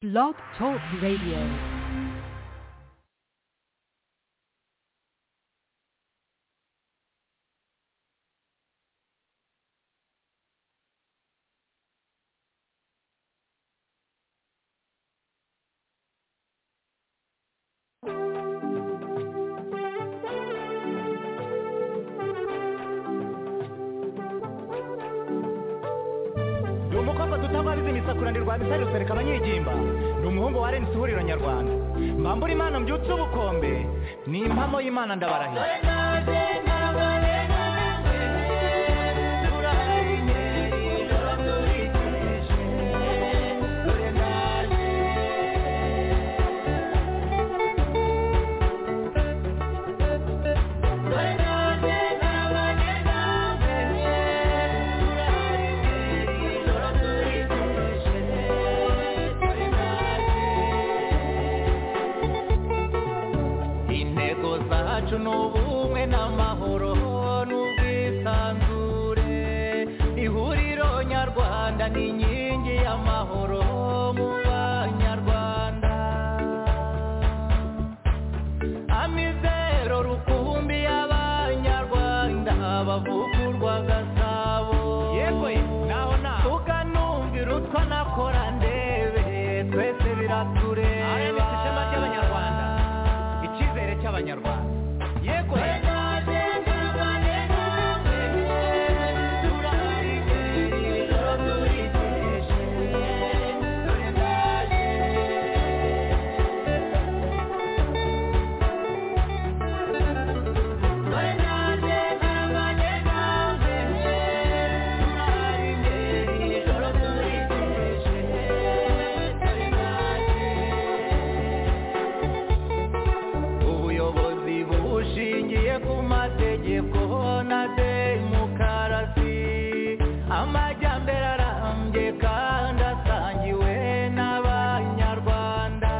Blog Talk Radio. ni umukobwa tutababizi imisakurane rwa bisari rusereka abanyigimba ni umuhungu wa rnc ihuriro nyarwanda mbambura imana mbyutse ubukombe ni impamo y'imana ndabarahira intego zacu ni ubumwe n'amahoro n'ubwisanzure ihuriro nyarwanda ni inkingi y'amahoro mu banyarwanda amizero rukumbi y'abanyarwanda bavugurwa gasabo yego naho naho tukanumvira utwo nakora ndebe twese biratureba rms ishema ry'abanyarwanda icyizere cy'abanyarwanda yego ubuyobozi bushingiye ku mategeko na demokarasi amajyambere arambye kandi asangiwe n'abanyarwanda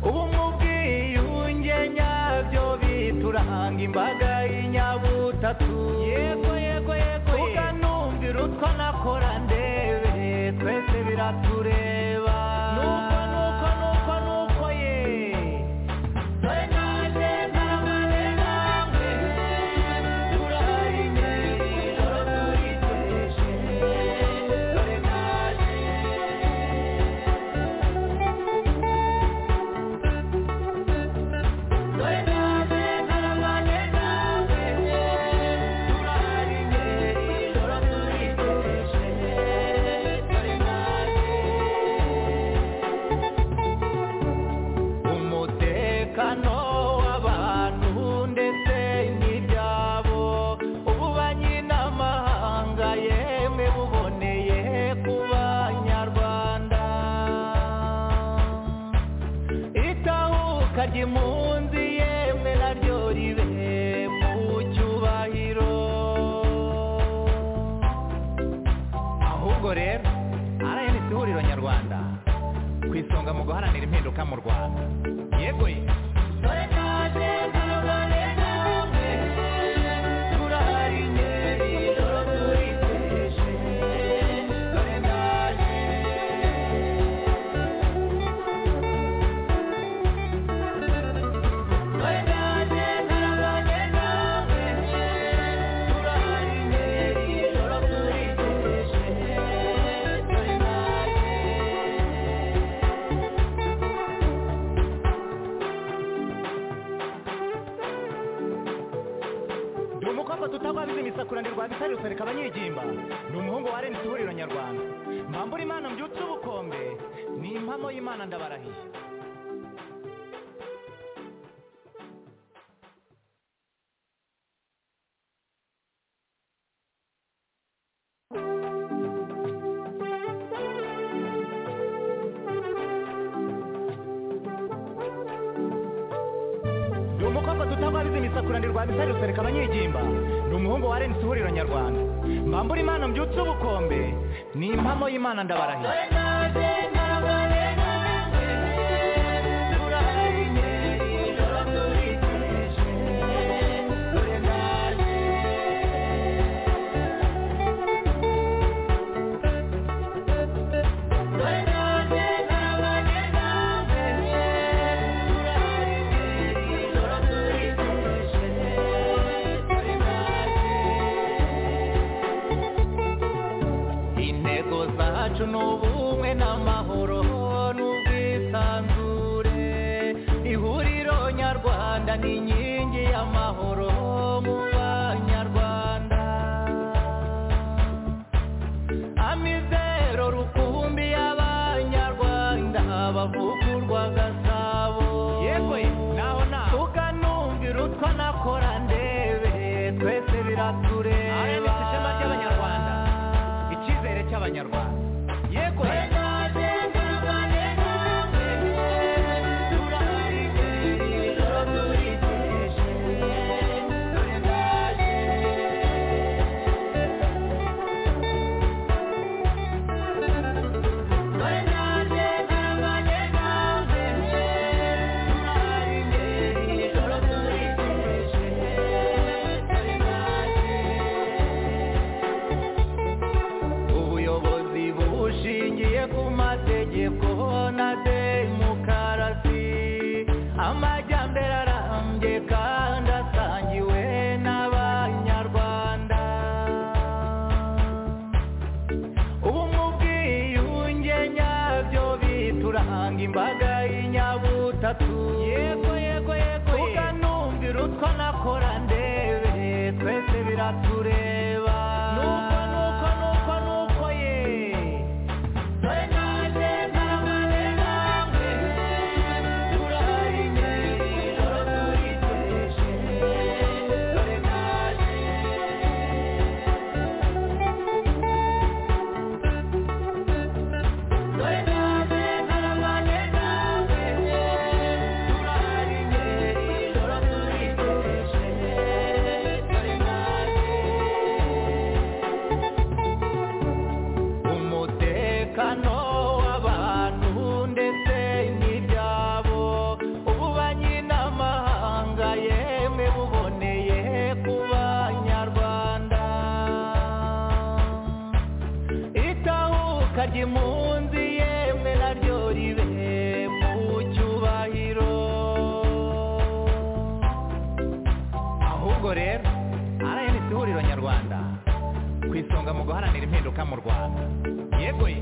ubu mu bwiyunge nyabyo bituranga imbaga y'inyabutatu yego yego yego tukanumvira utwo nakora ndebe twese biratureba nuko nuko nuko nuko ye umutekano w'abantu ndetse n'ibyabo ubu banyiramahanga yemwe buboneye ku banyarwanda itahuka ry'impunzi yemwe naryo ribe mu cyubahiro ahubwo rero rnc ihuriro nyarwanda ku isonga mu guharanira impinduka mu rwanda yego ye ni umukobwa tutababizi imisakuranirwa bisari rusereka abanyigimba ni umuhungu wa rnc ihuriro nyarwanda mbambura imana mbyutse ubukombe ni impamo y'imana ndabarahiye ni umukobwa tutababizi imisakuranirwa bisari rusereka abanyigimba ni umuhungu wa rnc ihuriro nyarwanda mbambura imana mbyutse ubukombe ni impamo y'imana ndabarahiye ingo zacu ni ubumwe n'amahoro n'ubwisanzure ihuriro nyarwanda ni inkingi y'amahoro mu banyarwanda amizero rukumbi y'abanyarwanda bavugurwa gasabo yego naho naho tukanumvira utwa nakora ndebe twese biratureba rms ishema ry'abanyarwanda icyizere cy'abanyarwanda yego ubuyobozi bushingiye ku mategeko na demokarasi amajyambere arambye kandi asangiwe n'abanyarwanda ubu mu bwiyunge nyabyo bituranga imbaga y'inyabutatu yego yego yego tuganumvira utwa nakora ndebe twese biratureba nuko nuko nuko nuko ye umutekano w'abantu ndetse n'ibyabo ubu banyiramahanga yemwe buboneye ku banyarwanda itahuka ry'impunzi yemwe naryo ribe mu cyubahiro ahubwo rero rms ihuriro nyarwanda ku isonga mu guharanira impinduka mu rwanda yego ye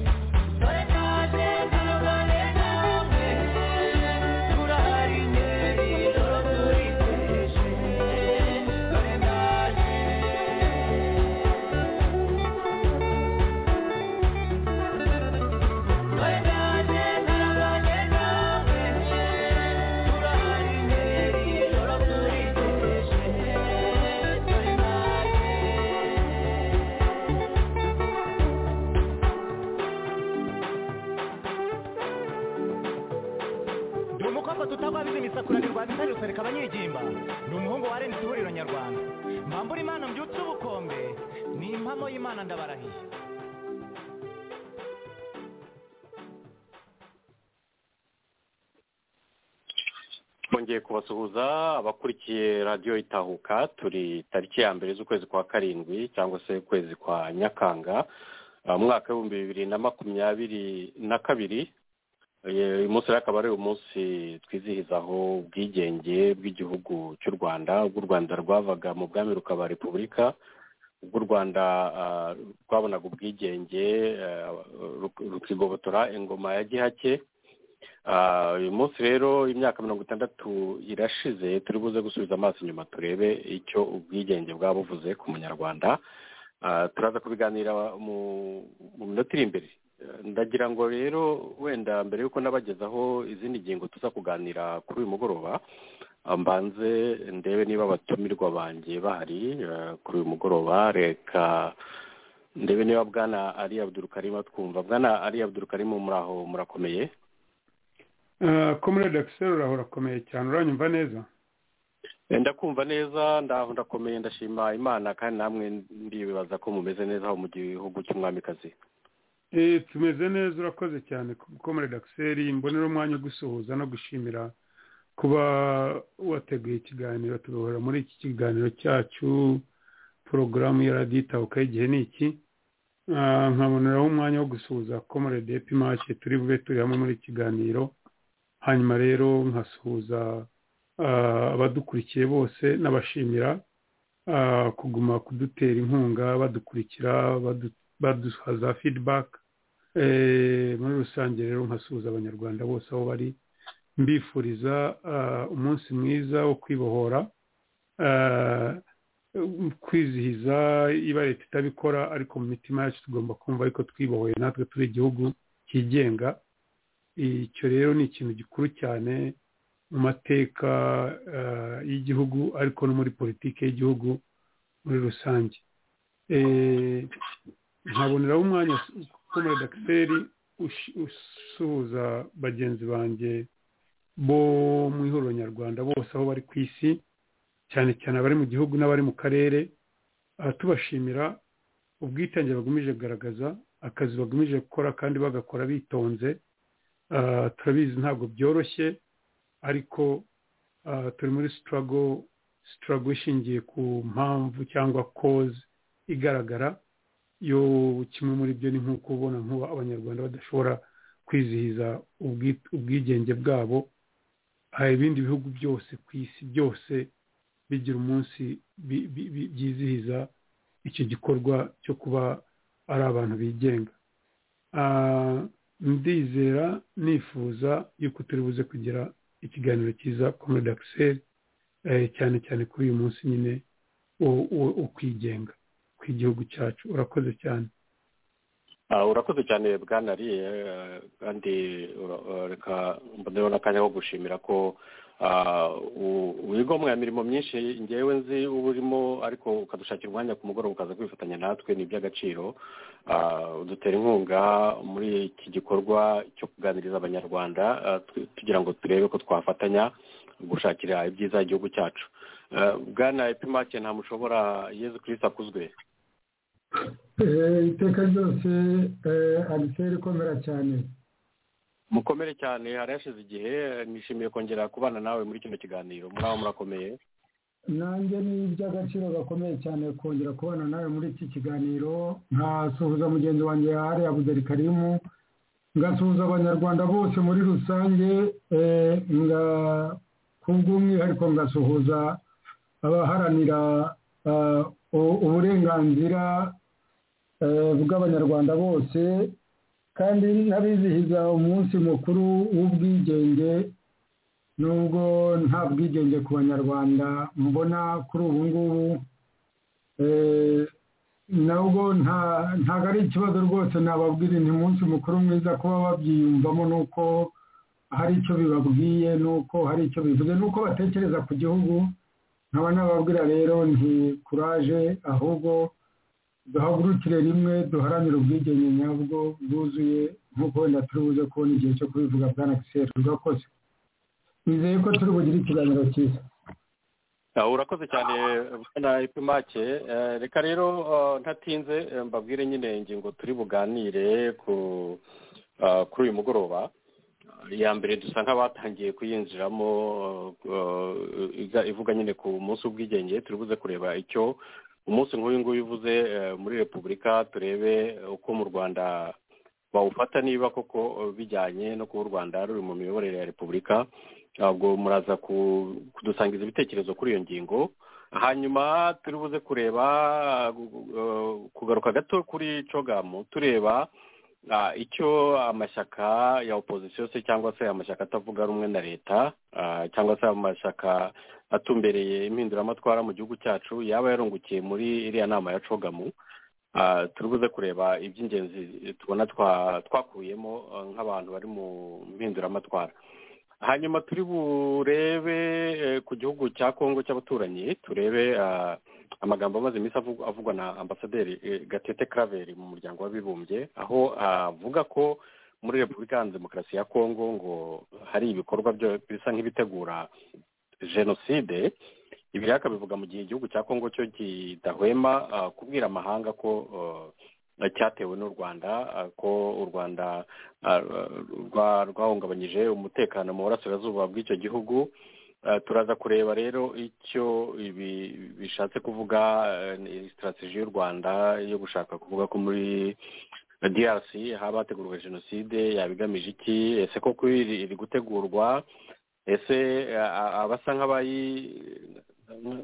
ndi umukobwa tutagwabiza imisakura ndi rwa bitari rusereka abanyegimba ndi umuhungu wa rnc ihuriro nyarwanda mbambura imana mbyutse ubukombe ni impamo y'imana ndabarahiye twongeye kubasuhuza abakurikiye radiyo itahuka turi tariki ya mbere z'ukwezi kwa karindwi cyangwa se ukwezi kwa nyakanga uh, umwaka w'ibihumbi bibiri na makumyabiri na kabiri Eh, uyu munsi rero akaba ari umunsi twizihizaho ubwigenge bw'igihugu cy'u rwanda ubwo u rwanda rwavaga mu bwami rukaba repubulika ubwo u rwanda ah, rwabonaga ubwigenge eh, ruk- rukigobotora ingoma ya gihake Ah, uyu munsi rero imyaka mirongo itandatu irashize turi buze gusubiza amaso inyuma turebe icyo ubwigenge bwaba buvuze ku munyarwanda Ah, turaza kubiganira mu mu minota iri imbere Eh, ndagira ngo rero wenda mbere y'uko nabagezaho izindi ngingo tuza kuganira kuri uyu mugoroba ah, mbanze ndebe niba abatumirwa banjye bahari eh, kuri uyu mugoroba reka ndebe niba bwana ari abdurukarima twumva bwana ari abdurukarima muraho murakomeye komerede akiseri urahora urakomeye cyane uranyumva neza Eh, ndakumva neza ndaho ndakomeye ndashima imana kandi namwe ndibaza ko mumeze neza aho mu gihugu cy'umwamikazi Eh, tumeze neza urakoze cyane komerede akiseri mbonera umwanya wo gusuhuza no gushimira kuba wateguye ikiganiro tugahora muri iki kiganiro cyacu porogaramu ya radiyo itahuka y'igihe ni iki Ah, nkaboneraho umwanya wo gusuhuza komerede epimace turi bube turi hamwe muri iki kiganiro hanyuma rero nkasuhuza ah, abadukurikiye bose n'abashimira ah, kuguma kudutera inkunga badukurikira badu- baduha za feedback muri rusange rero nkasuhuza abanyarwanda bose aho bari mbifuriza umunsi mwiza wo kwibohora kwizihiza iba leta itabikora ariko mu mitima yacu tugomba kumva ariko twibohoye natwe turi igihugu cyigenga icyo rero ni ikintu gikuru cyane mu mateka y'igihugu ariko no muri politiki y'igihugu muri rusange nkaboneraho umwanya ukomeye dakiseri usuhuza bagenzi banjye bo mu ihuriro nyarwanda bose aho bari ku isi cyane cyane abari mu gihugu n'abari mu karere tubashimira ubwitange bagumije kugaragaza akazi bagumije gukora kandi bagakora bitonze turabizi ntabwo byoroshye ariko turi muri sitarago sitarago ishingiye ku mpamvu cyangwa koze igaragara yo kimwe muri byo ni nk'uko ubona nk'uba abanyarwanda badashobora kwizihiza ubwigenge bwabo hari ibindi bihugu byose ku isi byose bigira umunsi byizihiza icyo gikorwa cyo kuba ari abantu bigenga ndizera nifuza yuko turi buze kugira ikiganiro cyiza kuri dakiseri cyane cyane kuri uyu munsi nyine wo kwigenga ku igihugu cyacu urakoze cyane urakoze cyane bwanariye kandi reka mbonereho n'akanya ko gushimira ko wiga mirimo myinshi ngewe nzi uba urimo ariko ukadushakira umwanya ku mugoroba ukaza kwifatanya natwe ni iby'agaciro dutera inkunga muri iki gikorwa cyo kuganiriza abanyarwanda tugira ngo turebe ko twafatanya gushakira ibyiza igihugu cyacu bwana epimake nta mushobora yezu kirisita akuzwe iteka ryose agiseri ikomera cyane mukomere cyane hari hashize igihe nishimiye kongera kubana nawe muri kino kiganiro muri aho murakomeye nanjye ni iby'agaciro gakomeye cyane kongera kubana nawe muri iki kiganiro nkasuhuza mugenzi wanjye yahari abuderi karimu ngasuhuza abanyarwanda bose muri rusange kubw'umwihariko ngasuhuza abaharanira uburenganzira bw'abanyarwanda bose kandi n'abizihiza umunsi mukuru w'ubwigenge nubwo nta bwigenge ku banyarwanda mbona kuri ubu ngubu nabwo ntabwo ari ikibazo rwose nababwira ni umunsi mukuru mwiza kuba babyiyumvamo nuko hari icyo bibabwiye nuko hari icyo bivuze nuko batekereza ku gihugu nkaba nababwira rero nti kuraje ahubwo duhagurukire rimwe duharanire ubwigenge nyabwo bwuzuye nk'uko wenda turi buze kubona igihe cyo kubivuga bwa nakiseri urakoze nizeye ko turi bugire ikiganiro cyiza urakoze cyane na ipimake reka rero ntatinze mbabwire nyine ingingo turi buganire kuri uyu mugoroba iya mbere dusa nk'abatangiye kuyinjiramo ivuga nyine ku munsi w'ubwigenge turi buze kureba icyo umunsi nk'uyu nguyu uvuze muri repubulika turebe uko mu rwanda bawufata niba koko bijyanye no kuba u rwanda ruri mu miyoborere ya repubulika ntabwo muraza kudusangiza ibitekerezo kuri iyo ngingo hanyuma turi buze kureba kugaruka gato kuri cogamu tureba icyo amashyaka ya opozisiyo se cyangwa se amashyaka atavuga rumwe na leta cyangwa se amashyaka atumbereye impinduramatwara mu gihugu cyacu yaba yarungukiye muri iriya nama ya cogamu turi buze kureba iby'ingenzi tubona twakuyemo nk'abantu bari mu mpinduramatwara hanyuma turi burebe ku gihugu cya kongo cy'abaturanyi turebe amagambo amaze iminsi avugwa na ambasaderi gatete karaveri mu muryango w'abibumbye aho avuga ko muri repubulika ya demokarasi ya kongo ngo hari ibikorwa bisa nk'ibitegura jenoside ibi rero akabivuga mu gihe igihugu cya kongo cyo kidahwema kubwira amahanga ko cyatewe n'u rwanda ko u rwanda rwahungabanyije umutekano mu burasirazuba bw'icyo gihugu turaza kureba rero icyo ibi bishatse kuvuga sitarateji y'u rwanda yo gushaka kuvuga ko muri drc haba hategurwa jenoside yaba igamije iki ese koko iri gutegurwa ese abasa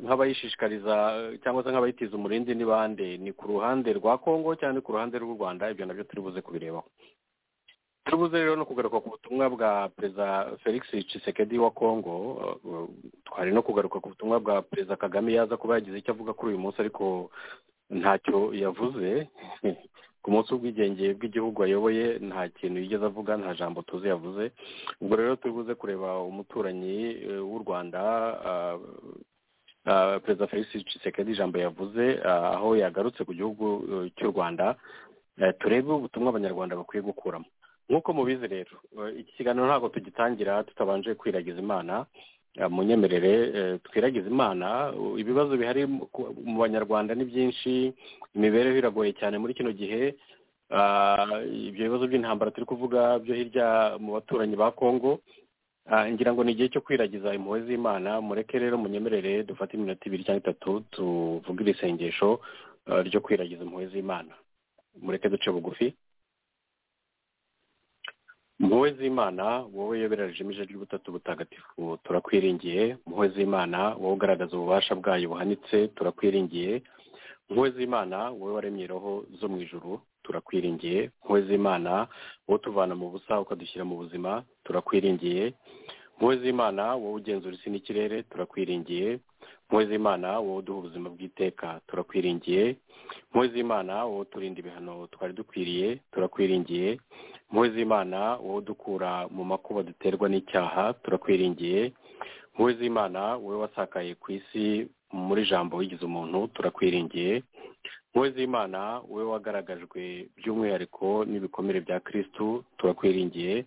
nk'abayishishikariza cyangwa se nk'abayitiza umurindi ni bande ni ku ruhande rwa kongo cyangwa ku ruhande rw'u rwanda ibyo nabyo turi buze kubirebaho turibuze rero no kugaruka ku butumwa bwa perezida felix cisekedi wa congo uh, twari no kugaruka ku butumwa bwa perezida kagame yaza kuba yagize icyo avuga kuri uyu munsi ariko ntacyo yavuze ku munsi w'ubwigenge bw'igihugu ayoboye nta kintu yigeze avuga nta jambo tuzi yavuze ubwo rero turibuze kureba umuturanyi w'u rwanda perezida felix cisekedi ijambo yavuze aho yagarutse ku gihugu cy'u rwanda turebe ubutumwa abanyarwanda bakwiye gukuramo nk'uko mubizi rero iki kiganiro ntabwo tugitangira tutabanje kwiragiza imana munyemerere twiragiza imana ibibazo bihari mu banyarwanda ni byinshi imibereho iragoye cyane muri kino gihe ibyo bibazo by'intambara turi kuvuga byo hirya mu baturanyi ba congo ngira ngo ni igihe cyo kwiragiza impuhwe z'imana mureke rero munyemerere dufate iminota ibiri cyangwa itatu tuvuge iri sengesho ryo kwiragiza impuhwe z'imana mureke duce bugufi mpuhwe z'imana wowe yobera ijimije ry'ubutatu butagatifu turakwiringiye mpuhwe z'imana wowe ugaragaza ububasha bwayo buhanitse turakwiringiye mpuhwe z'imana wowe waremye roho zo mu ijuru turakwiringiye mpuhwe z'imana wowe utuvana mu busa ukadushyira mu buzima turakwiringiye mpuhwe z'imana wowe ugenzura isi n'ikirere turakwiringiye mpuhwe z'imana wowe uduha ubuzima bw'iteka turakwiringiye mpuhwe z'imana wowe uturinda ibihano twari dukwiriye turakwiringiye mpuhwe z'imana wowe udukura mu makuba duterwa n'icyaha turakwiringiye mpuhwe z'imana wowe wasakaye ku isi muri jambo wigize umuntu turakwiringiye mpuhwe z'imana wowe wagaragajwe by'umwihariko n'ibikomere bya kirisitu turakwiringiye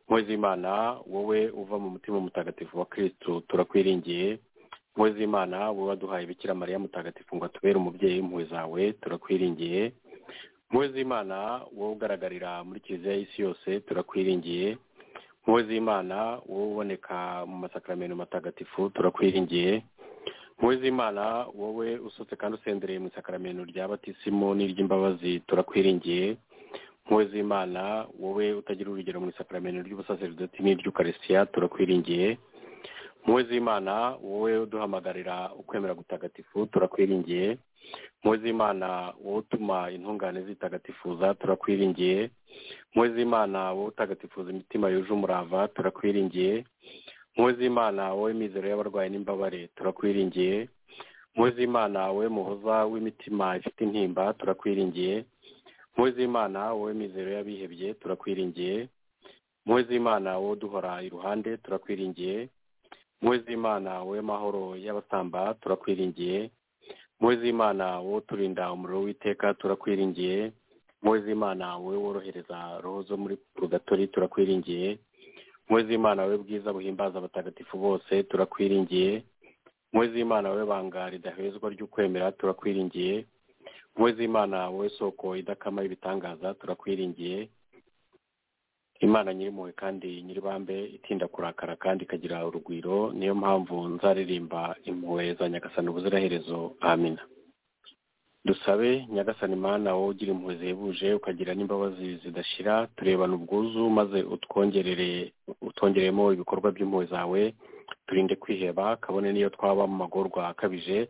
mpuhwe z'imana wowe uva mu mutima mutagatifu wa kirisitu turakwiringiye impuhwe z'imana wowe waduhaye bikira mariya mutagatifu ngo atubere umubyeyi impuhwe zawe turakwiringiye impuhwe z'imana wowe ugaragarira muri kiliziya y'isi yose turakwiringiye impuhwe z'imana wowe uboneka mu masakaramentu matagatifu turakwiringiye impuhwe z'imana wowe usutse kandi usendereye mu isakaramentu rya batisimu n'iry'imbabazi turakwiringiye impuhwe z'imana wowe utagira urugero mu isakaramentu ry'ubusaseridoti n'iry'ukarisitiya turakwiringiye impuhwe z'imana wowe uduhamagarira ukwemera gutagatifu turakwiringiye impuhwe z'imana wowe utuma intungane zitagatifuza turakwiringiye impuhwe z'imana wowe utagatifuza imitima yuje umurava turakwiringiye impuhwe z'imana wowe mizero y'abarwayi n'imbabare turakwiringiye impuhwe z'imana wowe muhoza w'imitima ifite intimba turakwiringiye impuhwe z'imana wowe mizero y'abihebye turakwiringiye impuhwe z'imana wowe duhora iruhande turakwiringiye impuhwe z'imana wowe mahoro y'abasamba turakwiringiye impuhwe z'imana wowe uturinda umuriro w'iteka turakwiringiye impuhwe z'imana wowe worohereza roho zo muri purugatori turakwiringiye impuhwe z'imana wowe bwiza buhimbaza abatagatifu bose turakwiringiye impuhwe z'imana wowe banga ridahezwa ry'ukwemera turakwiringiye impuhwe z'imana wowe soko idakama y'ibitangaza turakwiringiye imana nyirimpuhwe kandi nyiribambe itinda kurakara kandi ikagira urugwiro niyo mpamvu nzaririmba impuhwe za nyagasani ubuziraherezo amina dusabe nyagasani imana wowe ugira impuhwe zihebuje ukagira n'imbabazi zidashira turebana ubwuzu maze utwongerere utwongeremo ibikorwa by'impuhwe zawe turinde kwiheba kabone n'iyo twaba mu magorwa akabije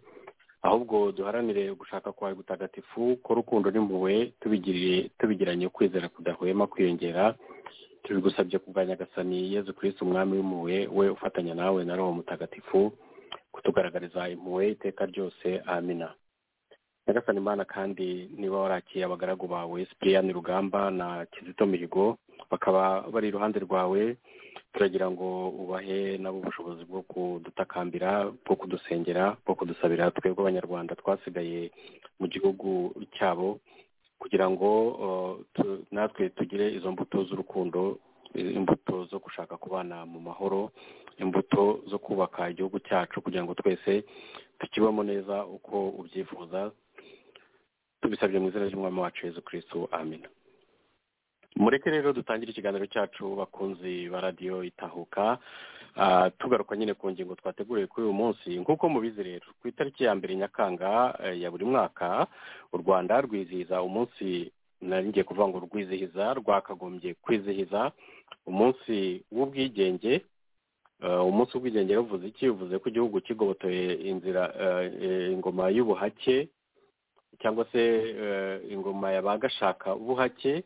ahubwo duharanire gushaka kwawe gutagatifu ko urukundo n'impuhwe tubigiranye ukwizera kudahwema kwiyongera tubigusabye kubwa nyagasani yezu kirisi umwami w'impuhwe we ufatanya nawe na roho mutagatifu kutugaragariza impuhwe iteka ryose amina nyagasani imana kandi niba warakiye abagaragu bawe sipiriyani rugamba na kizito mihigo bakaba bari iruhande rwawe turagira ngo ubahe nabo ubushobozi bwo kudutakambira bwo kudusengera bwo kudusabira twebwe abanyarwanda twasigaye mu gihugu cyabo kugira ngo natwe tugire izo mbuto z'urukundo imbuto zo gushaka kubana mu mahoro imbuto zo kubaka igihugu cyacu kugira ngo twese tukibamo neza uko ubyifuza tubisabye mu izina ry'umwami wacu Yesu kirisitu amina mureke rero dutangire ikiganiro cyacu bakunzi ba radiyo itahuka tugaruka nyine ku ngingo twateguriye kuri uyu munsi nk'uko mubizi rero ku itariki ya mbere nyakanga ya buri mwaka u rwanda rwizihiza umunsi ngiye kuvuga ngo rwizihiza rwakagombye kwizihiza umunsi w'ubwigenge umunsi w'ubwigenge ruvuze iki uvuze ko igihugu kigobotoye inzira ingoma y'ubuhake cyangwa se ingoma ya ba gashaka ubuhake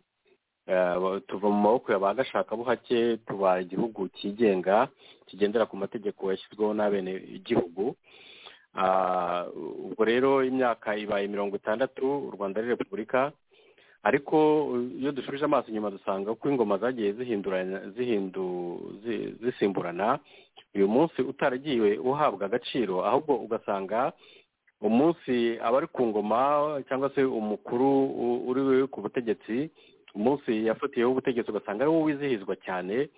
tuva mu maboko ya ba gashakabuhake tuba igihugu cyigenga kigendera ku mategeko yashyizweho n'abene igihugu ubwo rero imyaka ibaye mirongo itandatu u rwanda ari repubulika ariko iyo dushubije amaso inyuma dusanga ko ingoma zagiye zisimburana uyu munsi utaragiye uhabwa agaciro ahubwo ugasanga umunsi abari ku ngoma cyangwa se umukuru uri ku butegetsi umunsi yafatiyeho ubutegetsi ugasanga ari wo wizihizwa cyane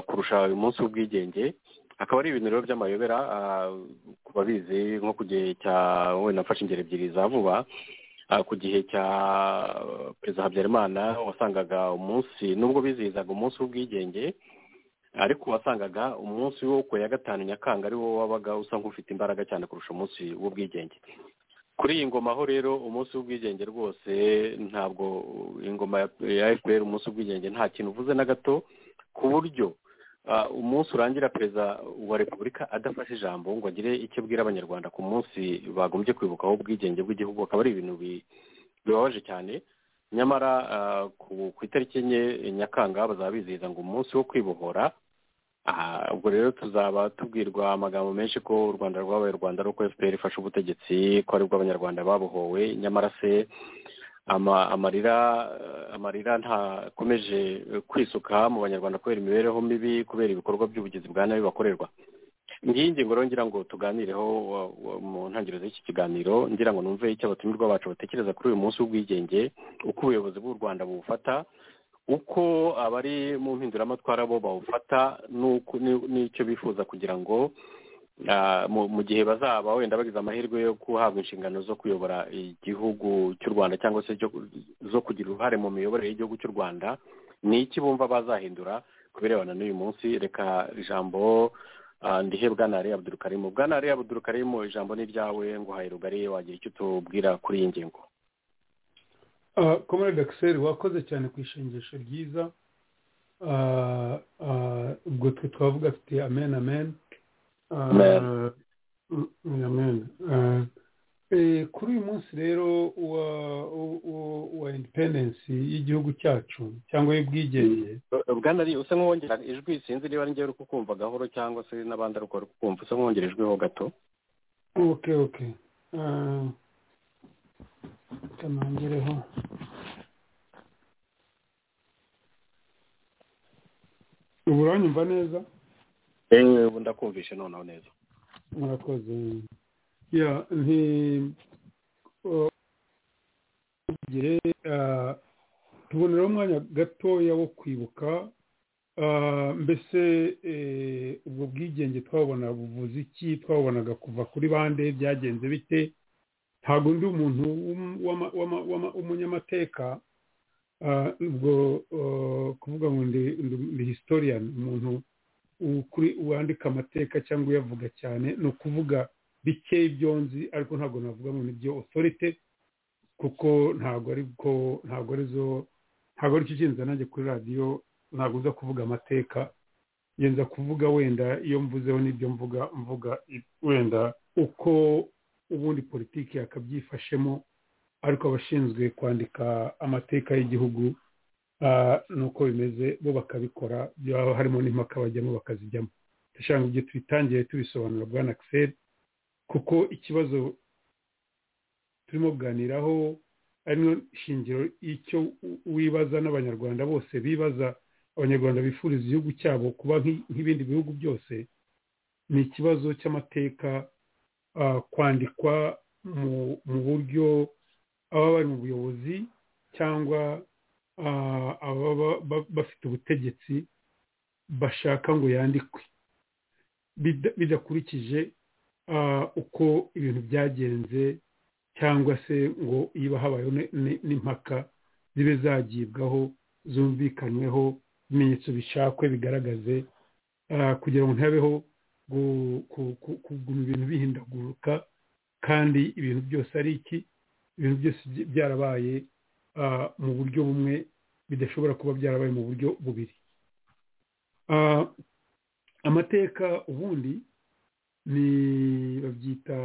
kurusha uyu munsi w'ubwigenge akaba ari ibintu rero by'amayobera ku babizi nko ku gihe cya wenda nafashe ingero ebyiri za vuba ku gihe cya perezida habyarimana wasangaga umunsi nubwo bizihizaga umunsi w'ubwigenge ariko wasangaga umunsi wo ku ya gatanu nyakanga ari wo wabaga usa nk'ufite imbaraga cyane kurusha umunsi w'ubwigenge kuri iyi ngoma ho rero umunsi w'ubwigenge rwose ntabwo ingoma ya fpr umunsi w'ubwigenge nta kintu uvuze na gato ku buryo umunsi urangira perezida wa repubulika adafashe ijambo ngo agire icyo abwira abanyarwanda ku munsi bagombye kwibukaho ubwigenge bw'igihugu akaba ari ibintu bibabaje cyane nyamara ku itariki enye nyakanga bazaba bizihiza ngo umunsi wo kwibohora ubwo rero tuzaba tubwirwa amagambo menshi ko u rwanda rwabaye u rwanda ruko fpr ifashe ubutegetsi ko aribwo abanyarwanda babohowe nyamara se amarira amarira ntakomeje kwisuka mu banyarwanda kubera imibereho mibi kubera ibikorwa by'ubugizi bwa nabi bakorerwa ngiyi ngingo rero ngira ngo tuganireho mu ntangiriro z'iki kiganiro ngira ngo numve icyo abatumirwa bacu batekereza kuri uyu munsi w'ubwigenge uko ubuyobozi bw'u rwanda bubufata uko abari mu mpinduramatwara bo bawufata n'icyo bifuza kugira ngo mu gihe bazaba wenda bagize amahirwe yo guhabwa inshingano zo kuyobora igihugu cy'u rwanda cyangwa se zo kugira uruhare mu miyoborere y'igihugu cy'u rwanda ni iki bumva bazahindura ku birebana n'uyu munsi reka ijambo ndihe bwanari abudurukarimu bwanari abudurukarimu ijambo ni iryawe ngo rugari wagira icyo utubwira kuri iyi ngingo komere dakiseri wakoze cyane ku ishingisho ryiza ubwo twe twavuga afite amen amen amen kuri uyu munsi rero wa independensi y'igihugu cyacu cyangwa y'ubwigenge bwana ari usa nk'uwongera ijwi sinzi niba ari ngewe uri kukumva gahoro cyangwa se n'abandi ariko bari kukumva usa nk'uwongera ijwiho gato oke oke kanongereho ubu uranyumva neza yewe ubu ndakumvishe noneho neza murakoze ya nti gihe tuboneraho umwanya gatoya wo kwibuka mbese ubwo bwigenge twabona buvuze iki twabonaga kuva kuri bande byagenze bite ntabwo undi umuntu w'umunyamateka ubwo kuvuga ngo ndi historian umuntu wandika amateka cyangwa uyavuga cyane ni ukuvuga bike ibyo nzi ariko ntabwo navuga ngo nibyo authority kuko ntabwo ari bwo ntabwo ari zo ntabwo ari cyo kintu nanjye kuri radiyo ntabwo uza kuvuga amateka ngenza kuvuga wenda iyo mvuzeho n'ibyo mvuga mvuga wenda uko ubundi politiki yakabyifashemo ariko abashinzwe kwandika amateka y'igihugu nuko bimeze bo bakabikora byaba harimo n'impaka bajyamo bakazijyamo dushaka ibyo tubitangiye tubisobanura bwa nakiseri kuko ikibazo turimo kuganiraho ari shingiro y'icyo wibaza n'abanyarwanda bose bibaza abanyarwanda bifuriza igihugu cyabo kuba nk'ibindi bihugu byose ni ikibazo cy'amateka kwandikwa mu buryo ababa bari mu buyobozi cyangwa ababa bafite ubutegetsi bashaka ngo yandikwe bidakurikije uko ibintu byagenze cyangwa se ngo niba habayeho n'impaka zibe zagibwaho zumvikanweho ibimenyetso bishakwe bigaragaze kugira ngo ntihabeho kuguma ibintu bihindaguruka kandi ibintu byose ari iki ibintu byose byarabaye mu buryo bumwe bidashobora kuba byarabaye mu buryo bubiri amateka ubundi ni babyita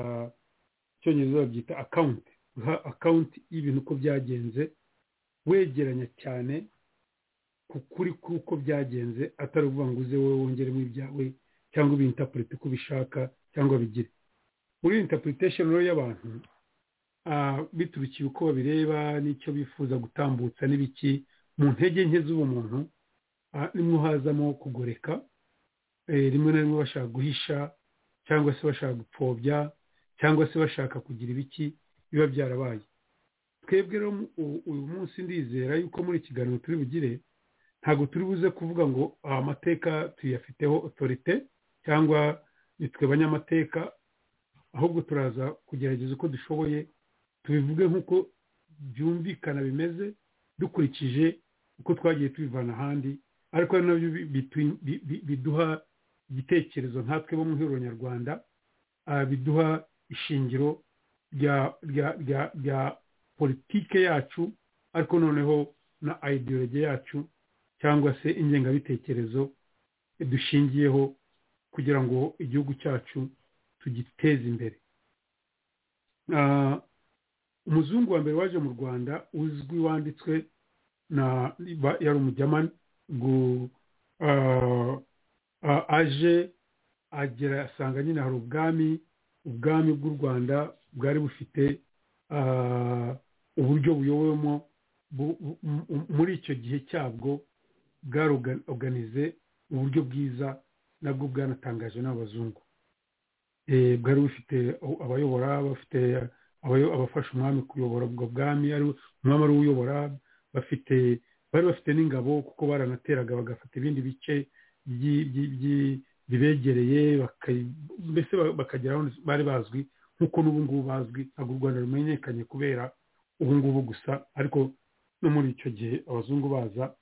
icyongereza babyita akawunti guha akawunti y'ibintu uko byagenze wegeranya cyane ukuri k'uko byagenze atari ukuvuga ngo uze wowe wongeremo ibyawe cyangwa ubintapurite uko ubishaka cyangwa bigire muri interpretation rero y'abantu biturukiye uko babireba n'icyo bifuza gutambutsa n'ibiki mu ntege nke z'ubumuntu nimwe hazamo kugoreka rimwe na rimwe bashaka guhisha cyangwa se bashaka gupfobya cyangwa se bashaka kugira ibiki biba byarabaye twebwe rero uyu munsi ndizera yuko muri ikiganiro turi bugire ntabwo turi buze kuvuga ngo amateka tuyafiteho otorite cyangwa nitwe banyamateka ahubwo turaza kugerageza uko dushoboye tubivuge nk'uko byumvikana bimeze dukurikije uko twagiye tubivana ahandi ariko ari nabyo biduha igitekerezo nkatwe bo mu ihuriro nyarwanda biduha ishingiro rya politike yacu ariko noneho na ideology yacu cyangwa se ingengabitekerezo dushingiyeho kugira ngo igihugu cyacu tugiteze imbere umuzungu wa mbere waje mu rwanda uzwi wanditswe na yari umujyamani aje agera asanga nyine hari ubwami ubwami bw'u rwanda bwari bufite uburyo buyowemo muri icyo gihe cyabwo bwaroganize uburyo bwiza nabwo bwanatangaje n'abazungu bwari bufite abayobora bafite abafasha umwami kuyobora ubwo bwami umwami ari uyobora bafite bari bafite n'ingabo kuko baranateraga bagafata ibindi bice bibegereye mbese bakagera aho bari bazwi nk'uko n'ubu ngubu bazwi ntabwo u rwanda rumenyekanye kubera ubu ngubu gusa ariko no muri icyo gihe abazungu baza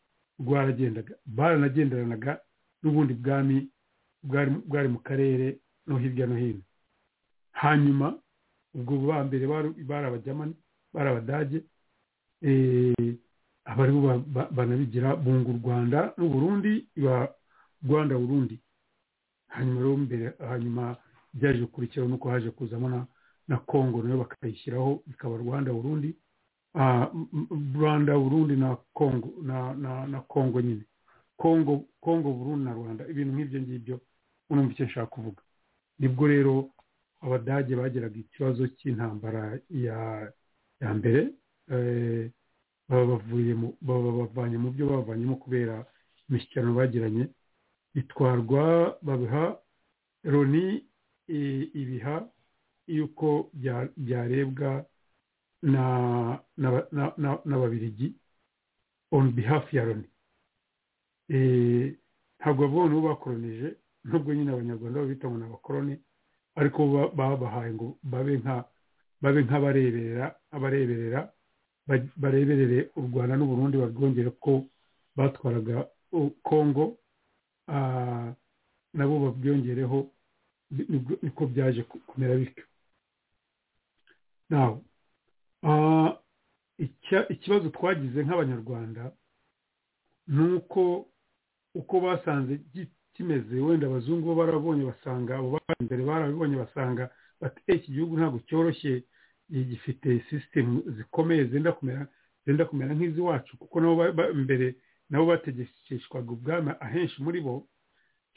rwaragendaga baranagenderanaga n'ubundi bwami bwari mu karere no hirya no hino hanyuma ubwo ba mbere bari abajyamani bari abadage abaribo banabigira bunga u rwanda n'u burundi iba rwanda burundi hanyuma rero mbere hanyuma byaje gukurikiraho nuko haje kuzamo na congo nayo bakayishyiraho bikaba rwanda burundi rwanda burundi na congo na congo nyine congo congo burundi na rwanda ibintu nk'ibyo ngibyo urumva icyo nshaka kuvuga nibwo rero abadage bageraga ikibazo cy'intambara ya mbere babavanye mu byo bavanyemo kubera imishyikirano bagiranye bitwarwa babiha loni ibiha yuko byarebwa n'ababiligi on behalf ya loni ntabwo bavuga ngo bakoronije nubwo nyine abanyarwanda babita ngo ni abakoroni ariko babahaye ngo babe nk'abareberera abareberera bareberere u rwanda n'uburundi barwongere ko batwaraga kongo nabo babyongereho niko byaje kumera bityo nawe ikibazo twagize nk'abanyarwanda ni uko uko basanze kimeze wenda abazungu bo barabonye basanga abo bari imbere barabibonye basanga bati iki gihugu ntabwo cyoroshye gifite sisitemu zikomeye zenda kumera nk'iziwacu kuko nabo imbere nabo bategekeshwaga ubwami ahenshi muri bo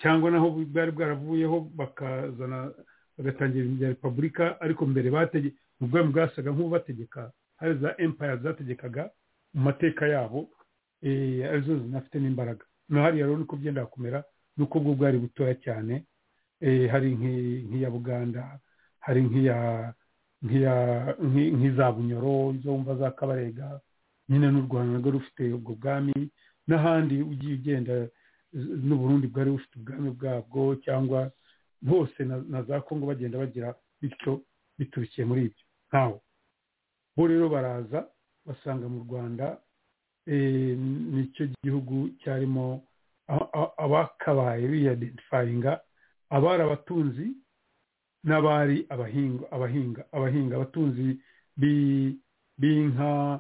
cyangwa naho bwari bwaravuyeho bakazana bagatangira ibya repubulika ariko mbere ubwami bwasaga nk'ububategeka hari za empire zategekaga mu mateka yabo arizo zinafite n'imbaraga no hariya rero niko byenda kumera nuko bwo bwari butoya cyane hari nk'iya buganda hari nk'iza bunyoro izo wumva za kabarega nyine n'u rwanda narwo rufite ubwo bwami n'ahandi ugiye ugenda n'uburundi bwari bufite ubwami bwabwo cyangwa hose na za kongo bagenda bagira bityo biturukiye muri ibyo nkawe bo rero baraza basanga mu rwanda nicyo gihugu cyarimo abakabaye biyadentifaringa abari abatunzi n'abari abahinga abahinga abahinga abatunzi b'inka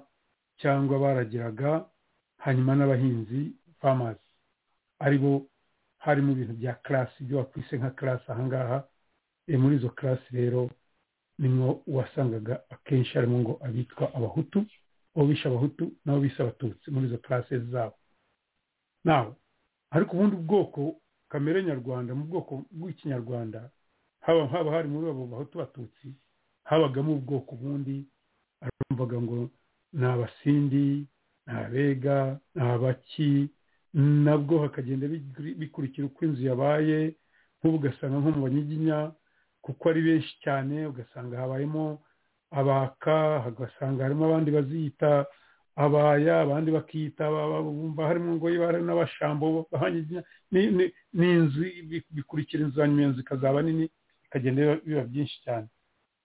cyangwa baragiraga hanyuma n'abahinzi famazi aribo harimo ibintu bya karasi ibyo wakwise nka karasi ahangaha muri izo karasi rero nimwo wasangaga akenshi harimo ngo abitwa abahutu abo bishe abahutu n'abo bise abatutsi muri izo karasi zabo nawe ariko ubundi ubwoko kamere nyarwanda mu bwoko bw'ikinyarwanda haba haba hari muri abo bahutu batutsi habagamo ubwoko bundi arumvaga ngo ni abasindi ni abega ni abaki nabwo hakagenda bikurikira uko inzu yabaye nk'ubu ugasanga nko mu banyiginya kuko ari benshi cyane ugasanga habayemo abaka ugasanga harimo abandi baziyita abaya abandi bakiyita bumva harimo ngo hari n'abashambo banyiginya ni inzu bikurikira inzu hanyuma inzu ikazaba nini ikagenda biba byinshi cyane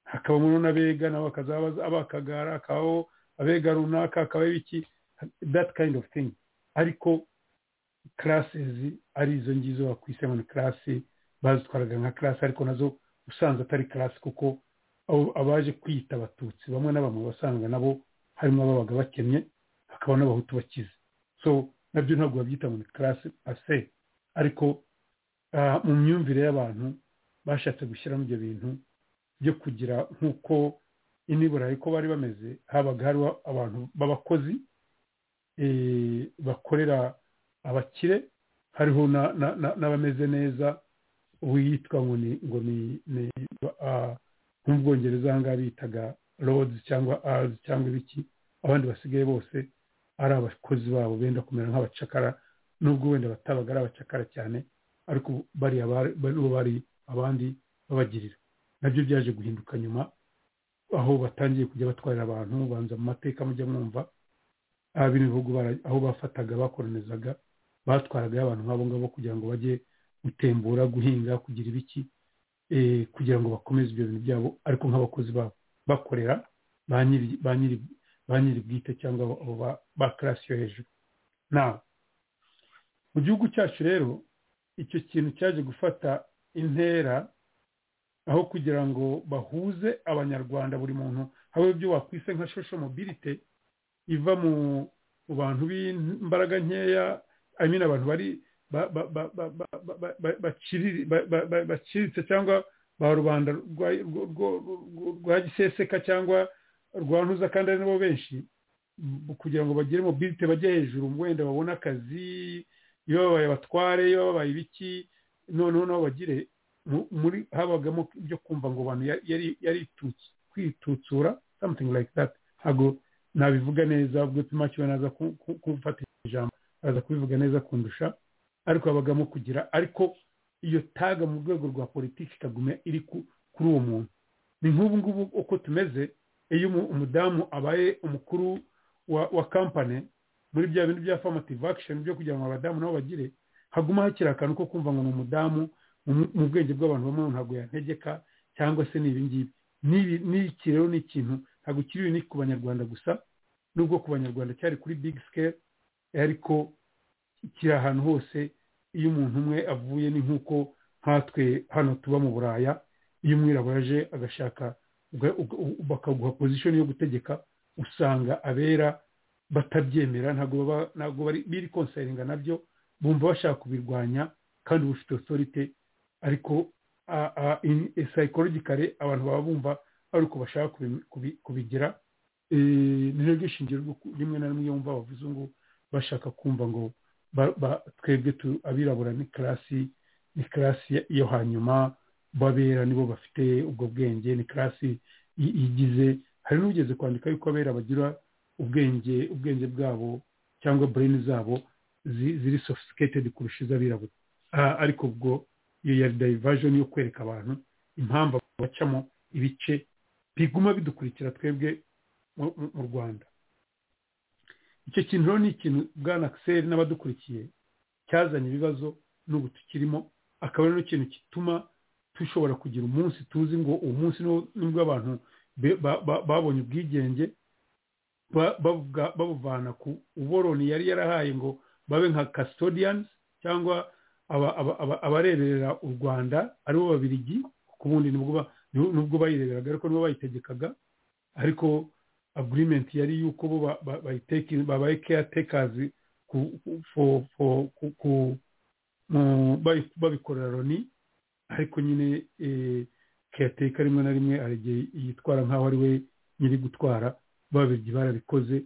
hakabamo n'abega nabo bakazaba abakagara hakabaho abega runaka hakabaho ibiki that kind of thing ariko karasezi ari izo ngizo bakwise mu karasi bazitwaraga nka karasi ariko nazo usanzwe atari karasi kuko abaje kwita abatutsi bamwe na bamwe basanga nabo harimo ababaga bakennye hakaba n'abahutu bakize so nabyo ntabwo babyita mu karasi pase ariko mu myumvire y'abantu bashatse gushyiramo ibyo bintu byo kugira nk'uko inibura ko bari bameze habaga hariho abantu b'abakozi bakorera abakire hariho n'abameze neza witwa ngo ni ngo ni nk'ubwongereza aha ngaha bitaga rodi cyangwa azi cyangwa ibiki abandi basigaye bose ari abakozi babo benda kumera nk'abacakara nubwo wenda batabaga ari abacakara cyane ariko bariya bari abandi babagirira nabyo byaje guhinduka nyuma aho batangiye kujya batwarira abantu banza mu mateka mujya mwumva bino bihugu aho bafataga bakoronizaga batwaraga abantu nk'abo ngabo kugira ngo bajye gutembura guhinga kugira ibiki kugira ngo bakomeze ibyo bintu byabo ariko nk'abakozi babo bakorera ba nyiri bwite cyangwa ba karasi yo hejuru nawe mu gihugu cyacu rero icyo kintu cyaje gufata intera aho kugira ngo bahuze abanyarwanda buri muntu habe ibyo wakwise nka shosho mobilite iva mu bantu b'imbaraga nkeya amina abantu bari baciriritse cyangwa ba rubanda rwa giseseka cyangwa rwa ntuza kandi ari nabo benshi kugira ngo bagire mobilite bajye hejuru wenda babone akazi iyo babaye abatware iyo babaye ibiki noneho nabo bagire muri habagamo ibyo kumva ngo abantu yari kwitutsura something like that ntabwo nabivuga neza ubwo pimakiwe naza kumfata ijambo aza kubivuga neza kundusha ariko habagamo kugira ariko iyo taga mu rwego rwa politiki ikaguma iri kuri uwo muntu ni nk'ubu ngubu uko tumeze iyo umudamu abaye umukuru wa kampani muri bya bintu bya formative action byo kugira ngo abadamu nabo bagire haguma hakiri akantu ko kumva ngo ni umudamu mu bwenge bw'abantu bamwe ntabwo yantegeka cyangwa se ni ibingibi n'iki rero ni ikintu ntabwo kiri ni ku banyarwanda gusa nubwo ku banyarwanda cyari kuri big scale ariko kiri ahantu hose iyo umuntu umwe avuye ni nk'uko nkatwe hano tuba mu buraya iyo umwirabura aje agashaka bakaguha pozisiyo yo gutegeka usanga abera batabyemera ntabwo biri konsaringa nabyo bumva bashaka kubirwanya kandi bufite otorite ariko sayikorogikare abantu baba bumva ari uko bashaka kubigira ni naryo shingiro rimwe na rimwe yumva bavuze ngo bashaka kumva ngo twebwe abirabura ni karasi ni karasi yo hanyuma babera nibo bafite ubwo bwenge ni karasi igize hari n'ugeze kwandika yuko abera bagira ubwenge ubwenge bwabo cyangwa bureni zabo ziri sophisticated kurusha iz'abirabura ariko ubwo iyo yari divajoni yo kwereka abantu impamvu bacamo ibice biguma bidukurikira twebwe mu rwanda icyo kintu rero ni ikintu bwana akiseri n'abadukurikiye cyazanye ibibazo n'ubu tukirimo akaba ari ikintu gituma dushobora kugira umunsi tuzi ngo uwo munsi nibwo abantu babonye ubwigenge babuvana ku uboroni yari yarahaye ngo babe nka custodians cyangwa abareberera u rwanda aribo babirigi kuko ubundi nubwo bayireberaga ariko nibo bayitegekaga ariko agirimenti yari yuko bo babaye keyatekakazi babikorera loni ariko nyine keyateka rimwe na rimwe hari igihe yitwara nk'aho ari we nyiri gutwara babirigi barabikoze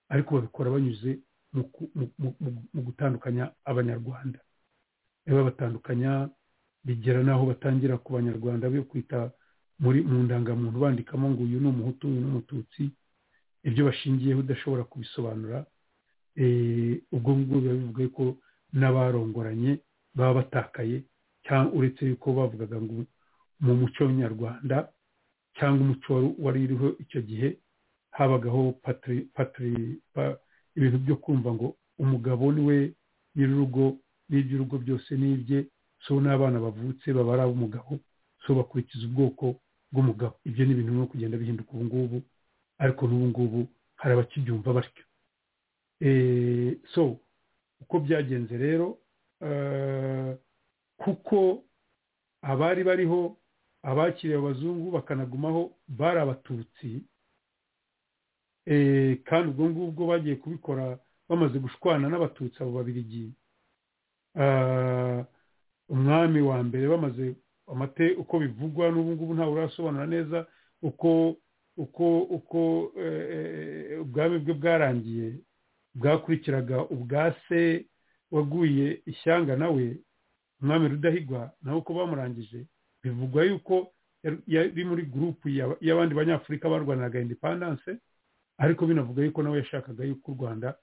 ariko babikora banyuze mu gutandukanya abanyarwanda babatandukanya bigera n'aho batangira ku banyarwanda bo kwita muri mu ndangamuntu bandikamo ngo uyu ni umuhutu uyu ni umututsi ibyo bashingiyeho udashobora kubisobanura ubwo ngubwo biba bivuga ko n'abarongoranye baba batakaye cyangwa uretse yuko bavugaga ngo mu muco nyarwanda cyangwa umuco wari uriho icyo gihe habagaho patiri patiri ibintu byo kumva ngo umugabo niwe nyir'urugo n'iby'urugo byose n'ibye so n'abana bavutse baba ari ab'umugabo so bakurikiza ubwoko bw'umugabo ibyo ni ibintu bimwe kugenda bihinduka ubu ngubu ariko n'ubu ngubu hari abakibyumva batyo so uko byagenze rero kuko abari bariho abakiriye abazungu bakanagumaho bari abatutsi kandi ubwo ngubwo bagiye kubikora bamaze gushwana n'abatutsi abo babirigi umwami wa mbere bamaze amate uko bivugwa n'ubu ngubu ntawe urasobanura neza uko uko uko ubwami bwe bwarangiye bwakurikiraga ubwa se waguye ishyanga nawe umwami rudahigwa nawe uko bamurangije bivugwa yuko yari muri gurupu y'abandi banyafurika barwanaga indepandanse ariko binavuga yuko nawe yashakaga yuko u rwanda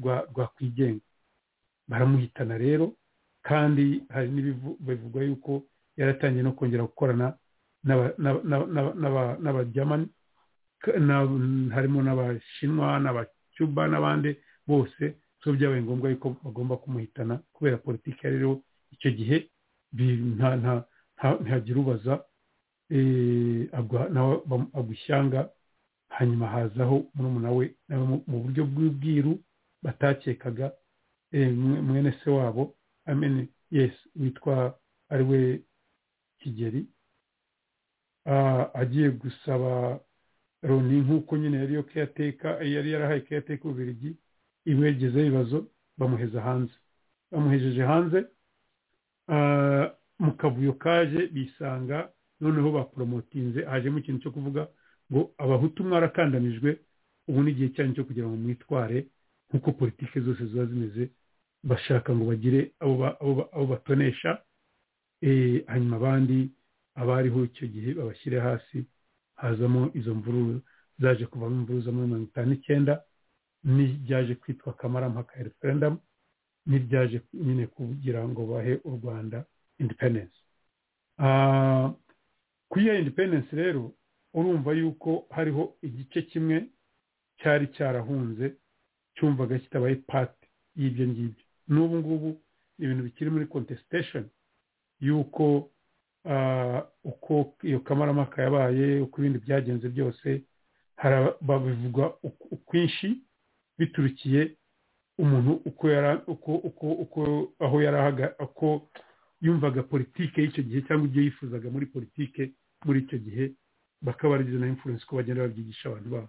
rwakwigenga baramuhitana rero kandi hari n'ibivugwa yuko yaratangiye no kongera gukorana n'abajyamani harimo n'abashinwa n'abacuba n'abandi bose so byabaye ngombwa yuko bagomba kumuhitana kubera politiki yari iriho icyo gihe ntagira ubaza agwa ishyanga hanyuma hazaho murumuna we mu buryo bw'ubwiru batakekaga mwene se wabo amene yesi witwa ari we kigeri agiye gusaba loni nk'uko nyine yari yo kuyateka yari yarahaye kuyateka ububirigi imwegezeho ibibazo bamuheza hanze bamuhejeje hanze mu kavuyo kaje bisanga noneho baporomotinze hajemo ikintu cyo kuvuga ngo abahutu mwarakandamijwe ubu ni igihe cyanyu cyo kugira ngo mwitware nk'uko politiki zose ziba zimeze bashaka ngo bagire abo batonesha hanyuma abandi abariho icyo gihe babashyire hasi hazamo izo mvururu zaje kuvamo imvururu za mirongo itanu n'icyenda n'ibyaje kwitwa kamarampaka ya referendamu n'ibyaje nyine kugira ngo bahe u rwanda independensi kuri iyo independensi rero urumva yuko hariho igice kimwe cyari cyarahunze cyumvaga kitabaye pati y'ibyo ngibyo n'ubu ngubu ibintu bikiri muri kontesitesheni yuko uko iyo kamarampaka yabaye uko ibindi byagenze byose babivuga ukwinshi biturukiye umuntu uko yari uko aho yari uko yumvaga politike y'icyo gihe cyangwa ibyo yifuzaga muri politike muri icyo gihe bakaba barigize na imfurensi ko bagenda babyigisha abantu babo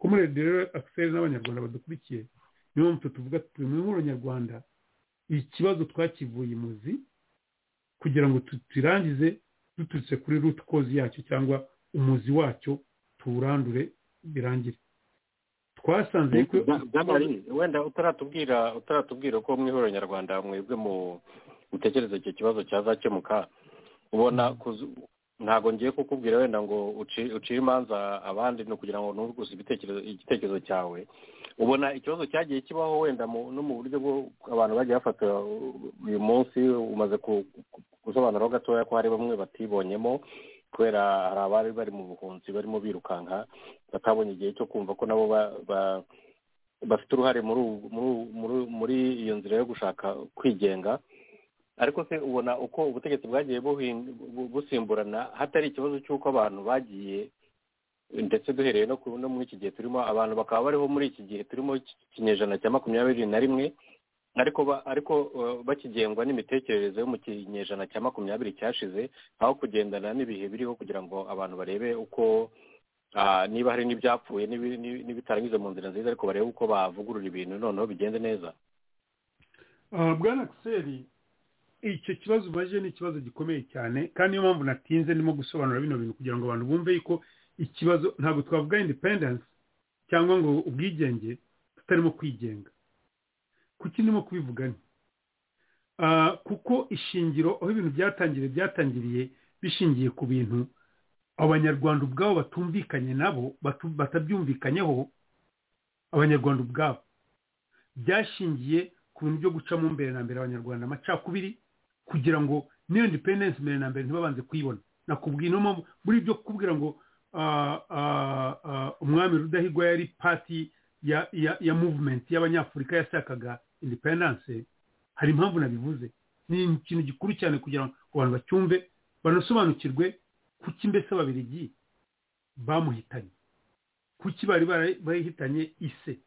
ko muri rero akiseri n'abanyarwanda badukurikiye niyo mpamvu tuvuga turi muri abanyarwanda ikibazo twakivuye imuzi kugira ngo turangize duturutse kuri ruti kozi yacyo cyangwa umuzi wacyo tuwurandure birangire twasanze wenda utaratubwira utaratubwira ko mwihuriro nyarwanda mwebwe mu gutekereza icyo kibazo cyazakemuka ubona ntabwo ngiye kukubwira wenda ngo ucire imanza abandi ni ukugira ngo ntuguze igitekerezo cyawe ubona ikibazo cyagiye kibaho wenda no mu buryo bwo abantu bagiye bafata uyu munsi umaze gusobanuraho gatoya ko hari bamwe batibonyemo kubera hari abari bari mu buhunzi barimo birukanka batabonye igihe cyo kumva ko nabo bafite uruhare muri iyo nzira yo gushaka kwigenga ariko se ubona uko ubutegetsi bwagiye busimburana hatari ikibazo cy'uko abantu bagiye ndetse duhereye no muri iki gihe turimo abantu bakaba bariho muri iki gihe turimo ikinyejana cya makumyabiri na rimwe ariko ariko bakigengwa n'imitekerereze yo mu kinyejana cya makumyabiri cyashize aho kugendana n'ibihe biriho kugira ngo abantu barebe uko niba hari n'ibyapfuye n'ibitarangiza mu nzira nziza ariko barebe uko bavugurura ibintu noneho bigende neza bwana kiseri icyo kibazo umaze ni ikibazo gikomeye cyane kandi niyo mpamvu natinze ndimo gusobanura bino bintu kugira ngo abantu bumve yuko ikibazo ntabwo twavuga independensi cyangwa ngo ubwigenge tutarimo kwigenga kuki ndimo kubivugana kuko ishingiro aho ibintu byatangiriye byatangiriye bishingiye ku bintu abanyarwanda ubwabo batumvikanye nabo batabyumvikanyeho abanyarwanda ubwabo byashingiye ku bintu byo gucamo mbere na mbere abanyarwanda amacakubiri kugira ngo n'iyo ndipendensi mbere na mbere ntibabanze kuyibona nakubwira ino mpamvu muri ibyo kukubwira ngo umwami rudahigwa yari pati ya muvumenti y'abanyafurika yashakaga indipendanse hari impamvu nabivuze ni ikintu gikuru cyane kugira ngo abantu bacyumve banasobanukirwe kuki mbese ababirigi bamuhitanye kuki bari barihitanye ise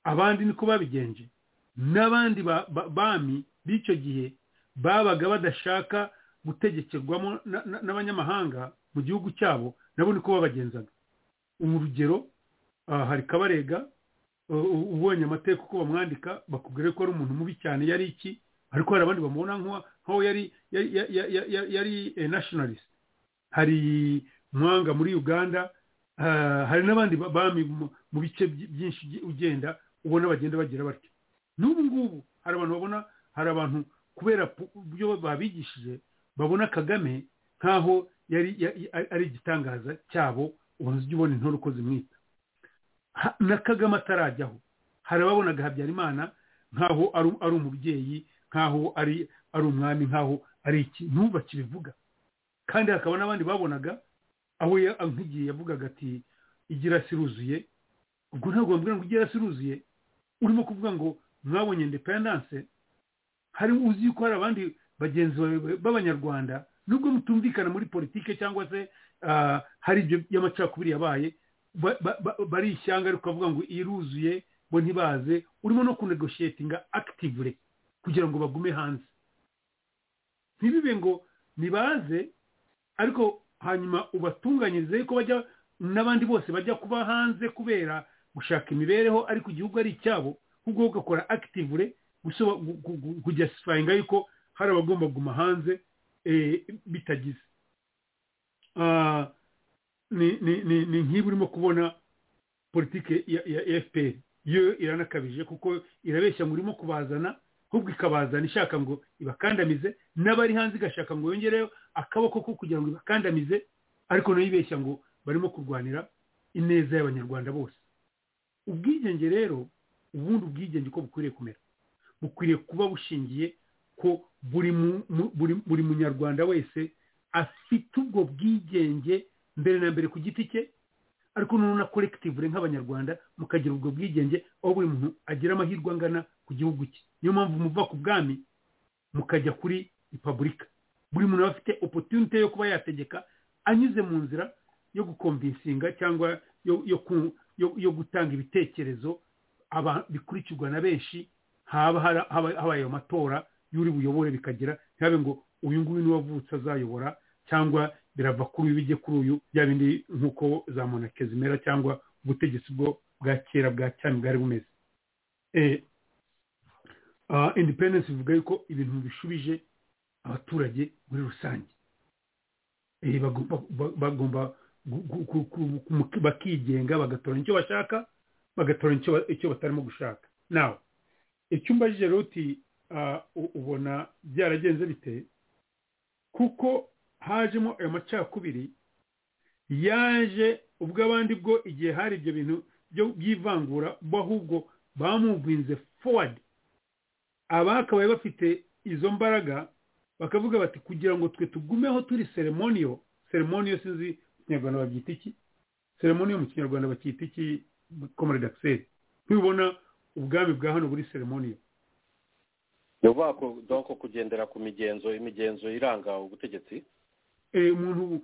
abandi niko babigenje n'abandi bami b'icyo gihe babaga badashaka gutegekerwamo n'abanyamahanga mu gihugu cyabo nabo niko babagenzaga urugero hari kabarega ubonye amateka uko bamwandika bakubwira ko ari umuntu mubi cyane yari iki ariko hari abandi bamubona nk'aho yari yari nashinalisite hari mwanga muri uganda hari n'abandi bami mu bice byinshi ugenda ubona bagenda bagira batyo n'ubu ngubu hari abantu babona hari abantu kubera uburyo babigishije babona kagame nk'aho yari ari igitangaza cyabo ubona ujya ubona intore uko zimwita na kagame atarajyaho hari ababonaga habyarimana nk'aho ari umubyeyi nk'aho ari umwami nk'aho ari iki ntubakibivuga kandi hakaba n'abandi babonaga aho nk'igihe yavugaga ati igira siruzuye ubwo ntabwo bambwira ngo igira siruzuye urimo kuvuga ngo mwabonye independanse hari uzi ko hari abandi bagenzi b'abanyarwanda nubwo mutumvikana muri politike cyangwa se hari ibyo by'amacakubiri yabaye bari ishyanga ariko bavuga ngo iruzuye bo ntibaze urimo no kunegoshiyetinga akitivure kugira ngo bagume hanze ntibibe ngo ntibaze ariko hanyuma ubatunganyirize ko bajya n'abandi bose bajya kuba hanze kubera gushaka imibereho ariko igihugu ari icyabo ahubwo ugakora akitivure kujya sifayinga yuko hari abagomba kuguma hanze bitagize ni nk'iba urimo kubona politike ya fpr yo iranakabije kuko irabeshya ngo urimo kubazana ahubwo ikabazana ishaka ngo ibakandamize n'abari hanze igashaka ngo yongereho akaboko ko kugira ngo ibakandamize ariko nayo ibeshya ngo barimo kurwanira ineza y'abanyarwanda bose ubwigenge rero ubundi ubwigenge uko bukwiriye kumera bukwiriye kuba bushingiye ko buri munyarwanda wese afite ubwo bwigenge mbere na mbere ku giti cye ariko na korekitivure nk'abanyarwanda mukagira ubwo bwigenge aho buri muntu agira amahirwe angana ku gihugu cye niyo mpamvu muva ku bwami mukajya kuri repubulika buri muntu aba afite opotunite yo kuba yategeka anyuze mu nzira yo gukomvinsinga cyangwa yo gutanga ibitekerezo bikurikirwa na benshi haba habaye amatora y'uri buyobore bikagira ntihabe ngo uyu nguyu niwe wavutse azayobora cyangwa birava kuri uyu bijye kuri uyu bya bindi nk'uko za monake zimera cyangwa ubutegetsi bwo bwa kera bwa cyane bwari bumeze independensi bivuga yuko ibintu bishubije abaturage muri rusange bagomba bakigenga bagatora icyo bashaka bagatora icyo batarimo gushaka nawe icyumba j'ijeruti ubona byaragenze bite kuko hajemo ayo macakubiri yaje ubwo abandi bwo igihe hari ibyo bintu by'ivangura bo ahubwo bamuvinze fowadi abakabaye bafite izo mbaraga bakavuga bati kugira ngo twe tugumeho turi seremoniyo seremoniyo sinzi mu kinyarwanda babyita iki seremoniyo mu kinyarwanda bacyita iki komore dagiseri ntibibona ubwami bwa hano buri seremoniyo ni ukuvuga ko doko kugendera ku migenzo imigenzo iranga ubutegetsi umuntu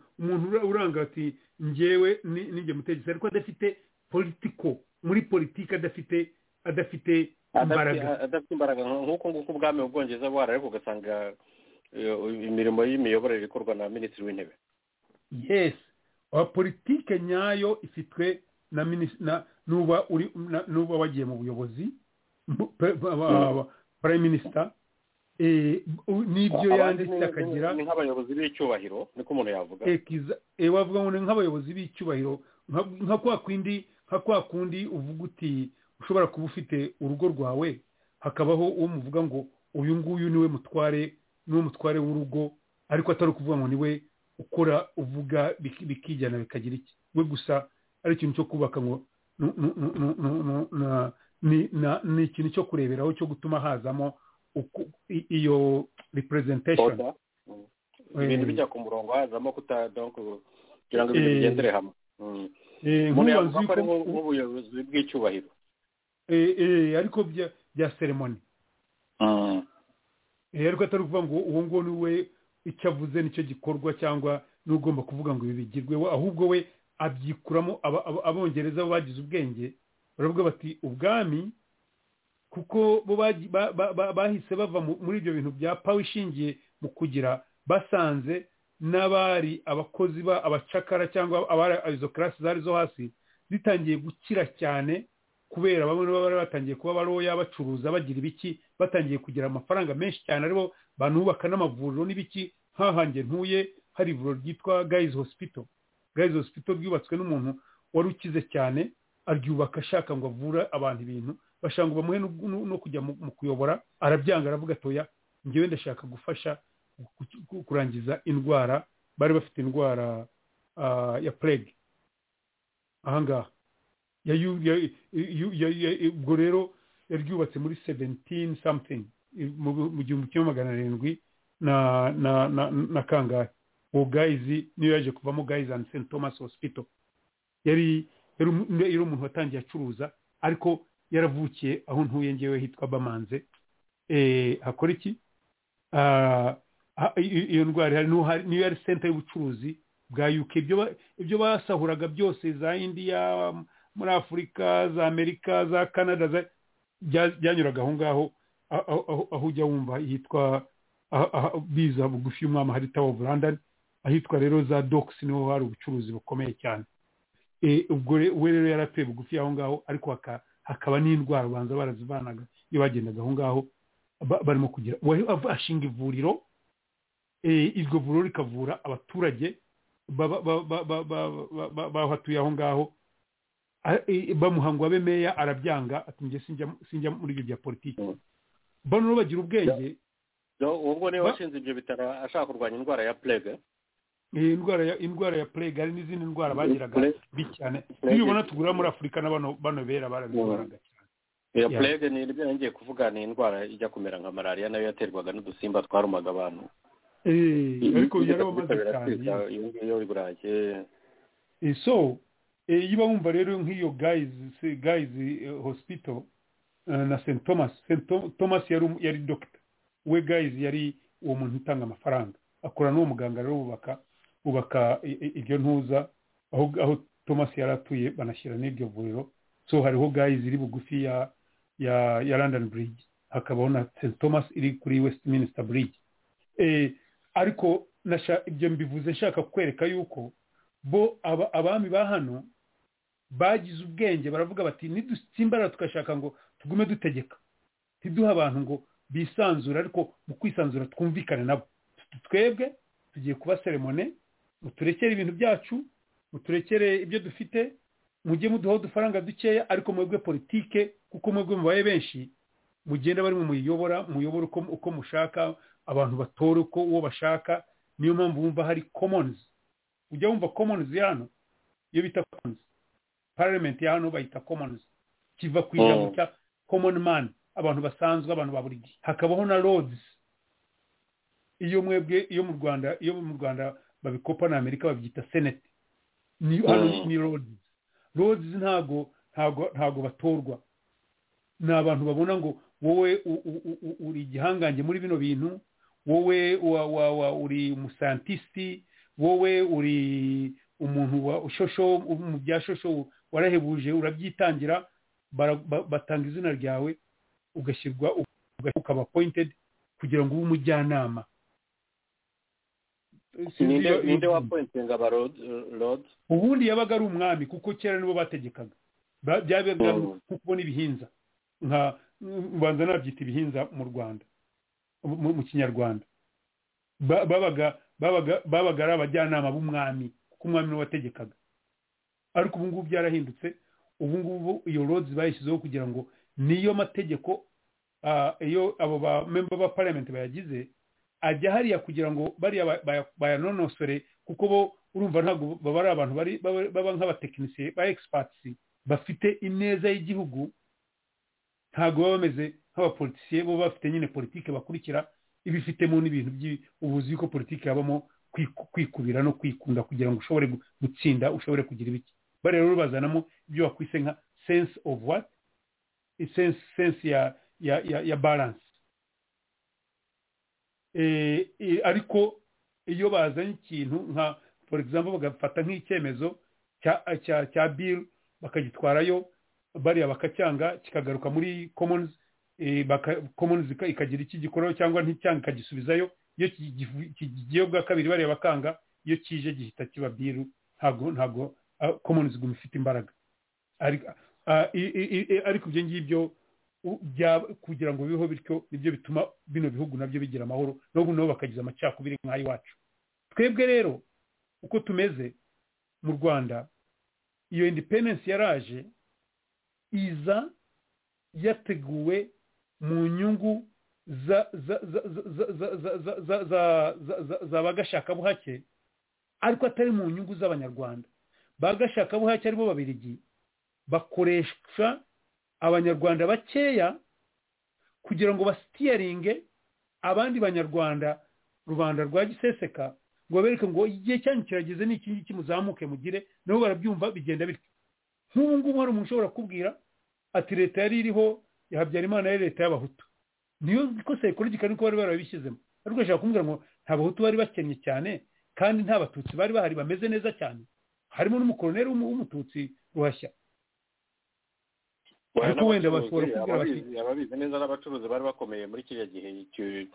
uranga ati ngewe n'inge mutegetsi ariko adafite politiko muri politiki adafite adafite imbaraga adafite imbaraga nk'uko nguko ubwami mu bwongereza buhari ariko ugasanga imirimo y'imiyoborere ikorwa na minisitiri w'intebe yesi politike nyayo ifitwe na nuba wagiye mu buyobozi prime minister n'ibyo yanditse akagira ni nk'abayobozi b'icyubahiro niko umuntu yavuga wavuga ngo ni nk'abayobozi b'icyubahiro nka kwa kundi uvuga uti ushobora kuba ufite urugo rwawe hakabaho uwo muvuga ngo uyu nguyu niwe mutware niwe mutware w'urugo ariko atari ukuvuga ngo niwe ukora uvuga biki- bikijyana bikagira iki we gusa ari ikintu cyo kubaka ngo nu- nu- nu- nu- nu- nu- na- ni- na- ni ikintu cyo kureberaho cyo gutuma hazamo uku- i- iyo representation oda ibintu Eh. bijya ku murongo hazamo kuta donc kugira ngo ibintu Eh. bigendere hamwe Mm. Eh, umuntu nk'ubu yavuga azi ko ari ko- nk'ubuyobozi bw'icyubahiro eh, eh, ariko bya bya seremoni Eh, ariko atari ukuvuga ngo uwo nguwo ni we icyo avuze nicyo gikorwa cyangwa n'ugomba kuvuga ngo ibi bigirweho ahubwo we abyikuramo aba- aba- abongereza bo bagize ubwenge baravuga bati ubwami kuko bo bagi- ba- ba- ba- bahise bava mu- muri ibyo bintu bya pawe ishingiye mu kugira basanze n'abari abakozi ba abacakara cyangwa abari izo karasi zari zo hasi zitangiye gukira cyane kubera bamwe baba bari batangiye kuba baroya bacuruza bagira ibiki batangiye kugira amafaranga menshi cyane aribo banubaka n'amavuriro n'ibiki nkahange ntuye hari ivuriro ryitwa gayizi hospital gayizi hospital ryubatswe n'umuntu wari ukize cyane aryubaka ashaka ngo avure abantu ibintu bashaka ngo bamuhe no- no- no kujya mu mu kuyobora arabyanga aravuga atoya ngewe ndashaka gufasha ku- ku- kurangiza indwara bari bafite indwara ah, ya plague ahangaha ya yu- ya- yu- ya- ya- ubwo rero yaryubatse muri seventini samutini mu mu gihumbi kimwe magana arindwi na na na na kangahe uwo gayizi niyo yaje kuvamo gayizi andi senti tomasi hosipito yari yari umu- yari umuntu watangiye acuruza ariko yaravukiye aho ntuye ngewe hitwa bamanze Eh, hakora iki Ah, ha- i- iyo ndwara ihari, n'uhari- niyo yari senta y'ubucuruzi bwa uk ibyo ba- ibyo basahuraga byose za indiya muri afurika za amerika za canada za- bya- byanyuraga aho ngaho aho- aho aho- aho ujya wumva yitwa aha- aha- biza bugufi y'umwami hari tawa ofu london ahitwa rero za dokisi niho hari ubucuruzi bukomeye cyane Eh, ubwo re- we rero yaratuye bugufi aho ngaho ariko haka- hakaba n'indwara ubanza barazivanaga iyo bagendaga aho ngaho ba- barimo kugira uwa- av- ashinga ivuriro eh, iryo vuriro rikavura abaturage baba- ba- ba- ba- ba- ba- ba- bahatuye aho ngaho A- eh, bamuha ngo abe meya arabyanga ati njye sinjya sinjya muri ibyo bya politiki Mm. bano rero bagira ubwenge uwo nguwo niwe Ba- washinze ibyo bitaro ashaka kurwanya indwara ya plague eh, indwara ya indwara ya plague hari n'izindi ndwara bagiraga Plague. mbi cyane Plague. iyo ubona tugura muri afurika na bano bano bera barabikoraga cyane iyo Yeah. plague ni ibyo yongeye kuvuga ni indwara ijya kumera nka malariya nayo yaterwaga n'udusimba twarumaga abantu Eh, ariko yarabamaze Bitabira cyane kwica iyo ngiyo i burayi Eh, so eh, iyo bumva rero nk'iyo guys guys eh, hospital eh, na St Thomas St Tho- Thomas yari um- yari doctor we guys yari uwo muntu utanga amafaranga akora n'uwo muganga rero bubaka bubaka i- i- iryo ntuza aho aho Thomas yari atuye banashyira n'iryo vuriro so hariho guys iri bugufi ya ya ya London Bridge hakabaho na St Thomas iri kuri Westminster Bridge eh, ariko nasha, ibyo mbivuze nshaka kwereka yuko bo aba- abami ba hano bagize ubwenge baravuga bati nidusimbara tugashaka ngo tugume dutegeka ntiduhe abantu ngo bisanzure ariko mu kwisanzura twumvikane nabo twebwe tugiye kuba seremone muturekere ibintu byacu muturekere ibyo dufite mujye muduhaho udufaranga dukeya ariko mwebwe politike kuko mwebwe mubaye benshi mugenda bari muyobora muyobora uko, uko mushaka abantu batore uko uwo bashaka niyo mpamvu wumva hari commons ujya wumva commons ya hano iyo bita commons parliament ya hano bayita commons kiva ku ijambo Mm. cya common man abantu basanzwe abantu ba buri gihe hakabaho na lords iyo mwebwe iyo mu rwanda iyo mu rwanda babikopa na amerika babyita senate ni hano ni- Mm. ni lords lords ntago ntago ntago batorwa ni abantu babona ngo wowe u- u- u- u- uri igihangange muri bino bintu wowe wa- wa- wa- uri umusantisiti wowe uri umuntu wa shosho mu bya shosho warahebuje urabyitangira bara- ba- batanga izina ryawe ugashyirwa ugashyirwa, ukaba appointed kugira ngo ube umujyanama Sinzi iyo- iyo ninde mvugo. wapointinga aba lodi ubundi yabaga ari umwami kuko kera nibo bategekaga Ba- byabaga ari Mm. nko kubona ibihinza nka ubanza nabyita ibihinza mu rwanda mu mu kinyarwanda Ba- babaga babaga babaga ari abajyanama b'umwami kuko umwami niwe wategekaga ariko ubu ngubu byarahindutse ubu ngubu iyo roads bayishyizeho kugira ngo niyo mategeko iyo abo ba memba ba parliament bayagize ajya hariya kugira ngo bariya bayanonosore kuko bo urumva ntabwo baba ari abantu baba nk'abatekinisiye ba egisipatisi bafite ineza y'igihugu ntabwo baba bameze nk'abapolitisiye bo bafite nyine politiki bakurikira ibifitemo n'ibintu by'ubuzi yuko politiki yabamo kwikubira no kwikunda kugira ngo ushobore gutsinda ushobore kugira ibiki bariya rero bazanamo ibyo bakwise nka sense of what sense sense ya ya ya ya balance ariko iyo bazanye ikintu nka for example bagafata nk'icyemezo cya bill bakagitwarayo bariya bakacyanga kikagaruka muri commons commons ikagira iki gikoraho cyangwa nticyanga ikagisubizayo iyo kigiyeho bwa kabiri bariya bakanga iyo kije gihita kiba bill ntabwo ntabwo commons iguma ifite imbaraga ariko ibyo ngibyo kugira ngo bibeho bityo nibyo bituma bino bihugu nabyo bigira amahoro n'ubu nabo bakagiza amacakubiri nk'ay'iwacu twebwe rero uko tumeze mu rwanda iyo independensi yaraje iza yateguwe mu nyungu za bagashakabuhake ariko atari mu nyungu z'abanyarwanda bagashakabuhake aribo babirigi bakoresha abanyarwanda bakeya kugira ngo basitiyaringe abandi banyarwanda rubanda rwa giseseka ngo babereke ngo igihe cyanyu kirageze n'iki ngiki muzamuke mugire nabo barabyumva bigenda bityo nk'ubu ngubu hari umuntu ushobora kubwira ati leta yari iriho ya habyarimana yari leta y'abahutu niyo ikosa rikoragika niko bari barabishyizemo ariko ashobora kumbwira ngo nta bahutu bari bakennye cyane kandi nta batutsi bari bahari bameze neza cyane harimo n'umukoroneri w'umututsi ruhashya ariko wenda bashobora kubwira ababizi ababizi neza n'abacuruzi bari bakomeye muri kiriya gihe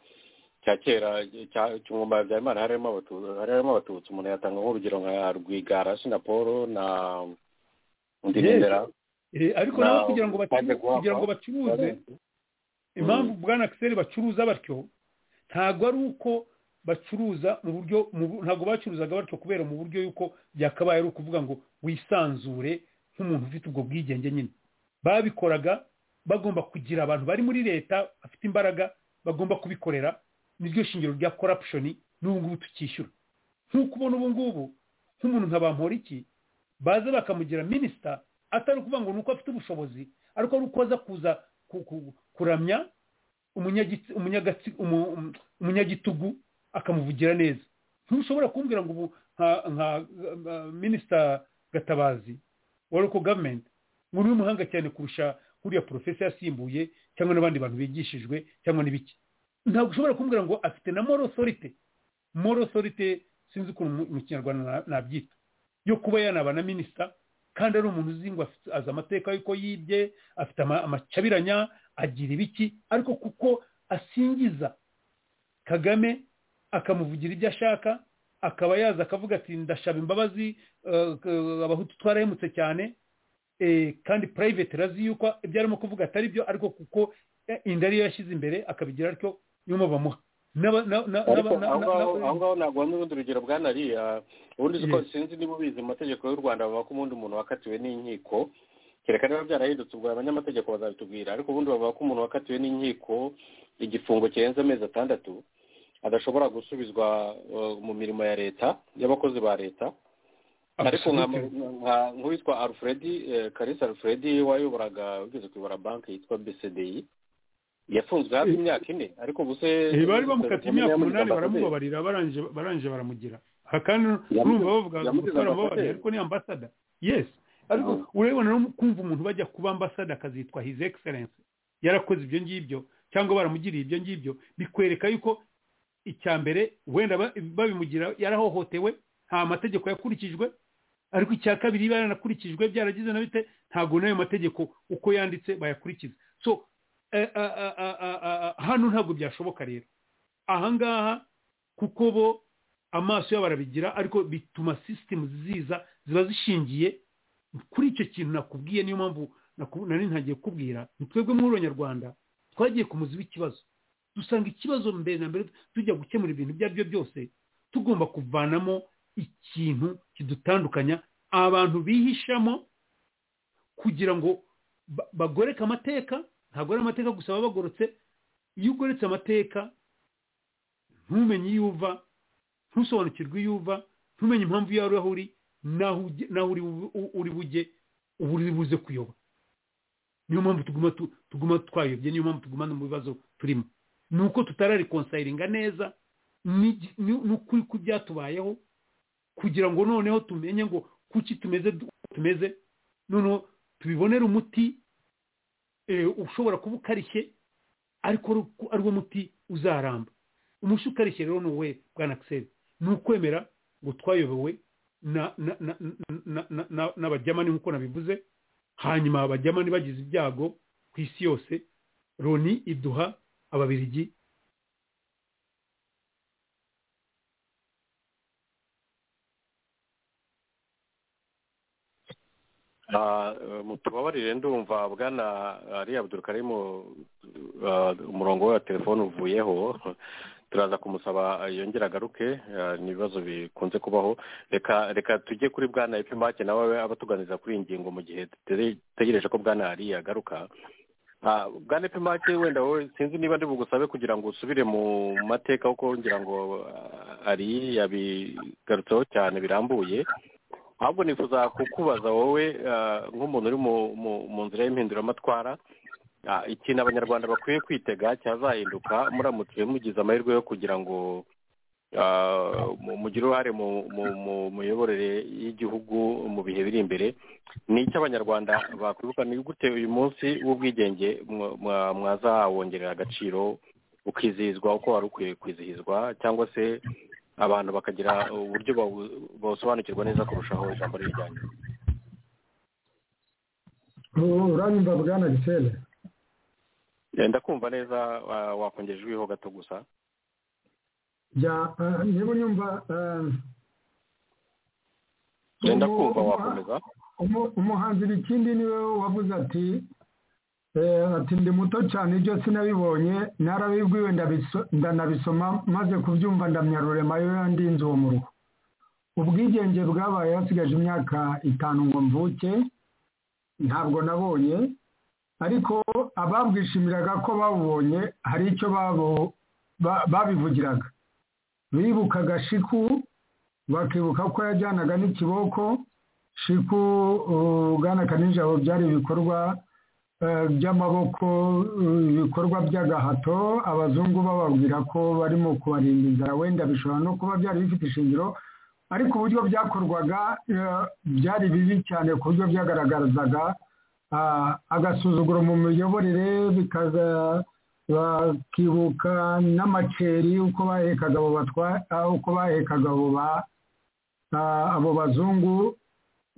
cya kera cy'umwumba wa habyarimana harimo abatutsi umuntu yatanga nk'urugero nka rwigara na paul na ndindera ariko nabo kugira ngo kugira ngo bacuruze impamvu bwana kiseri bacuruza batyo ntabwo ari uko bacuruza mu buryo ntabwo bacuruzaga batyo kubera mu buryo yuko byakabaye ari ukuvuga ngo wisanzure nk'umuntu ufite ubwo bwigenge nyine babikoraga bagomba kugira abantu bari muri leta bafite imbaraga bagomba kubikorera niryo shingiro rya corruption n'ubu ngubu tukishyura nk'uko ubona ubu ngubu nk'umuntu nka bamporiki baza bakamugira minisita atari ukuvuga ngo ni uko afite ubushobozi ariko ari uko aza kuza kuramya umunyagitugu akamuvugira neza ntushobora kumbwira ngo ubu nka minisita gatabazi wa local government ngo ni umuhanga cyane kurusha kuriya porofesi yasimbuye cyangwa n'abandi bantu bigishijwe cyangwa n'ibiki ntabwo ushobora kumbwira ngo afite na moro sorite moro sorite sinzi ukuntu mu kinyarwanda nabyita yo kuba yanaba na minisita kandi ari umuntu uzi ngo azi amateka y'uko yibye afite amacabiranya agira ibiki ariko kuko asingiza kagame akamuvugira ibyo ashaka akaba yaza akavuga ati ndashaba imbabazi abahutu twarahemutse cyane kandi private razi yuko ibyo arimo kuvuga atari byo ariko kuko inda ariyo yashyize imbere akabigira atyo nyuma bamuha aho ngaho ntabwo hamwe urundi rugero bwanariya ubundi uko sinzi niba ubizi mu mategeko y'u rwanda bavuga ko ubundi umuntu wakatiwe n'inkiko kereka niba byarahindutse ubwo abanyamategeko bazabitubwira ariko ubundi bavuga ko umuntu wakatiwe n'inkiko igifungo kirenze amezi atandatu adashobora gusubizwa mu mirimo ya leta y'abakozi ba leta ariko nk'uwitwa alfredi karisa alfredi wayoboraga ugeze kuyobora banki yitwa bcdi yafunzwe hafi imyaka ine ariko ubu se bari bamukatiye imyaka umunani baramubabarira barangije baramugira aha kandi urumva bavuga ngo gusora mubabarira ariko ni ambasada yesi ariko urabibona no kumva umuntu bajya kuba ambasada akazitwa hizi egiserensi yarakoze ibyo ngibyo cyangwa baramugiriye ibyo ngibyo bikwereka yuko icya mbere wenda babimugira yarahohotewe nta mategeko yakurikijwe ariko icya kabiri yaranakurikijwe byaragize na bite ntabwo n'ayo mategeko uko yanditse bayakurikiza so hano ntabwo byashoboka rero ahangaha kuko bo amaso yabo arabigira ariko bituma sisitemu ziza ziba zishingiye kuri icyo kintu nakubwiye niyo mpamvu nari ntagiye kukubwira ni twebwe nk'urubanyarwanda twagiye ku muzi w'ikibazo dusanga ikibazo mbere na mbere tujya gukemura ibintu ibyo ari byo byose tugomba kuvanamo ikintu kidutandukanya abantu bihishamo kugira ngo bagoreke amateka ntabwo ari amateka gusa baba bagorotse iyo ugoretse amateka ntumenye iyo uva ntusobanukirwe iyo uva ntumenye impamvu iyo ari aho uri n'aho ujye- n'aho uri bu- u- uri bujye uba uri buze kuyoba niyo mpamvu tuguma tu- tuguma twayobye niyo mpamvu tuguma no mu bibazo turimo ni uko tutararikonsayiringa neza ni- ni- ni ukuri kw'ibyatubayeho kugira ngo noneho tumenye ngo kuki tumeze du- tumeze noneho tubibonere umuti eh, ushobora kuba ukarishye ariko ari uko- ari wo muti uzaramba umushi ukarishye rero ni uwe bwana akiseri ni ukwemera ngo twayobewe na- na- na- na- na- na- na- n'abajyamani nk'uko nabivuze hanyuma abajyamani bagize ibyago ku isi yose loni iduha ababirigi Ah, eh, mutubabarire ndumva bwana ari abdurukarimu ah, umurongo we wa telefone uvuyeho turaza kumusaba ah, yongere agaruke ah, ni ibibazo bikunze kubaho reka reka tujye kuri bwana epimake nawe abatuganiriza kuri iyi ngingo mu gihe dutere- dutegereje ko bwana ari agaruka Ah, bwana epimake wenda wowe sinzi niba ndi bugusabe kugira ngo usubire mu mateka kuko ngira ngo ah, ari yabigarutseho cyane birambuye ahubwo nifuza kukubaza wowe ah, nk'umuntu uri mu- mu- mu nzira y'impinduramatwara ah, ikintu abanyarwanda bakwiye kwitega cyazahinduka muramutse mugize amahirwe yo kugira ngo ah, mu- mugire uruhare mu- mu- mu miyoborere y'igihugu mu bihe biri imbere ni icyo abanyarwanda bakwibuka ni gute uyu munsi w'ubwigenge mwa- mwa- mwazawongerera agaciro ukizihizwa uko wari ukwiye kwizihizwa cyangwa se abantu bakagira uburyo bawu- bawusobanukirwa neza kurushaho ijambo rijyanye uranyumva bwana gisele ndakumva neza wa- wakongera ijwiho gato gusa jya eh, niba unyumva eh, Yenda kumva umu- wakomeza umu- umuhanzi ikindi niwe wavuze ati eh, ati ndi muto cyane ibyo sinabibonye narabibwiwe ndabiso- ndanabisoma maze kubyumva ndamya rurema yo yandinze uwo muruho ubwigenge bwabaye hasigaje imyaka itanu ngo mvuke ntabwo nabonye ariko ababwishimiraga ko babubonye hari icyo babo ba- babivugiraga bibukaga shiku bakibuka ko yajyanaga n'ikiboko shiku uh, bwana kanijabo byari ibikorwa eh, by'amaboko eh, ibikorwa by'agahato abazungu bababwira ko barimo kubarinda inzara wenda bishobora no kuba byari bifite ishingiro ariko uburyo byakorwaga eh, byari bibi cyane ku buryo byagaragazaga ah, agasuzuguro mu miyoborere bikaza bakibuka n'amaceri uko bahekaga abo batwa- ah, uko bahekaga abo ba- ah, abo bazungu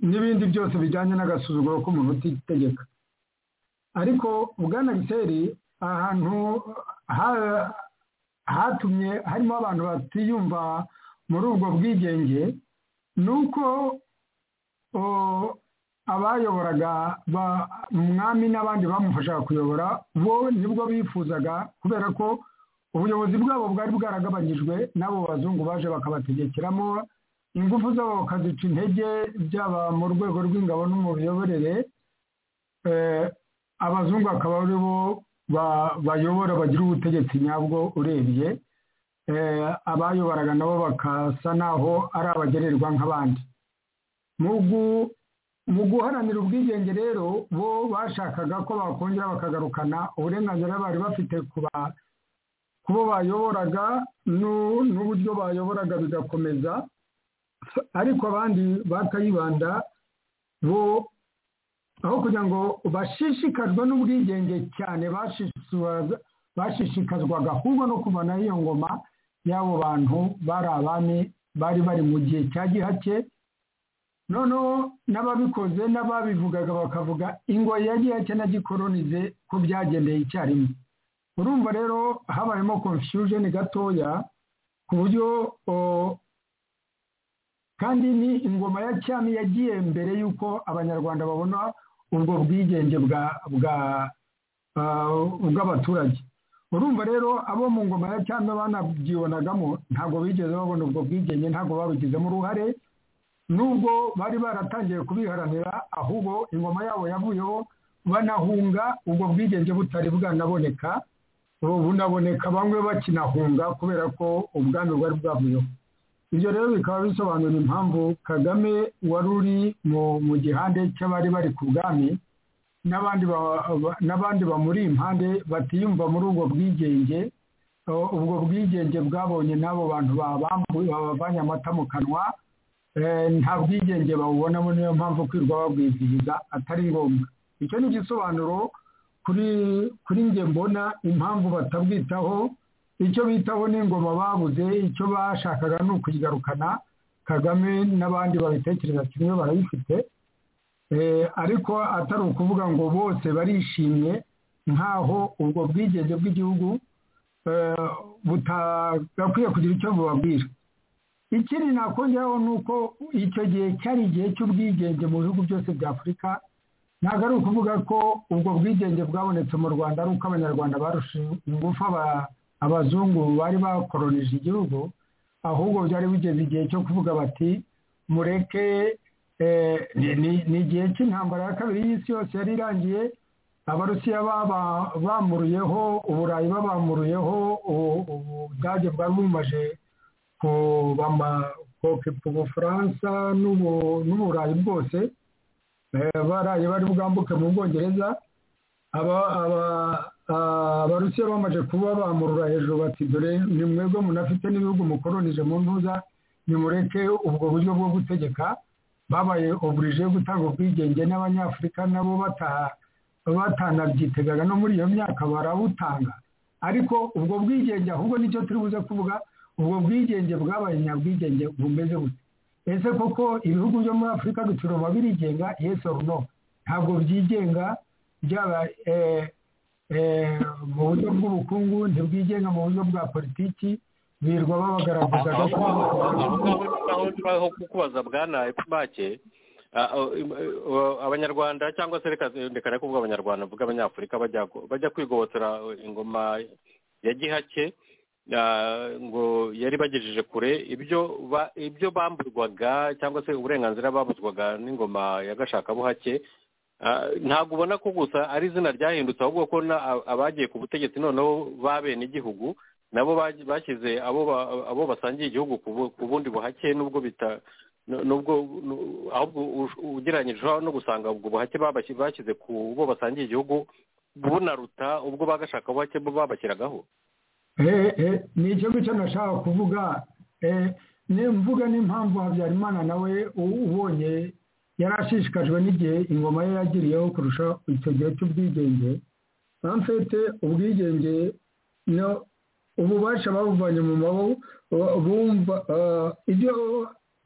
n'ibindi byose bijyanye n'agasuzuguro k'umuntu utitegeka ariko bwana giseri ahantu ha- hatumye harimo abantu batiyumva muri ubwo bwigenge ni uko o, abayoboraga ba- umwami n'abandi bamufashaga kuyobora bo nibwo bifuzaga kubera ko ubuyobozi bwabo bwari bwaragabanyijwe n'abo bazungu baje bakabategekeramo ingufu zabo bakazica intege byaba mu rwego rw'ingabo no mu miyoborere eh, abazungu akaba ari bo ba- bayobora bagira ubutegetsi nyabwo urebye eh, abayoboraga nabo bakasa naho ari abagererwa nk'abandi Mu gu- mu guharanira ubwigenge rero bo bashakaga ko bakongera bakagarukana uburenganzira bari bafite ku ba- ku bo bayoboraga n'u- n'uburyo bayoboraga bigakomeza ariko abandi bakayibanda bo aho kugira ngo bashishikazwe n'ubwigenge cyane bashishikaza- bashishikazwaga ahubwo no kuvanaho iyo ngoma y'abo bantu bari abami bari bari mu gihe cya gihake noneho n'ababikoze n'ababivugaga bakavuga ingo ya gihake na gikoronize ko byagendeye icyarimwe urumva rero habayemo confusion gatoya ku buryo o, kandi ni ingoma ya cyami yagiye mbere y'uko abanyarwanda babona ubwo bwigenge bwa bwa ah, bw'abaturage urumva rero abo mu ngoma ya cyami banabyibonagamo ntabwo bigeze babona ubwo bwigenge ntabwo babigizemo uruhare nubwo bari baratangiye kubiharanira ahubwo ingoma yabo yavuyeho banahunga ubwo bwigenge butari bwanaboneka ubu bunaboneka bamwe bakinahunga kubera ko ubwami bwari bwavuyeho ibyo rero bikaba bisobanura impamvu kagame wari uri mu gihande cy'abari bari ku bwami n'abandi bamuri impande batiyumva muri ubwo bwigenge ubwo bwigenge bwabonye n'abo bantu babavanye amata mu kanwa nta bwigenge bawubonamo niyo mpamvu kwirwa babwizihiza atari ngombwa icyo ni igisobanuro kuri nge mbona impamvu batabwitaho icyo bitaho n'ingoma babuze icyo bashakaga ni ukuyigarukana kagame n'abandi babitekereza kimwe barayifite ariko atari ukuvuga ngo bose barishimye nk'aho ubwo bwigenge bw'igihugu butagakwiye kugira icyo bubabwira ikindi nakongeraho ni uko icyo gihe cyari igihe cy'ubwigenge mu bihugu byose bya afurika ntabwo ari ukuvuga ko ubwo bwigenge bwabonetse mu rwanda ari uko abanyarwanda barusha ingufu abazungu bari bakoronije igihugu ahubwo byari bigeze igihe cyo kuvuga bati mureke ni igihe cy'intambara ya kabiri y'isi yose yari irangiye abarusiya bamuruyeho uburayi babamuruyeho ubudage bwari bumaje ku bufaransa n'uburayi bwose baraye bari bwambuke mu bwongereza abarusiya bamaze kuba bamurura hejuru bati dore ni mwebwe munafite n'ibihugu mukoronije mu ntuza nimureke ubwo buryo bwo gutegeka babaye oburije yo gutanga ubwigenge n'abanyafurika nabo bataha batanabyiteganga no muri iyo myaka barabutanga ariko ubwo bwigenge ahubwo nicyo turi buze kuvuga ubwo bwigenge bwabaye nyabwigenge bumeze bute ese koko ibihugu byo muri afurika bituruma birigenga yes or no ntabwo byigenga byaba mu buryo bw'ubukungu ntibwigenga mu buryo bwa politiki birirwa babagaragaza aho kukubaza bwana make abanyarwanda cyangwa se reka kuvuga abanyarwanda mvuga abanyafurika bajya kwigobotora ingoma ya gihake ngo yari bagejeje kure ibyo bamburwaga cyangwa se uburenganzira babuzwaga n'ingoma ya gashakabuhake ntabwo ubona ko gusa ari izina ryahindutse ahubwo ko abagiye ku butegetsi noneho ba bene igihugu nabo bashyize abo basangiye igihugu ku bundi buhake n'ubwo bita nubwo ahubwo ugereranyije no gusanga ubwo buhake bashyize ku bo basangiye igihugu bunaruta ubwo bagashaka buhake bo babashyiragaho ni icyo ngicyo nashaka kuvuga mvuga n'impamvu habyarimana nawe ubonye yari ashishikajwe n'igihe ingoma ye yagiriyeho kurusha icyo gihe cy'ubwigenge bamfite ubwigenge ububasha babuvanye mu mabumva ibyo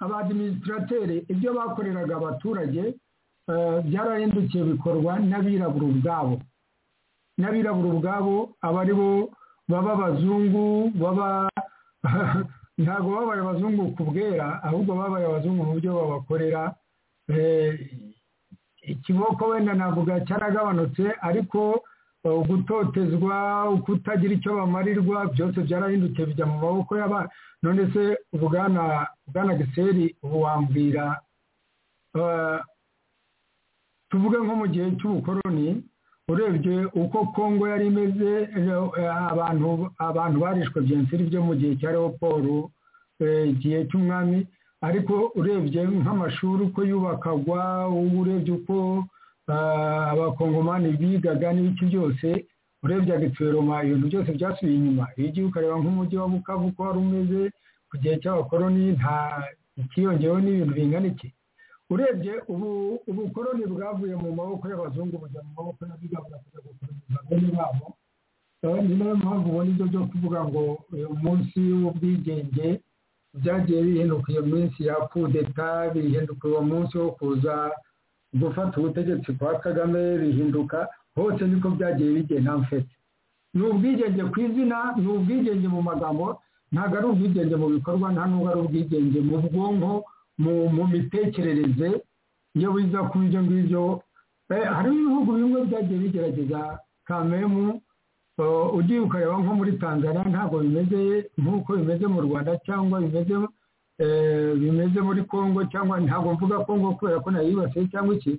abadiminisitrateri ibyo bakoreraga abaturage byarahindukiye bikorwa n'abirabura ubwabo n'abirabura ubwabo aba ari bo baba abazungu baba ntabwo babaye abazungu ku bwera ahubwo babaye abazungu mu buryo babakorera ikiboko wenda navuga cyaragabanutse ariko gutotezwa kutagira icyo bamarirwa byose byarahindutse bijya mu maboko y'aba none se bwana bwana giseri ubu wambwira tuvuge nko mu gihe cy'ubukoroni urebye uko kongo yari imeze abantu abantu barishwe byensiri byo mu gihe cya leopolu igihe cy'umwami ariko urebye nk'amashuri uko yubakagwa urebye uko abakongomani bigaga n'ibiki byose urebye agitweroma ibintu byose byasubiye inyuma iyo ugiye ukareba nk'umujyi wa bukavu uko wari umeze ku gihe cy'abakoroni nta ikiyongeyeho n'ibintu bingana iki urebye ubu ubukoroni bwavuye mu maboko y'abazungu bujya mu maboko y'abirabura kujya gukoroniza bene babo ni nayo mpamvu ubona ibyo byo kuvuga ngo uyu munsi w'ubwigenge byagiye bihinduka iyo minsi ya kudeta bihinduka uwo munsi wo kuza gufata ubutegetsi kwa kagame bihinduka hose niko byagiye bigenda mfite ni ubwigenge ku izina ni ubwigenge mu magambo ntabwo ari ubwigenge mu bikorwa nta nubwo ari ubwigenge mu bwonko mu mitekerereze iyo wiza ku ibyo ngibyo harimo ibihugu bimwe byagiye bigerageza kamemu ugiye ukareba nko muri tanzania ntabwo bimeze nk'uko bimeze mu rwanda cyangwa bimeze bimeze muri congo cyangwa ntabwo mvuga congo kubera ko nayibasiye cyangwa iki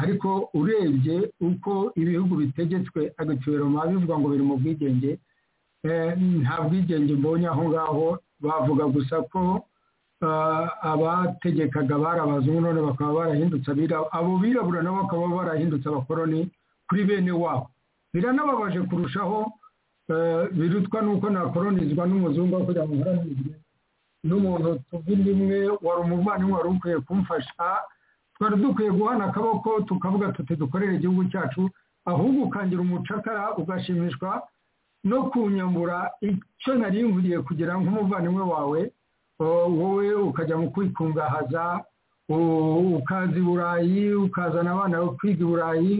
ariko urebye uko ibihugu bitegetswe agacuberoma bivuga ngo biri mu bwigenge nta bwigenge mbonye aho ngaho bavuga gusa ko abategekaga bari abazungu none bakaba barahindutse abo birabura nabo bakaba barahindutse abakoroni kuri bene wabo biranababaje kurushaho birutwa n'uko nakoronizwa n'umuzungu aho kugira ngo nkoranizwe n'umuntu tuvuga imwe wari umuvandimwe wari ukwiye kumfasha twari dukwiye guhana akaboko tukavuga tuti dukorere igihugu cyacu ahubwo ukangira umucakara ugashimishwa no kunyambura icyo narimburiye kugira nk'umuvandimwe wawe wowe ukajya mu kwikungahaza ukaza i burayi ukazana abana bawe kwiga i burayi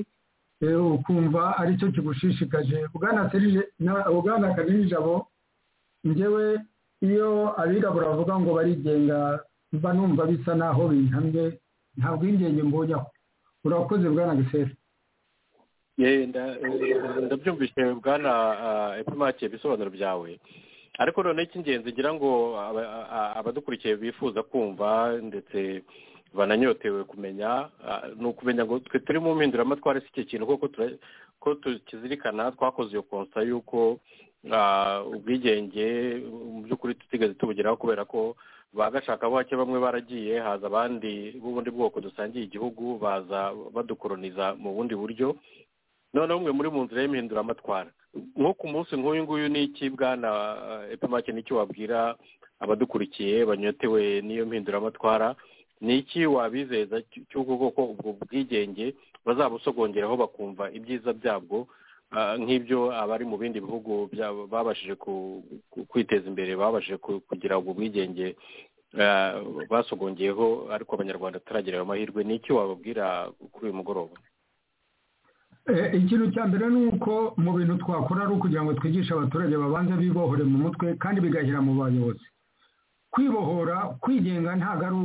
ukumva aricyo kigushishikaje ubwana karirije jabo ngewe iyo abirabura bavuga ngo barigenga mba numva bisa naho bihamye nta bwigenge mbonyaho urakoze bwana gisera ndabyumvise bwana epimake ibisobanuro byawe ariko noneho icy'ingenzi ngira ngo abadukurikiye bifuza kumva ndetse bananyotewe kumenya ni ukumenya ngo twe turi mu mpinduramatwara si icyo kintu kuko tukizirikana twakoze iyo konsa y'uko ubwigenge mu by'ukuri tutigaze tubugeraho kubera ko bagashaka bake bamwe baragiye haza abandi b'ubundi bwoko dusangiye igihugu baza badukoroniza mu bundi buryo noneho umwe muri mu nzira y'imihinduramatwara nko ku munsi nk'uyu nguyu ni iki bwana epimake n'icyo wabwira abadukurikiye banyotewe n'iyo mpinduramatwara ni iki wabizeza cy'ubwo bwoko ubwo bwigenge bazabusogongeraho bakumva ibyiza byabwo nk'ibyo abari mu bindi bihugu babashije kwiteza imbere babashije kugira ubwo bwigenge basogongeyeho ariko abanyarwanda tutaragira ayo mahirwe ni iki wababwira kuri uyu mugoroba ikintu cya mbere ni uko mu bintu twakora ari ukugira ngo twigishe abaturage babanza bibohore mu mutwe kandi bigahera mu bayobozi kwibohora kwigenga ntabwo ari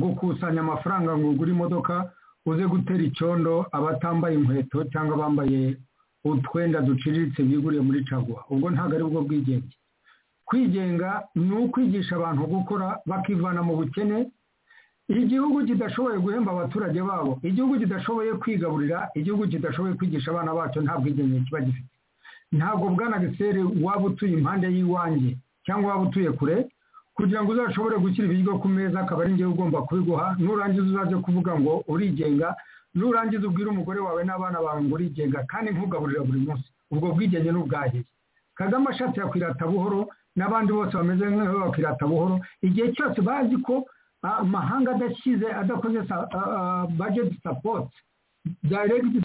gukusanya amafaranga ngo ugure imodoka uze gutera icyondo abatambaye inkweto cyangwa abambaye utwenda duciriritse biguriye muri caguwa ubwo ntabwo ari bwo bwigenge kwigenga ni ukwigisha abantu gukora bakivana mu bukene igihugu kidashoboye guhemba abaturage babo igihugu kidashoboye kwigaburira igihugu kidashoboye kwigisha abana bacyo nta bwigenge kiba gifite ntabwo bwana giseri waba utuye impande y'iwanjye cyangwa waba utuye kure kugira ngo uzashobore gushyira ibiryo ku meza akaba ari ngewe ugomba kubiguha nurangiza uzaze kuvuga ngo urigenga nurangiza ubwire umugore wawe n'abana bawe ngo urigenga kandi ntugaburira buri munsi ubwo bwigenge ni ubwahiye kagame ashatse yakwirata buhoro n'abandi bose bameze nk'aho bakwirata buhoro igihe cyose bazi ko amahanga adashyize adakoze bajeti sapoti dayiregiti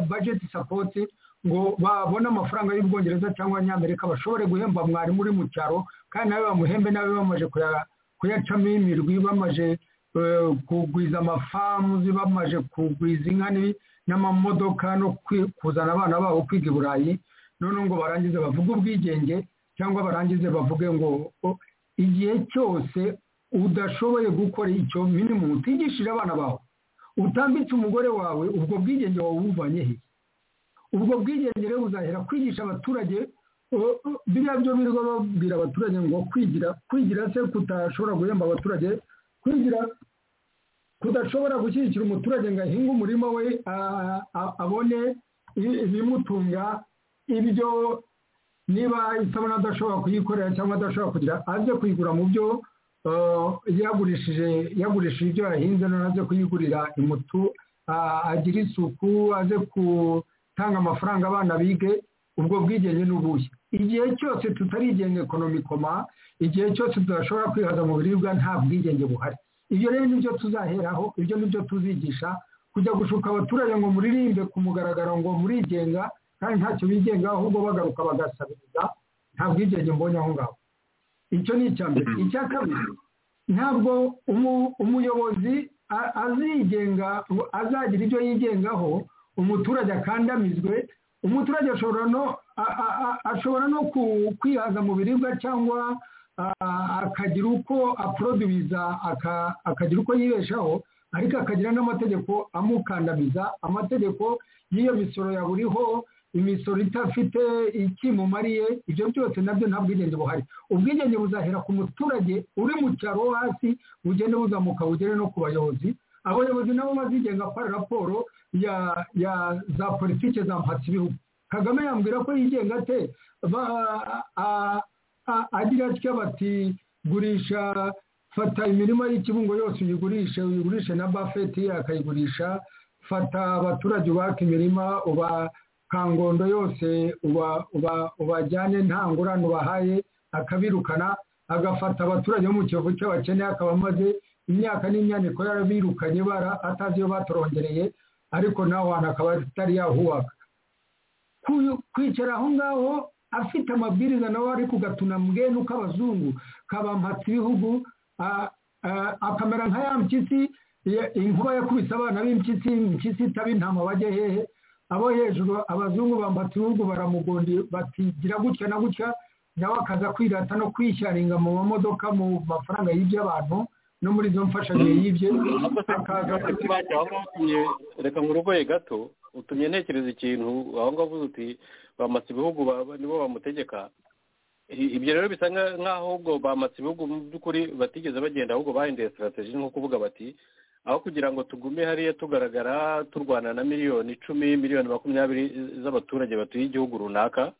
bajeti sapoti ngo babone amafaranga y'ubwongereza cyangwa abanyamerika bashobore guhemba mwarimu uri mu cyaro kandi nawe bamuhembe nawe bamaze kuyacamo imirwi bamaze kugwiza amafamu bamaze kugwiza inka n'amamodoka no kuzana abana babo kwiga i burayi noneho ngo barangize bavuge ubwigenge cyangwa barangize bavuge ngo igihe cyose udashoboye gukora icyo minimu utigishije abana bawe utambitse umugore wawe ubwo bwigenge wawe ubuvanye he ubwo bwigenge rero buzahera kwigisha abaturage biriya byo birirwa babwira abaturage ngo kwigira kwigira se kutashobora guhemba abaturage kwigira kudashobora gushyigikira umuturage ngo ahinge umurima we abone ibimutunga ibyo niba isabune adashobora kuyikorera cyangwa adashobora kugira ajye kuyigura mu byo yagurishije yagurishije ibyo yahinze none aze kuyigurira imutu agira isuku aze gutanga amafaranga abana bige ubwo bwigenge ni ubuhe igihe cyose tutarigenga ekonomikoma igihe cyose tudashobora kwihaza mu biribwa nta bwigenge buhari ibyo rero nibyo tuzaheraho ibyo nibyo tuzigisha kujya gushuka abaturage ngo muririmbe ku mugaragaro ngo murigenga kandi ntacyo bigenga ahubwo bagaruka bagasabiriza nta bwigenge mbonye aho ngaho icyo ni icya mbere icya kabiri ntabwo umuyobozi azigenga azagira ibyo yigengaho umuturage akandamizwe umuturage ashobora no kwihaza mu biribwa cyangwa akagira uko aprodubiza akagira uko yibeshaho ariko akagira n'amategeko amukandamiza amategeko y'iyo misoro yaburiho imisoro idafite ikimumariye ibyo byose nabyo nta bwigenge buhari ubwigenge buzahera ku muturage uri mu cyaro hasi bugende buzamuka bugere no ku bayobozi abayobozi nabo bazigenga gukora raporo ya ya za politiki za mpatsi ibihugu kagame yambwira ko yigenga ate agira atya bati gurisha fata imirima y'ikibungo yose uyigurishe uyigurishe na bafeti akayigurisha fata abaturage ubaka imirima uba kangondo yose ubajyane nta ngurane ubahaye akabirukana agafata abaturage bo mu kiyovu cy'abakene akaba amaze imyaka n'imyaniko yarabirukanye bara atazi iyo batorongereye ariko nawe akaba atari yahubaka kwicara aho ngaho afite amabwiriza nawe ari kugatuna mbwenu k'abazungu kabampatse ibihugu akamera nka ya mpyisi inkuba yakubise abana b'impyisi impyisi itaba intama bajya hehe abo hejuru abazungu bambatse ibihugu baramugundira bati gira gutya na gutya nawe akaza kwirata no kwishyaringa mu mamodoka mu mafaranga y'iby'abantu no muri izo mfashanyo y'ibye akaza reka nkurugoye gato utumye ntekereza ikintu aho ngaho uvuze uti bamatse ibihugu nibo bamutegeka ibyo rero bisa nk'aho ubwo bamatse ibihugu mu by'ukuri batigeze bagenda ahubwo bahindeye sitarategi nko kuvuga bati aho kugira ngo tugume hariya tugaragara turwana na miliyoni icumi miliyoni makumyabiri z'abaturage batuye igihugu runaka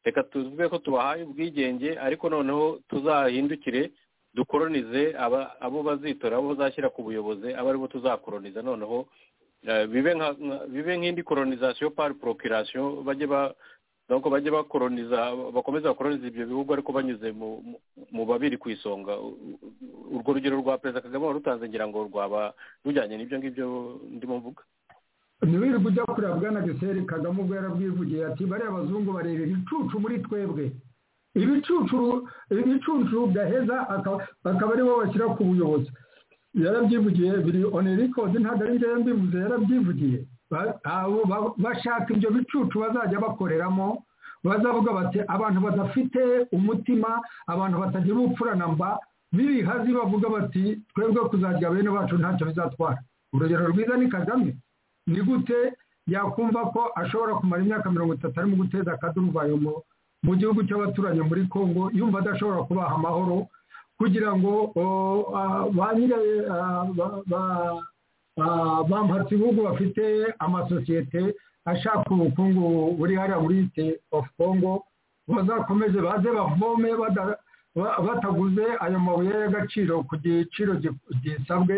reka tuvuge ko tubahaye ubwigenge ariko noneho tuzahindukire dukoronize abo bazitora abo bazashyira ku buyobozi abo aribo tuzakoroniza noneho bibe nk'indi koronizasiyo pari porokirasiyo bajye bakoroniza bakomeza bakoroniza ibyo bihugu ariko banyuze mu babiri ku isonga urwo rugero rwa perezida kagame warutanze ngira ngo rwaba rujyanye n'ibyo ngibyo ndimo mvuga ntiwirirwe ujya kureba bwana giseri kagame ubwo yarabwivugiye ati bariya abazungu bareba ibicucu muri twebwe ibicucu ibicucu gaheza akaba aribo bashyira ku buyobozi yarabyivugiye biri oni rikodi ntabwo ari njyewe mbivuze yarabyivugiye bashaka ibyo bicucu bazajya bakoreramo bazavuga bati abantu badafite umutima abantu batagira ubupfura na mba birihazi bavuga bati twebwe kuzajya bene bacu ntacyo bizatwara urugero rwiza ni kagame ni gute yakumva ko ashobora kumara imyaka mirongo itatu arimo guteza akaduruvayo mu gihugu cy'abaturanyi muri congo yumva adashobora kubaha amahoro kugira ngo ba nyiri bampatse ibihugu bafite amasosiyete ashaka ubukungu buri hariya muri ite ofu congo bazakomeze baze bavome bataguze ayo mabuye y'agaciro ku giciro gisabwe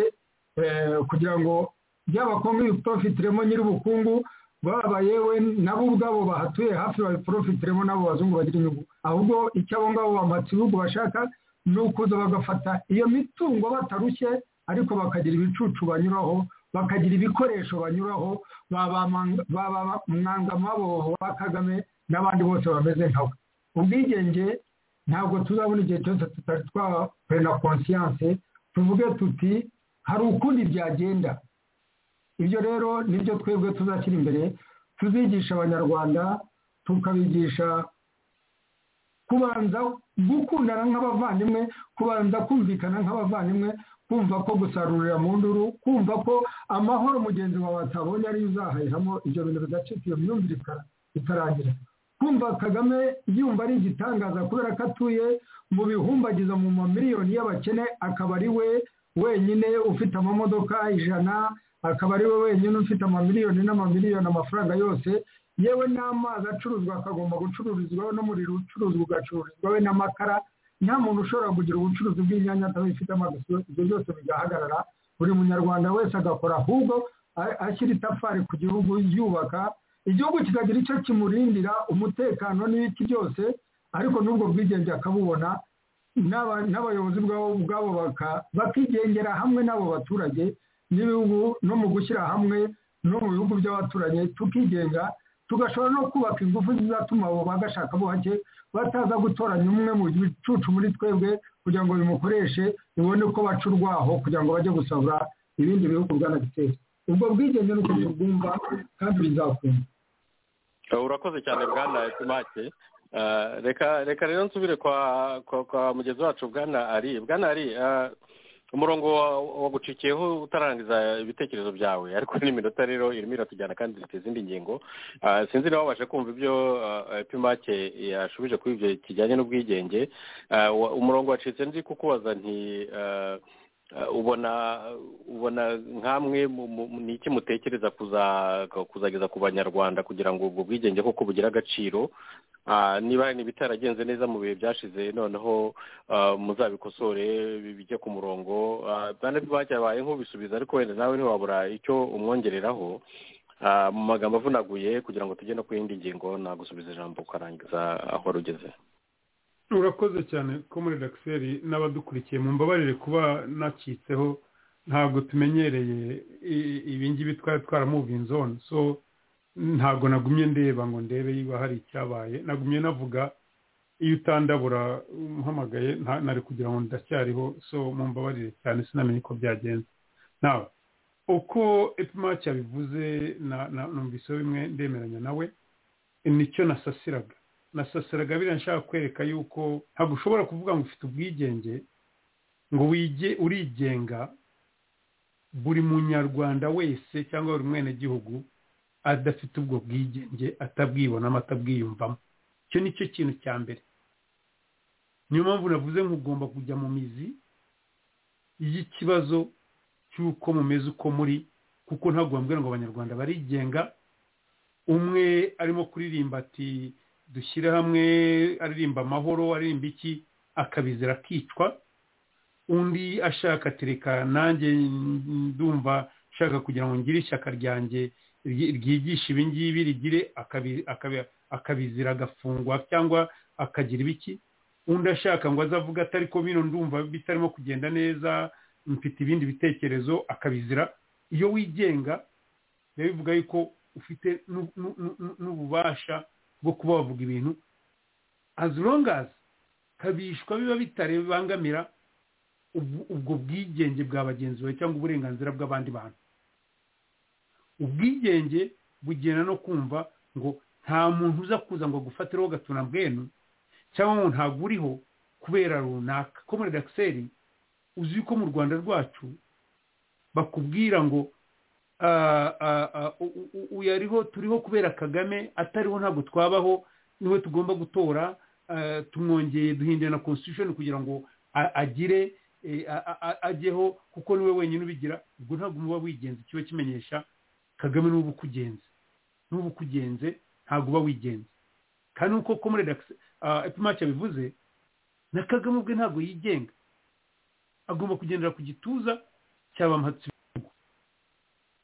kugira ngo byaba kongo ibiporofitiremo nyir'ubukungu baba yewe nabo ubwabo bahatuye hafi babiporofitiremo n'abo bazungu bagira inyungu ahubwo icyo abo ngabo bamatse ibihugu bashaka ni ukuza bagafata iyo mitungo batarushye ariko bakagira ibicucu banyuraho bakagira ibikoresho banyuraho mwangamaboho ba kagame n'abandi bose bameze nkawe ubwigenge ntabwo tuzabona igihe cyose tutari twakorera konsiyanse tuvuge tuti hari ukundi byagenda ibyo rero nibyo twebwe tuzashyira imbere tuzigisha abanyarwanda tukabigisha kubanza gukundana nk'abavandimwe kubanza kumvikana nk'abavandimwe kumva ko gusarurira mu nduru kumva ko amahoro mugenzi wawe atabonye ari uzahahiramo ibyo bintu bigacika iyo myumvire itarangira kumva kagame yumva ari igitangaza kubera ko atuye mu bihumbagiza mu mamiliyoni y'abakene akaba ari we wenyine ufite amamodoka ijana akaba ari we wenyine ufite amamiliyoni n'amamiliyoni amafaranga yose yewe n'amazi acuruzwa akagomba gucururizwaho n'umuriro ucuruzwa ugacururizwaho n'amakara nta muntu ushobora kugira ubucuruzi bw'inyanya atabifitemo ibyo byose bigahagarara buri munyarwanda wese agakora ahubwo ashyira itafari ku gihugu yubaka igihugu kikagira icyo kimurindira umutekano n'ibiti byose ariko n'ubwo bwigenge akabubona n'abayobozi ubwabo bakigengera hamwe n'abo baturage n'ibihugu no mu gushyira hamwe no mu bihugu by'abaturanyi tukigenga tugashobora no kubaka ingufu zizatuma abo bagashaka buhake bataza gutoranya umwe mu bicucu muri twebwe kugira ngo bimukoreshe bibone ko baca urwaho kugira ngo bajye gusabura ibindi bihugu bwanagiteza ubwo bwigenge ni uko tubwumva kandi bizakunda urakoze cyane bwana tumake reka reka rero nsubire kwa mugezi wacu bwana ari bwana ari umurongo wagucikiyeho utarangiza ibitekerezo byawe ariko n'iminota rero irimo iratujyana kandi ifite izindi ngingo sinzi niba wabasha kumva ibyo pimake yashubije kuri ibyo kijyanye n'ubwigenge umurongo wacitse nzi kukubaza nti ubona ubona nk'amwe ni iki mutekereza kuzageza ku banyarwanda kugira ngo ubwo bwigenge koko bugire agaciro niba ibitaragenze neza mu bihe byashize noneho muzabikosore bijye ku murongo babaye nk'ubisubiza ariko wenda nawe ntiwabura icyo umwongereraho mu magambo avunaguye kugira ngo tujye no ku yindi ngingo nagusubiza ijambo ukarangiza aho rugeze urakoze cyane ko muri dakiseri n'abadukurikiye mu mbabarire kuba nakitseho ntabwo tumenyereye ibingibi twari twaramuvinze so ntabwo nagumye ndeba ngo ndebe niba hari icyabaye nagumye navuga iyo utandabura umuhamagaye nari kugira ngo ndacyariho so mu mbabarire cyane sinamenye uko byagenze nawe uko epimaki yabivuze numvise bimwe ndemeranya nawe nicyo nasasiraga nasasiraga biriya nshaka kwereka yuko ntabwo ushobora kuvuga ngo ufite ubwigenge ngo wige urigenga buri munyarwanda wese cyangwa buri mwenegihugu adafite ubwo bwigenge atabwibonamo atabwiyumvamo icyo ni cyo kintu cya mbere niyo mpamvu navuze ugomba kujya mu mizi y'ikibazo cy'uko mumeze uko muri kuko ntabwo bambwira ngo abanyarwanda barigenga umwe arimo kuririmba ati dushyire hamwe aririmba amahoro aririmba iki akabizira akicwa undi ashaka atereka nanjye ndumva nshaka kugira ngo ngire ishyaka ryanjye ryigisha ibingibi rigire akabizira agafungwa cyangwa akagira ibiki undi ashaka ngo aze avuge atari ko bino ndumva bitarimo kugenda neza mfite ibindi bitekerezo akabizira iyo wigenga biba bivuga yuko ufite n'ububasha bwo kuba wavuga ibintu as long as kabishwa biba bitarebangamira ubwo bwigenge bwa bagenzi bawe cyangwa uburenganzira bw'abandi bantu ubwigenge bugena no kumva ngo nta muntu uza kuza ngo agufatereho agatuna bwenu cyangwa ngo ntabwo uriho kubera runaka ko muri dakiseri uzi ko mu rwanda rwacu bakubwira ngo uyu ariho turiho kubera kagame atariho ntabwo twabaho niwe tugomba gutora tumwongeye duhindura na constitution kugira ngo agire ajyeho kuko niwe wenyine ubigira ubwo ntabwo muba wigenze kiba kimenyesha kagame n'ubu ukugenze n'ubu ukugenze ntabwo uba wigenze kandi nk'uko komurede epimake yabivuze na kagame ubwe ntabwo yigenga agomba kugendera ku gituza cy'abamuhatsi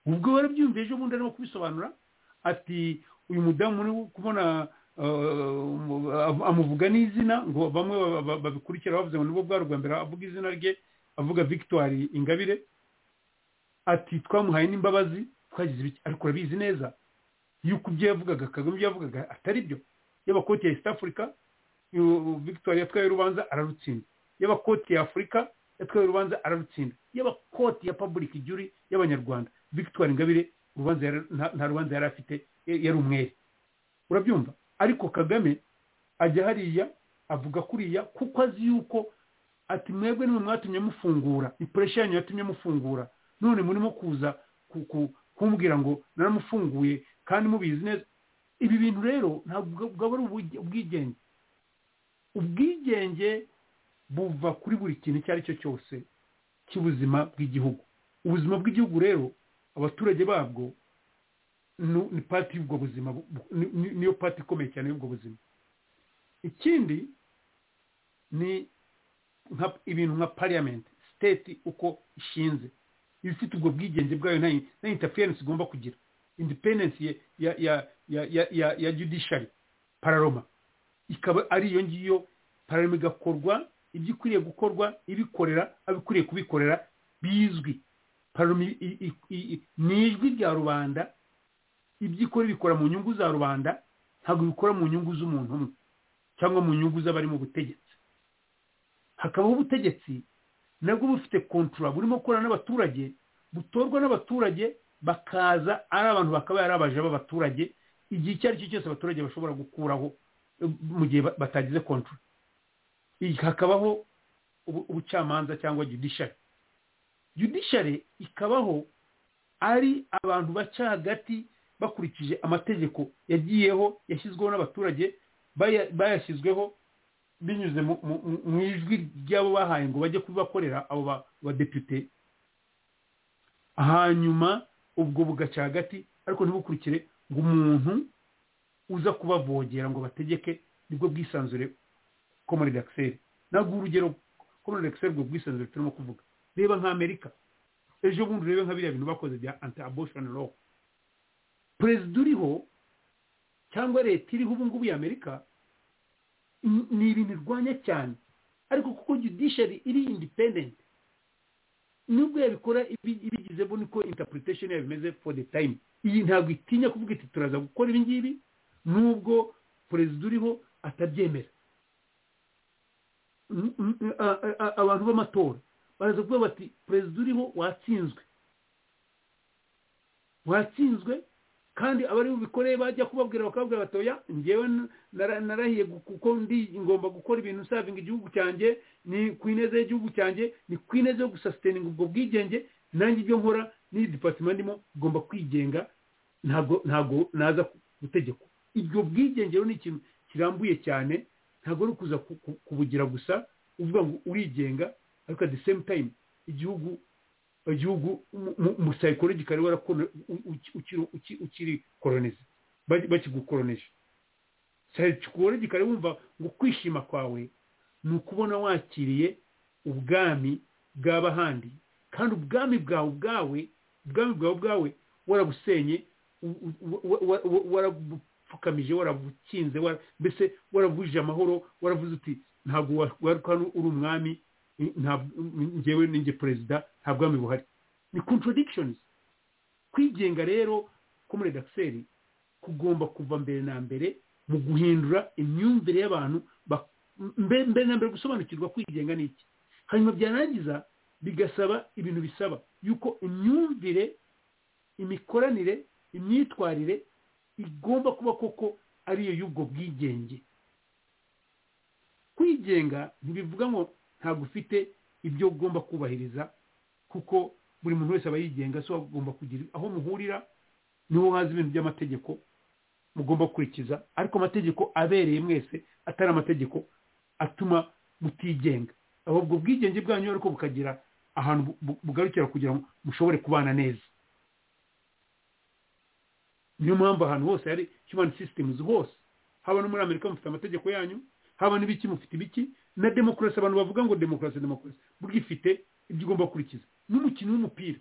ubwo warabyumva ejo bundi arimo kubisobanura ati uyu mudamu uri kubona amuvuga n'izina ngo bamwe babikurikira bavuze ngo nibwo bwari ubwa mbere avuga izina rye avuga victoire ingabire ati twamuhaye n'imbabazi twagize ibiki ariko urabizi neza yuko ibyo yavugaga kagame ibyo yavugaga atari byo y'abakoti ya east africa victoire yatwaye urubanza ararutsinda y'abakoti ya afurika yatwaye urubanza ararutsinda y'abakoti ya public jury y'abanyarwanda victoire ingabire nta rubanza yari afite yari umwere urabyumva ariko kagame ajya hariya avuga kuriya kuko azi yuko ati mwebwe nimwe mwatumye mufungura ipuresha yanyu yatumye mufungura none murimo kuza kumbwira ngo naramufunguye kandi mubizi neza ibi bintu rero ntabwo bwaba ari ubwigenge ubwigenge buva kuri buri kintu icyo ari cyo cyose cy'ubuzima bw'igihugu ubuzima bw'igihugu rero abaturage babwo ni pati y'ubwo buzima niyo pati ikomeye cyane y'ubwo buzima ikindi ni ibintu nka pariyamenti siteti uko ishinze iba ifite ubwo bwigenge bwayo nta intaferensi igomba kugira independensi ya judishari pararoma ikaba ari iyo ngiyo pararoma igakorwa ibyo ikwiriye gukorwa ibikorera abikwiriye kubikorera bizwi ni ijwi rya rubanda ibyo ikora bikora mu nyungu za rubanda ntabwo bikora mu nyungu z'umuntu umwe cyangwa mu nyungu z'abari mu butegetsi hakabaho ubutegetsi nabwo bufite kontura burimo gukorana n'abaturage butorwa n'abaturage bakaza ari abantu bakaba ari abaja b'abaturage igihe icyo ari cyo cyose abaturage bashobora gukuraho mu gihe batagize kontura hakabaho ubucamanza cyangwa judishari judishari ikabaho ari abantu baca hagati bakurikije amategeko yagiyeho yashyizweho n'abaturage bayashyizweho binyuze mu- mu mu- mu ijwi ry'abo bahaye ngo bajye kubakorera abo ba- badepite hanyuma ubwo bugaca hagati ariko ntibukurikire ngo umuntu uza kubavogera ngo bategeke nibwo bwisanzure komori dakiseri ntabwo urugero komori dakiseri ubwo bwisanzure turimo kuvuga reba nk'amerika ejo bundi urebe nka biriya bintu bakoze bya anti aboshoni lo perezida uriho cyangwa leta iriho ubu ngubu ya amerika ni- ni ibintu irwanya cyane ariko kuko judiciary iri independent nubwo yabikora ibi- ibigizeho niko interpretation yayo bimeze for the time iyi ntabwo itinya kuvuga iti turaza gukora ibi ngibi nubwo perezida uriho atabyemera N- n- a- a- a- abantu b'amatora baraza kuvuga bati perezida uriho watsinzwe watsinzwe kandi abari bubikoreye bajya kubabwira bakababwira bati oya njyewe n- nara- narahiye gu- kuko ndi ngomba gukora ibintu savinga igihugu cyanjye ni ku ineza y'igihugu cyanjye ni ku ineza yo gusasiteninga ubwo bwigenge nanjye ibyo nkora n'iyi dipatima ndimo ngomba kwigenga ntabwo ntabwo naza ku- gutegekwa ibyo bwigenge rero ni ikintu kirambuye cyane ntabwo ari ukuza ku- ku- kubugira gusa uvuga ngo urigenga ariko at the same time igihugu igihugu mu- mu- mu psychologically warakone- u- u- ukiri- uki- ukiri kolonize bakigukoroneje psychologically wumva ngo kwishima kwawe ni ukubona wakiriye ubwami bw'abahandi kandi ubwami bwawe bwawe ubwami bwawe bwawe warabusenye u- u- wa- wa- wa- warabupfukamije warabukinze wara- mbese warabujije amahoro waravuze uti ntabwo wa- wari kandi uri umwami ntabwo ngewe ninjye perezida nta bwami buhari ni contradictions kwigenga rero ko muri redakiseri kugomba kuva mbere na mbere mu guhindura imyumvire y'abantu ba- mbe- mbere na mbere gusobanukirwa kwigenga ni iki hanyuma byarangiza bigasaba ibintu bisaba yuko imyumvire imikoranire imyitwarire igomba kuba koko ariyo y'ubwo bwigenge kwigenga ntibivuga ngo ntabwo ufite ibyo ugomba kubahiriza kuko buri muntu wese aba yigenga so agomba kugira aho muhurira niho haza ibintu by'amategeko mugomba gukurikiza ariko amategeko abereye mwese atari amategeko atuma mutigenga ahubwo ubwigenge bwanyu ariko bukagira ahantu bu- bu- bugarukira kugira ngo mushobore kubana neza niyo mpamvu ahantu hose hari human systems hose haba no muri amerika mufite amategeko yanyu haba n'ibiki mufite ibiki na demokarasi abantu bavuga ngo demokarasi demokarasi burya ifite ibyo ugomba gukurikiza n'umukino w'umupira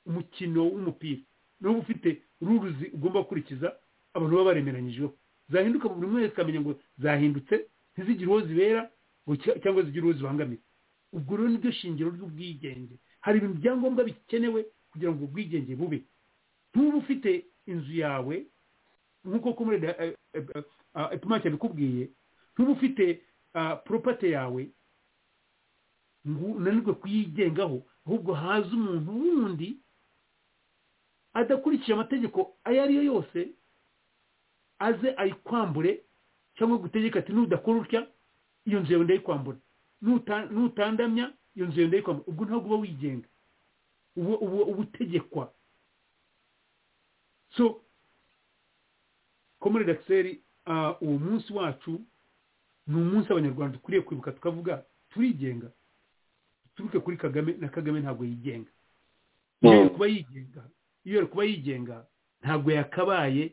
umukino w'umupira niwo ufite ruruzi ugomba gukurikiza abantu baba baremeranyijeho zahinduka buri umwe wese akamenya ngo zahindutse ntizigire uwo zibera ngo cya- cyangwa zigire uwo zibangamira ubwo rero niryo shingiro ry'ubwigenge hari ibintu byangombwa bikenewe kugira ngo ubwigenge bube ntuba ufite inzu yawe nk'uko kumure epimake yabikubwiye ntuba ufite ah, property yawe ngo unanirwe kuyigengaho ahubwo haza umuntu wundi adakurikije amategeko ayo ari yo yose aze ayikwambure cyangwa gutegeka ati nudakora utya iyo nzu yawe ndayikwambura Nuta- nutandamya iyo nzu yawe ndayikwambura ubwo ntabwo uba wigenga uba uba- uba utegekwa so komore dakiseri uwo munsi wacu ni umunsi abanyarwanda dukwiriye kwibuka tukavuga turigenga duturuke kuri kagame na kagame ntabwo yigenga iyo yari kuba yigenga iyo yari kuba yigenga ntabwo yakabaye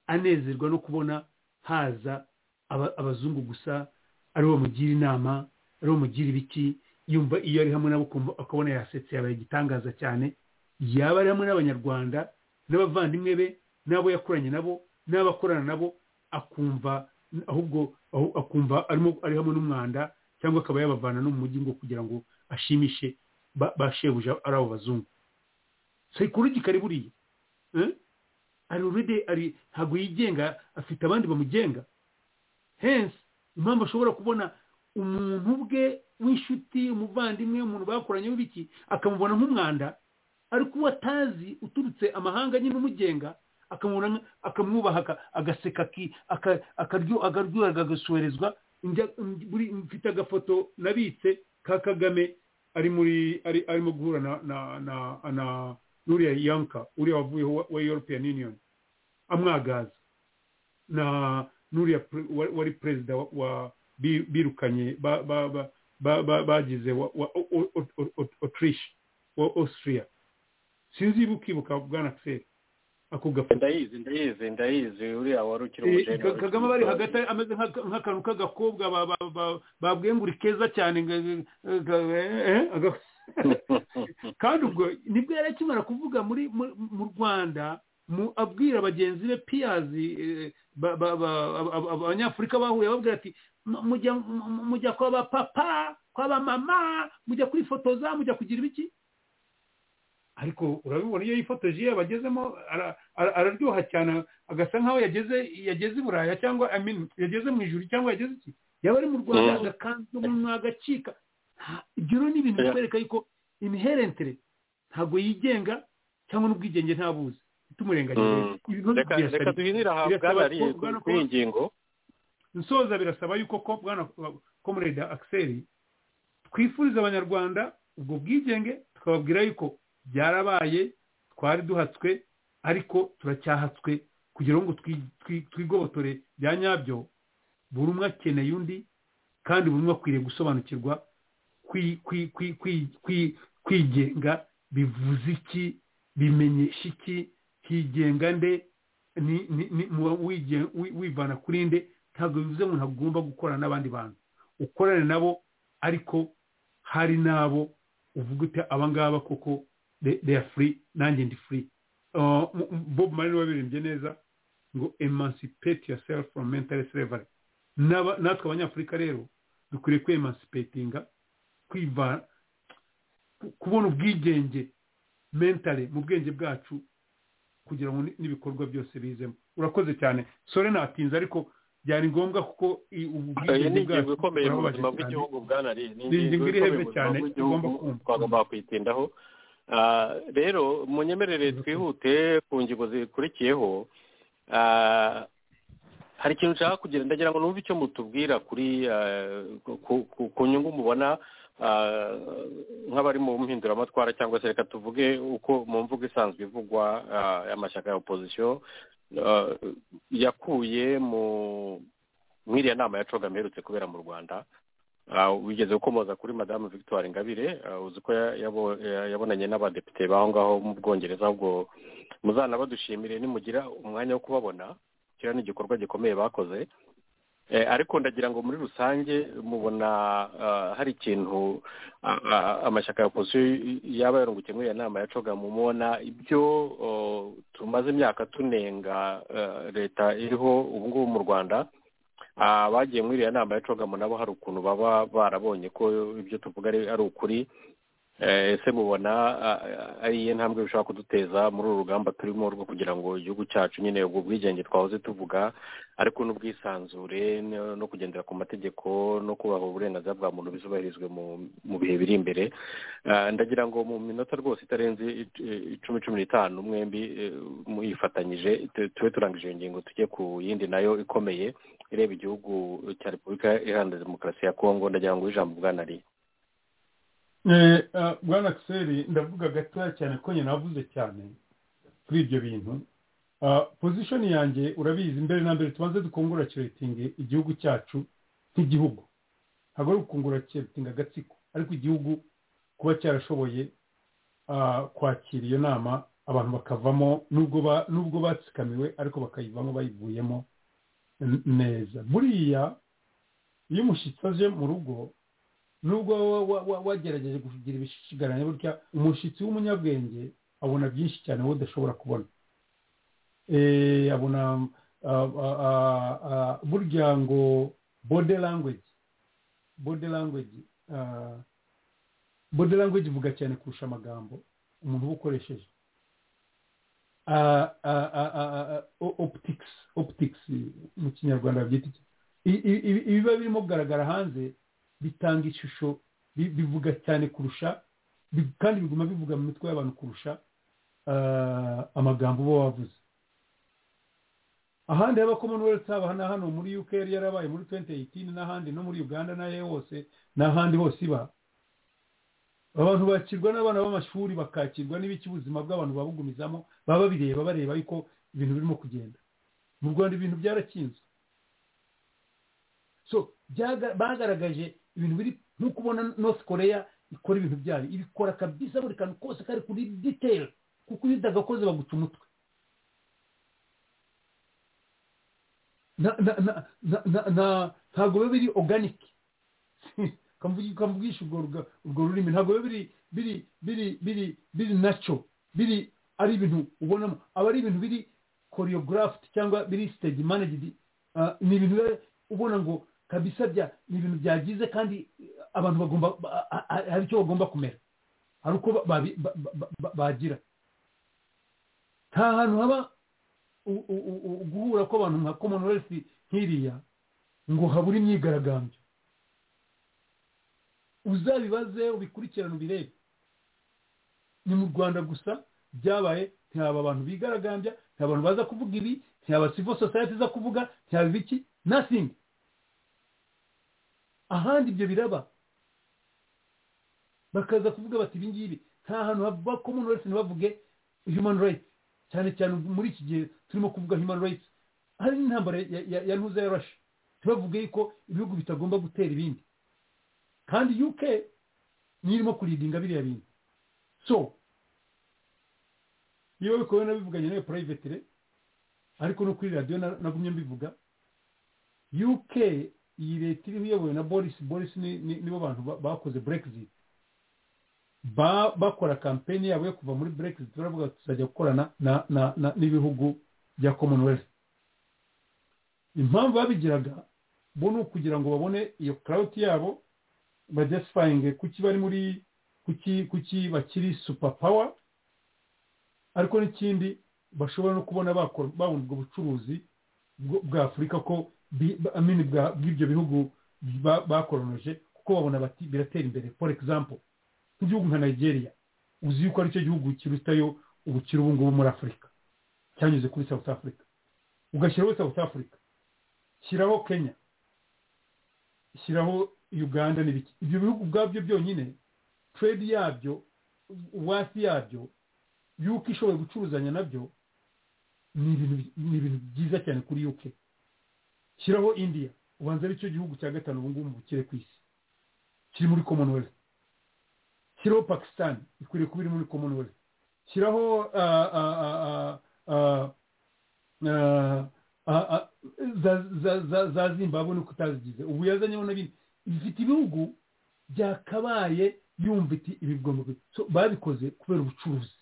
anezerwa no kubona haza aba- abazungu gusa aribo bamugira inama aribo bamugira ibiki yumva iyo ari hamwe nabo ukumva- akabona yasetse yabaye igitangaza cyane yaba ari hamwe n'abanyarwanda n'abavandimwe be n'abo yakoranye nabo n'abo akorana nabo akumva ahubwo ahu- akumva arimo ari hamwe n'umwanda cyangwa akaba yabavana no mu mujyi ngo kugira ngo ashimishe ba ba shebuja ari abo bazungu psychologically buriya eh? ari already ari ntabwo yigenga afite abandi bamugenga hence impamvu ashobora kubona umuntu bwe w'inshuti umuvandimwe umuntu bakoranye w'ibiki akamubona nk'umwanda ariko uwo atazi uturutse amahanga nyine umugenga akamubona nka- akamwubaha aka- agaseka ki- aka- akaryo- akaryoherwa agasuherezwa njya- m- buri- mfite agafoto nabitse ka kagame ari muri ari arimo guhura na na na na n'uriya yanka uriya wavuyeho wa- wa european union amwagaza na n'uriya pre- wa- wari perezida wa- wa bi- birukanye ba- ba- ba- ba- ba- bagize wa- wa- o- o- o- o- o- Autriche o- Austria sinzi iba ukibuka bwana Axel ako gafoto ndayizi ndayizi ndayizi uriya wari ukiri Eh, umujene Ka- kagame bari hagati ameze nk'aka- nk'akantu k'agakobwa ba- ba- ba- babwiye ngo uri keza cyane nga- nga- nga- eh, aga- kandi ubwo nibwo yari akimara kuvuga muri mu- mu rwanda mu- abwira bagenzi be piyazi eh, ba- ba- ba- ab- ab- ab- abanyafurika bahuye babwira ati "Mu- mujya mu- mujya kwa ba papa kwa ba mama mujya kwifotoza mujya kugira ibiki ariko urabibona iyo yifotoje iyo yabagezemo ara- ara- araryoha cyane agasa nk'aho yageze yageze i buraya cyangwa I mean, yageze mu ijuru cyangwa yageze iki yaba ari mu rwanda Mm. agakanzu mu agacika Nta- ibyo rero ni ibintu Yeah. bitwereka yuko imiherentere ntabwo yigenga cyangwa n'ubwigenge ntabuzi tumurengagize Mm. reka reka duhinire aha bwana Lee, kuri iyi ngingo nsoza birasaba yuko ko bwana komureda akiseri twifuriza abanyarwanda ubwo bwigenge tukababwira yuko byarabaye twari duhatswe ariko turacyahatswe kugira ngo twi- twi- twigobotore bya nyabyo buri umwe akeneye undi kandi buri umwe akwiriye gusobanukirwa kwi- kwi- kwi- kwi- kwi- kwigenga bivuze iki bimenyesha iki higenga nde ni- ni- ni- mu- wige- wi- wivana kuri nde ntabwo bivuze ngo ntabwo ugomba gukorana n'abandi bantu ukorane nabo ariko hari n'abo uvuga uti aba ngaba koko they- they are free nanjye ndi free Uh, M- M- bob marley wabirimbye neza ngo emancipate yourself from mental slavery N'aba- natwe abanyafurika rero dukwiriye kwemansipetinga kwivana ku- kubona ubwigenge mentale mu bwenge bwacu kugira ngo ni- n'ibikorwa byose bizemo urakoze cyane sore natinze ariko byari ngombwa kuko i- ubu iyi ni bwigenge ingingo bwacu ikomeye mu buzima burababaje cyane bw'igihugu bwana Lee. Ni ingingo iri ikomeye hepfo mu buzima cyane, bw'igihugu, tugomba kumva. twagomba kuyitindaho Ah, rero munyemerere twihute ku ngingo zikurikiyeho Ah, hari ikintu nshaka kugira ndagira ngo numve icyo mutubwira kuri ah, ku- ku- ku nyungu mubona ah, nk'abari mu mpinduramatwara cyangwa se reka tuvuge uko mu mvugo isanzwe ivugwa ah, y'amashyaka ya opozisiyo ah, yakuye mu muri iriya nama ya coga mperutse kubera mu rwanda Ah, wigeze gukomoza kuri madamu victoire ingabire ah, uzi ko ya- yabo- ya- yabonanye n'abadepite baho ngaho mu bwongereza ahubwo muzanabadushimire nimugira umwanya wo kubabona kiriya ni igikorwa gikomeye bakoze Eh, ariko ndagira ngo muri rusange mubona ah, hari ikintu ah, ah, amashyaka ya opozisiyo yaba yarungukiye muri iyo nama ya coga mubona ibyo oh, tumaze imyaka tunenga ah, leta iriho ubu ngubu mu rwanda Ah, bagiye muri iriya nama ya cogamo nabo hari ukuntu baba barabonye ko ibyo tuvuga ari ari ukuri Eh, ese mubona ah, ah, ari iyihe ntambwe bishobora kuduteza muri uru rugamba turimo rwo kugira ngo igihugu cyacu nyine ubwo bwigenge twahoze tuvuga ariko n'ubwisanzure no- no kugendera ku mategeko no kubaha uburenganzira bwa muntu bizubahirizwe mu- mu bihe biri imbere Ah, ndagira ngo mu minota rwose itarenze ic- icumi cumi n'itanu mwembi eh, muyifatanyije tu- tube turangije iyo ngingo tujye ku yindi nayo ikomeye ireba igihugu cya repubulika iharanira demokarasi ya kongo ndagira ngo ijambo bwana ari Eh, ah, bwana kiseri ndavuga gatoya cyane ko nyine navuze cyane kuri ibyo bintu Ah, position yanjye urabizi mbere na mbere tubanze dukongoraciratinge igihugu cyacu nk'igihugu ntabwo ari ukongoraciratinga agatsiko ariko igihugu kuba cyarashoboye ah, kwakira iyo nama abantu bakavamo nubwo ba- nubwo batsikamiwe ariko bakayivamo bayivuyemo n- neza buriya iyo umushyitsi aje mu rugo nubwo wa- wa- wa- wagerageje kugira ibishigaranye gutya umushyitsi w'umunyabwenge abona byinshi cyane wowe udashobora kubona Eh, abona ah, ah, ah, ah, burya ngo body language body language ah, body language ivuga cyane kurusha amagambo umuntu uba ukoresheje Ah, ah, ah, ah, ah, ah, o- optics optics mu kinyarwanda babyita iki? I- i- ibi- ibiba birimo kugaragara hanze bitanga ishusho bi- bivuga cyane kurusha bi- kandi biguma bivuga mu mitwe y'abantu kurusha ah, amagambo uba wavuze ahandi haba commonwealth haba na hano muri uk yari yarabaye muri 2018 n'ahandi no muri uganda n'ahe hose n'ahandi hose iba abantu bakirwa n'abana b'amashuri bakakirwa n'ibiki ubuzima bw'abantu babugumizamo baba babireba bareba yuko ibintu birimo kugenda mu rwanda ibintu byarakinzwe so byaga- bagaragaje ibintu biri nk'uko ubona north korea ikora ibintu byayo ibikora kabisa buri kantu kose kari kuri detail kuko iyo utagakoze baguca umutwe na- na- na- na- na- na- ntabwo biba biri organic Ukamuvugi- ukamuvugisha urwo ruga- urwo rurimi ntabwo biba biri biri biri biri biri naco biri ari ibintu ubonamo aba ari ibintu biri choreographed cyangwa biri stage managed Ah, ni ibintu biba ubona ngo kabisa bya ni ibintu byagize kandi abantu bagomba ba- a- a- hari icyo bagomba kumera hari uko ba- babi- ba- ba- ba- bagira nta hantu haba u- u- u- u- guhura kw'abantu nka commonwealth nk'iriya ngo habure imyigaragambyo uzabibaze ubikurikirane ubirebe ni mu rwanda gusa byabaye ntihaba abantu bigaragambya nta abantu baza kuvuga ibi ntihaba civil society iza kuvuga ntihaba ibiki nothing ahandi ibyo biraba bakaza kuvuga bati ibi ngibi nta hantu hava commonwealth ntibavuge human rights cyane cyane ubu muri iki gihe turimo kuvuga human rights hari n'intambara ya- ya- ya ntuza ya russia tubavuge yuko ibihugu bitagomba gutera ibindi kandi uk niyo irimo kuridinga biriya bintu so iyo bikowe nabivuganye nawe purayivetire ariko no kuri radiyo na- nagumye mbivuga uk iyi leta iriho iyobowe na boris boris ni- ni- nibo bantu ba- bakoze brexit ba- bakora kampeni yabo yo kuva muri brexit baravuga ati tuzajya gukorana na- na- na- n'ibihugu bya commonwealth impamvu babigiraga bo ni ukugira ngo babone iyo crowd yabo bajesifayinge kuki bari muri kuki kuki bakiri super power ariko n'ikindi bashobora no kubona bakora babona ubwo bucuruzi bwo- bwa afurika ko bi- ba- I mean, bwa- bw'ibyo bihugu ba- bakoronoje kuko babona bati biratera imbere for example nk'igihugu nka nigeria uzi yuko aricyo gihugu kirutayo ubukire ubu ngubu muri afurika cyanyuze kuri south africa ugashyiraho south africa shyiraho kenya shyiraho uganda n'ibiki ibyo bihugu ubwabyo byonyine trade yabyo wasi yabyo yuko ishoboye gucuruzanya nabyo ni ibintu ni ibintu byiza cyane kuri uk shyiraho india ubanza ari cyo gihugu cya gatanu ubu ngubu mu bukire ku isi kiri muri commonwealth shyiraho pakistan ikwiriye kuba iri muri commonwealth shyiraho ah, ah, ah, ah, ah, ah, ah, za- za- za- za zimbabwe nuko utazigize ubu yazanyeho na bine ifite ibihugu byakabaye yumva iti ibi bigomba ku- so, babikoze kubera ubucuruzi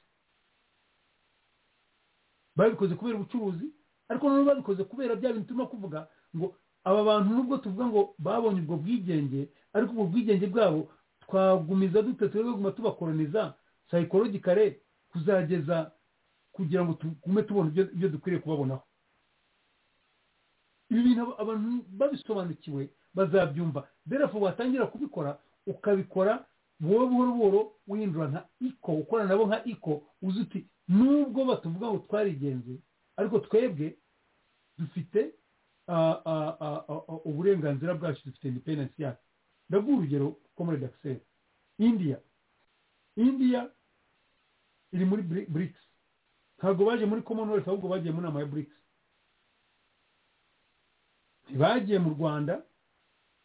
babikoze kubera ubucuruzi ariko noneho babikoze kubera bya bintu turimo kuvuga ngo aba bantu nubwo tuvuga ngo babonye ubwo bwigenge ariko ubwo bwigenge bwabo twagumiza dute tuguma tubakoroniza sayikorogikare kuzageza kugira ngo tugume tubona ibyo- ibyo dukwiriye kubabonaho ibi bintu aba- abantu babisobanukiwe bazabyumva therefore watangira kubikora ukabikora buhoro buhoro buhoro wihindura nka iko ukorana nabo nka iko uzi uti nubwo batuvuga ngo twarigenze ariko twebwe dufite ah, ah, ah, ah, ah, uburenganzira bwacu dufite independence yacu ndaguha urugero ko muri daxel india india iri muri Bri- brics ntabwo baje muri commonwealth ahubwo bagiye mu nama ya brics ntibagiye mu rwanda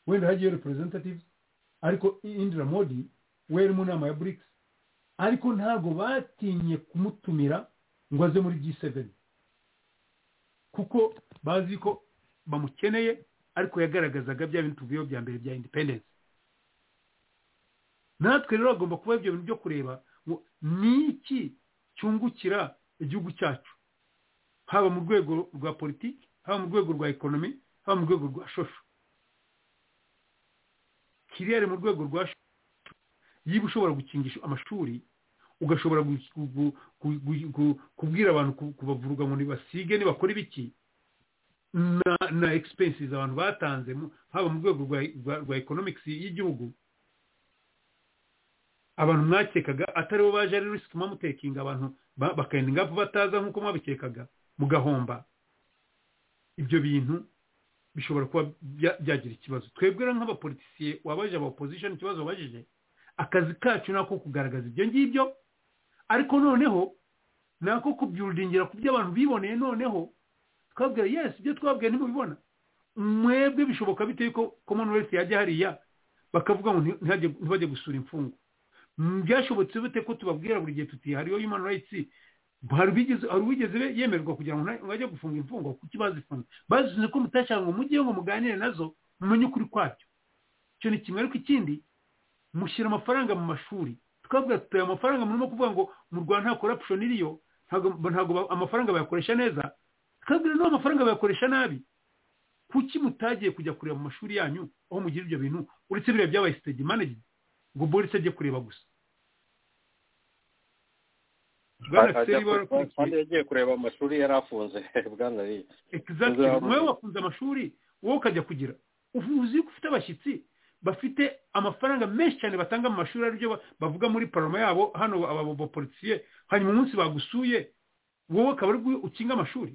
wenda hagiye representatives ariko indira modi we yari mu nama ya brics ariko ntabwo batinye kumutumira ngo aze muri g7 kuko bazi ko bamukeneye ariko yagaragazaga bya bintu tuvuyeho bya mbere bya independence natwe rero hagomba kuba ibyo bintu byo kureba ngo ni iki cyungukira igihugu cyacu haba mu rwego rwa politiki haba mu rwego rwa ekonomi haba mu rwego rwa shosho kiriyari mu rwego rwa shosho yiba ushobora gukingisha amashuri ugashobora gu- gu- gu- gu- gu- kubwira abantu ku- kubavuruga ngo nibasige nibakora ibiki na na expenses abantu batanze mu- haba mu rwego rwa- rwa rwa economics y'igihugu abantu mwakekaga ataribo baje ari risk mamutekinga abantu ba- bakayendinga bataza nk'uko mwabikekaga mugahomba ibyo bintu bishobora kuba bya- byagira ikibazo twebwe rero nk'abapolitisiye wabaje aba opposition ikibazo wabajije akazi kacu ni ako kugaragaza ibyo ngibyo ariko noneho ni ako kubyurudingira ku byo abantu biboneye noneho twabwira yes ibyo twabwiye ntibubibona mwebwe bishoboka bitewe ko commonwealth yajya hariya bakavuga ngo ntihajye ntibajye gusura imfungwa Mm, byashobotse bite ko tubabwira buri gihe tuti hariyo human rights hari ubigeze hari ubigeze be- yemerwa kugira ngo nta- ngo ajye gufunga imfungwa kuki bazifunga bazize ko mutashaka ngo mujye ngo muganire nazo mumenye ukuri kwabyo icyo ni kimwe ariko ikindi mushyira amafaranga mu mashuri twabwira tuti aya mafaranga murimo kuvuga ngo mu rwanda nta corruption iriyo ntabwo ntabwo ba- amafaranga bayakoresha neza twabwira n'uwo amafaranga bayakoresha nabi kuki mutagiye kujya kureba mu mashuri yanyu aho mugira ibyo bintu uretse biriya byabaye stage management ngo borise ajye kureba gusa bwana Ajya seri kureba- kandi warakurikiye yagiye kureba amashuri yari afunze bwana riya exactly Uzaba- wowe wafunze amashuri wowe ukajya kugira ubu uzi ko ufite abashyitsi bafite amafaranga menshi cyane batanga mu mashuri aribyo ba- bavuga muri paroma yabo hano aba bapolisiye hanyuma umunsi bagusuye wowe ukaba ari bwo ukinga amashuri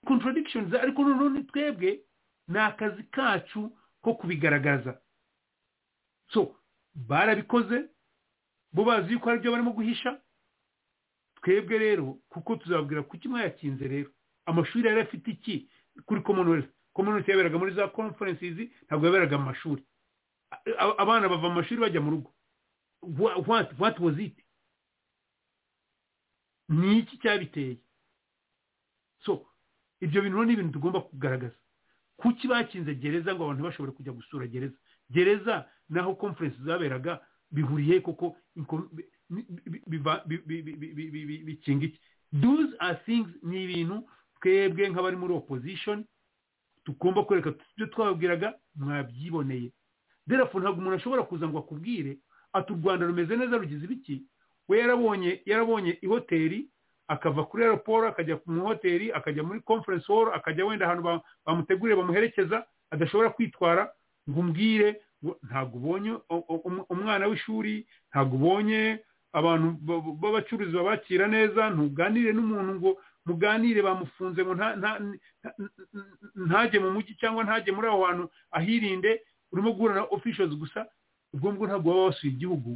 contradictions ariko noneho twebwe ni akazi kacu ko kubigaragaza so barabikoze bo bazi yuko aribyo barimo guhisha twebwe rero kuko tuzabwira kuki mwayakinze rero amashuri yari afite iki kuri commonwealth commonwealth yaberaga muri za conferences ntabwo yaberaga mu mashuri A- a- abana bava mu mashuri bajya mu rugo Wha- what, what was it ni iki cyabiteye so ibyo bintu rero ni ibintu tugomba kugaragaza kuki bakinze gereza ngo abantu ntibashobore kujya gusura gereza gereza naho conference zaberaga bihuriye koko inko- bi- bi- biva- bi- bi- bi- bi- bi- bi- bi- bikinga iki those are things ni ibintu twebwe nk'abari muri opposition tugomba kwereka ibyo twababwiraga mwabyiboneye therefore ntabwo umuntu ashobora kuza ngo akubwire ati u rwanda rumeze neza rugize ibiki we yarabonye yarabonye ihoteli akava kuri aeroport akajya mu hoteli akajya muri conference hall akajya wenda ahantu ba- bamuteguriye bamuherekeza adashobora kwitwara ngo umbwire ngo ntabwo ubonye o- o- um- umwana w'ishuri ntabwo ubonye abantu ba- ba- b'abacuruzi babakira neza ntuganire n'umuntu ngo muganire bamufunze ngo nta- nta- nta- ntajye mu mujyi cyangwa ntajye muri aho hantu ahirinde urimo guhura na officials gusa ubwo ngubwo ntabwo waba wasuye igihugu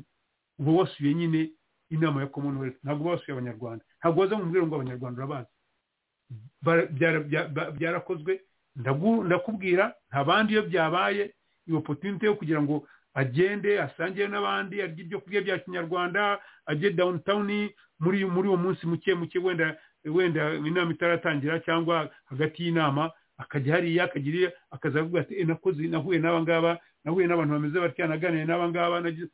uba wasuye nyine inama ya commonwealth ntabwo uba wasuye abanyarwanda ntabwo waza ngo umbwire ngo abanyarwanda urabazi Bara- byara- bya- ba- byarakozwe ndagu- ndakubwira nta bandi iyo byabaye iyo opportunity yo kugira ngo agende asangire n'abandi arye ibyo kurya bya kinyarwanda ajye downtown muri muri uwo munsi muke muke wenda wenda inama itaratangira cyangwa hagati y'inama akajya hariya akagira iyo- akaza avuga ati "Eh, nakoze nahuye n'aba ngaba nahuye n'abantu bameze batya naganiriye n'aba ngaba nagize-"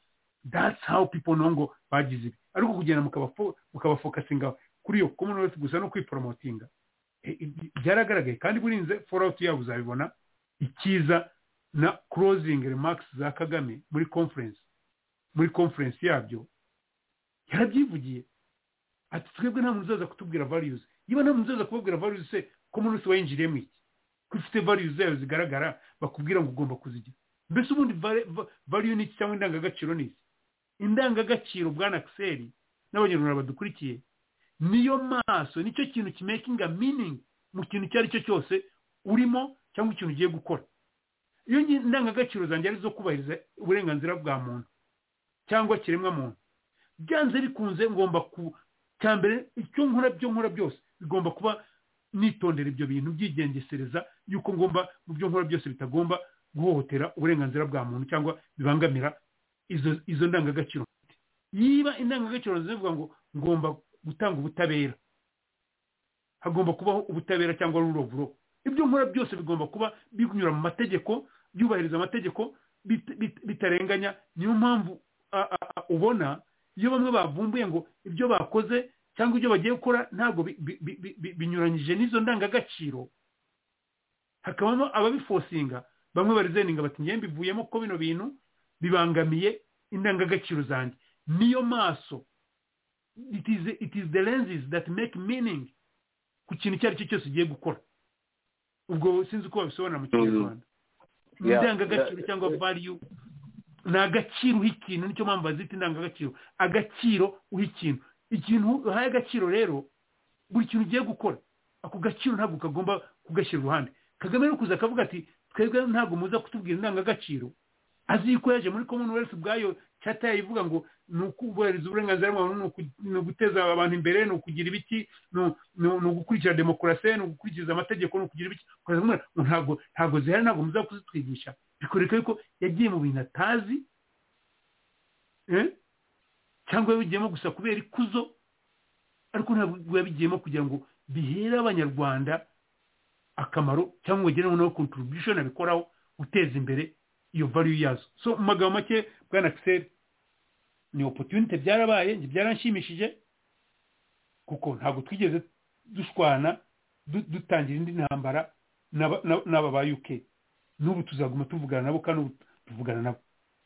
that's how people know ngo bagize ibi ariko kugenda mukabafo- mukabafokasinga kuri iyo commonwealth gusa no kwiporomotinga Eh, eh, byaragaragaye kandi burinze fallout yabo uzabibona ikiza na closing remarks za kagame muri conference muri conference yabyo yarabyivugiye ati twebwe nta muntu uzaza kutubwira values niba nta muntu uzaza kubabwira values se ko umuntu wese wayinjiriyemo iki ko ufite values zayo zigaragara bakubwira ngo ugomba kuzigira mbese ubundi vale- va- value ni iki cyangwa indangagaciro ni iki indangagaciro bwana kiseri n'abanyarwanda badukurikiye niyo maso nicyo kintu kimekinga meaning mu kintu icyo ari cyo cyose urimo cyangwa ikintu ugiye gukora iyo ngi- indangagaciro zanjye ari izo kubahiriza uburenganzira bwa muntu cyangwa kiremwa muntu byanze bikunze ngomba ku cya mbere icyo nkora byo nkora byose bigomba kuba nitondera ibyo bintu byigengesereza yuko ngomba mu byo nkora byose bitagomba guhohotera uburenganzira bwa muntu cyangwa bibangamira izo izo ndangagaciro mfite. niba indangagaciro zivuga ngo ngomba gutanga ubutabera hagomba kubaho ubutabera cyangwa rule of law ibyo nkora byose bigomba kuba binyura mu mategeko byubahiriza amategeko bit- bit- bitarenganya niyo mpamvu a- a- a- ubona iyo bamwe bavumbuye ngo ibyo bakoze cyangwa ibyo bagiye gukora ntabwo bi- bi- bi- bi- bi- binyuranyije n'izo ndangagaciro hakabamo ababifosinga bamwe barizeninga bati ngewe mbivuyemo ko bino bintu bibangamiye indangagaciro zanjye niyo maso it is, it is the lenses that make meaning ku kintu icyo ari cyo cyose ugiye gukora ubwo sinzi uko babisobanura mu kinyarwanda Yeah. indangagaciro cyangwa value ni agaciro uha ikintu nicyo mpamvu bazita indangagaciro agaciro uha ikintu ikintu uhaye agaciro rero buri kintu ugiye gukora ako gaciro ntabwo kagomba kugashyira iruhande kagame ari kuza akavuga ati twebwe ntabwo muza kutubwira indangagaciro azi ko yaje muri commonwealth ubwayo cyata ivuga ngo ni ukubahiriza uburenganzira bwa muntu ni uku- ni uguteza abantu imbere ni ukugira ibiki ni u- ni u- ni ugukurikira demokarasi ni ugukurikiza amategeko ni ukugira ibiki ukaza kumubwira ngo ntabwo ntabwo zihari ntabwo muza kuzitwigisha bikoreka yuko yagiye mu bintu atazi eh? cyangwa yabigiyemo gusa kubera ikuzo ariko ntabwo yabigiyemo kugira ngo bihere abanyarwanda akamaro cyangwa ngo bagere noneho contribution abikoraho guteza imbere iyo value yazo so mu magambo make bwana Axel ni opportunity byarabaye njye byaranshimishije kuko ntabwo twigeze dushwana du- dutangira indi ntambara n'aba- n'aba n'aba ba UK n'ubu tuzaguma tuvugana nabo kandi ubu tuvugana nabo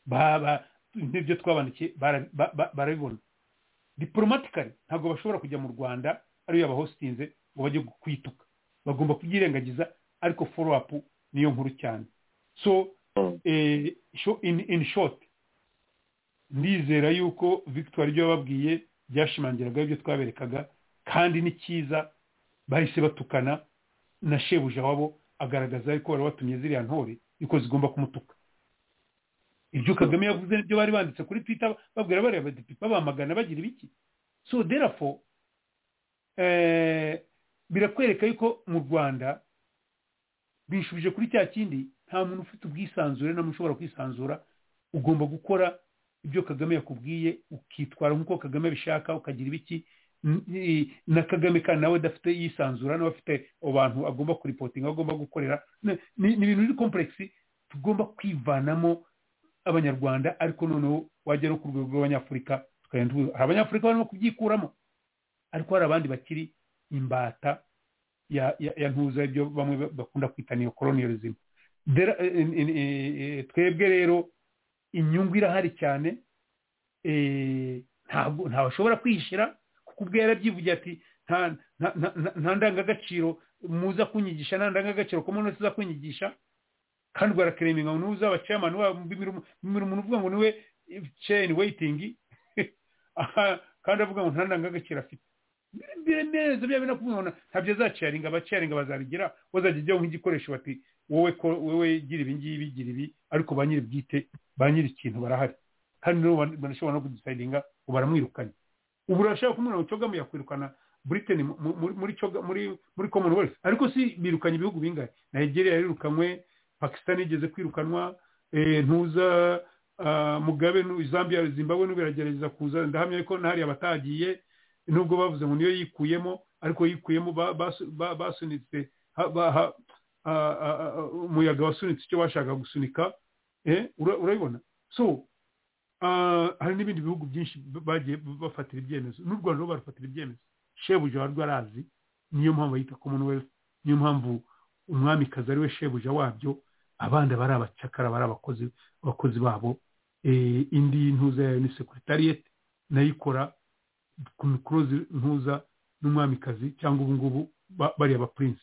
baba n'ibyo twabandikiye bara- ba- ba- barabibona diporomatikari ntabwo bashobora kujya mu rwanda ariyo yabahositinze ngo bajye kwituka bagomba kubyirengagiza ariko foro apu niyo nkuru cyane so Mm. eh, sho- in, in short ndizera yuko victoire ibyo yababwiye byashimangiraga ibyo twaberekaga kandi ni cyiza bahise batukana na shebuja wabo agaragaza yuko wari watumye ziriya ntore yuko zigomba kumutuka ibyo kagame yavuze nibyo bari banditse kuri twita babwira bariya badepite babamagana bagira ibiki so therefore eh, birakwereka yuko mu rwanda binshubije kuri cya kindi nta muntu ufite ubwisanzure nta muntu ushobora kwisanzura ugomba gukora ibyo kagame yakubwiye ukitwara nk'uko kagame abishaka ukagira ibiki N- i- na kagame kandi nawe adafite yisanzura nawe afite abantu agomba kuripotinga agomba gukorera Ni- ni ni ibintu biri kompuregisi tugomba kwivanamo abanyarwanda ariko noneho wajya no ku rwego rw'abanyafurika tukagenda tubivuga. hari abanyafurika barimo kubyikuramo ariko hari abandi bakiri imbata ya ya, ya ntuza ibyo bamwe ba- bakunda kwita niyo colonialism There- in- in- eh, twebwe rero inyungu irahari cyane eh, ntabwo ntawe ashobora kwihishira kuko ubwe yarabyivugiye ati nta nta- nta- nta- nta ndangagaciro muza kunyigisha nta ndangagaciro ko umuntu wese uza kunyigisha kandi barakereminga ngo n'uzaba chairman wabo mbimira umuntu uvuga ngo niwe chain waiting aha, kandi avuga ngo nta ndangagaciro afite biremereza bya bina kumubona ntabyo azacaringa abacaringa bazabigira bazajya ijyaho nk'igikoresho bati wowe ko- wowe gira ibi ngibi gira ibi ariko ba nyiri bwite ba nyiri ikintu barahari kandi nabo ban- banashobora no kudisidinga ngo baramwirukanye ubu urashaka kumubona ngo cyogamu yakwirukana britain mu- mu- muri muri Choga- muri muri commonwealth ariko si birukanye ibihugu bingahe nigeria yarirukanywe pakistan igeze kwirukanwa eh, ntuza ah, mugabe nu- zambia zimbabwe n'ubiragerageza kuza ndahamya yuko n'ahari abatagiye nubwo bavuze ngo niyo yikuyemo ariko yikuyemo ba- basu- ba- basunitse ha- ba- ha- ah, ah, ah, umuyaga wasunitse icyo bashaka gusunika eh, ura- urabibona so ah, hari n'ibindi bihugu byinshi b- bagiye b- bafatira ibyemezo n'u rwanda rwo barufatira ibyemezo shebuja wari rwarazi niyo mpamvu yita commonwealth niyo mpamvu umwamikazi ari we shebuja wabyo abandi bari abacakara bari abakozi abakozi babo Eh, indi ntuza yayo ni sekuritariyete nayo ikora ku mikoro zi- ntuza n'umwamikazi cyangwa ubu ngubu ba- bariya ba prince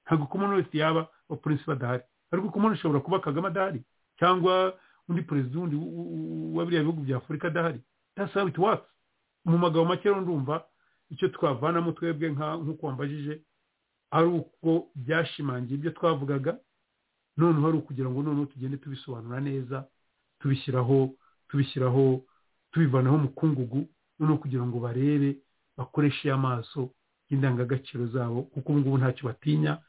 ntabwo commonwealth yaba ba prince badahari ariko commonwealth ishobora kuba kagame adahari cyangwa undi perezida wundi w- w- wa biriya bihugu bya afurika adahari that's how it works mu magambo make rero ndumva icyo twavanamo twebwe nka- nk'uko wambajije ari uko byashimangiye ibyo twavugaga noneho ari ukugira ngo noneho tugende tubisobanura neza tubishyiraho tubishyiraho tubivanaho umukungugu noneho kugira ngo barebe bakoreshe amaso y'indangagaciro zabo kuko ubu ngubu ntacyo batinya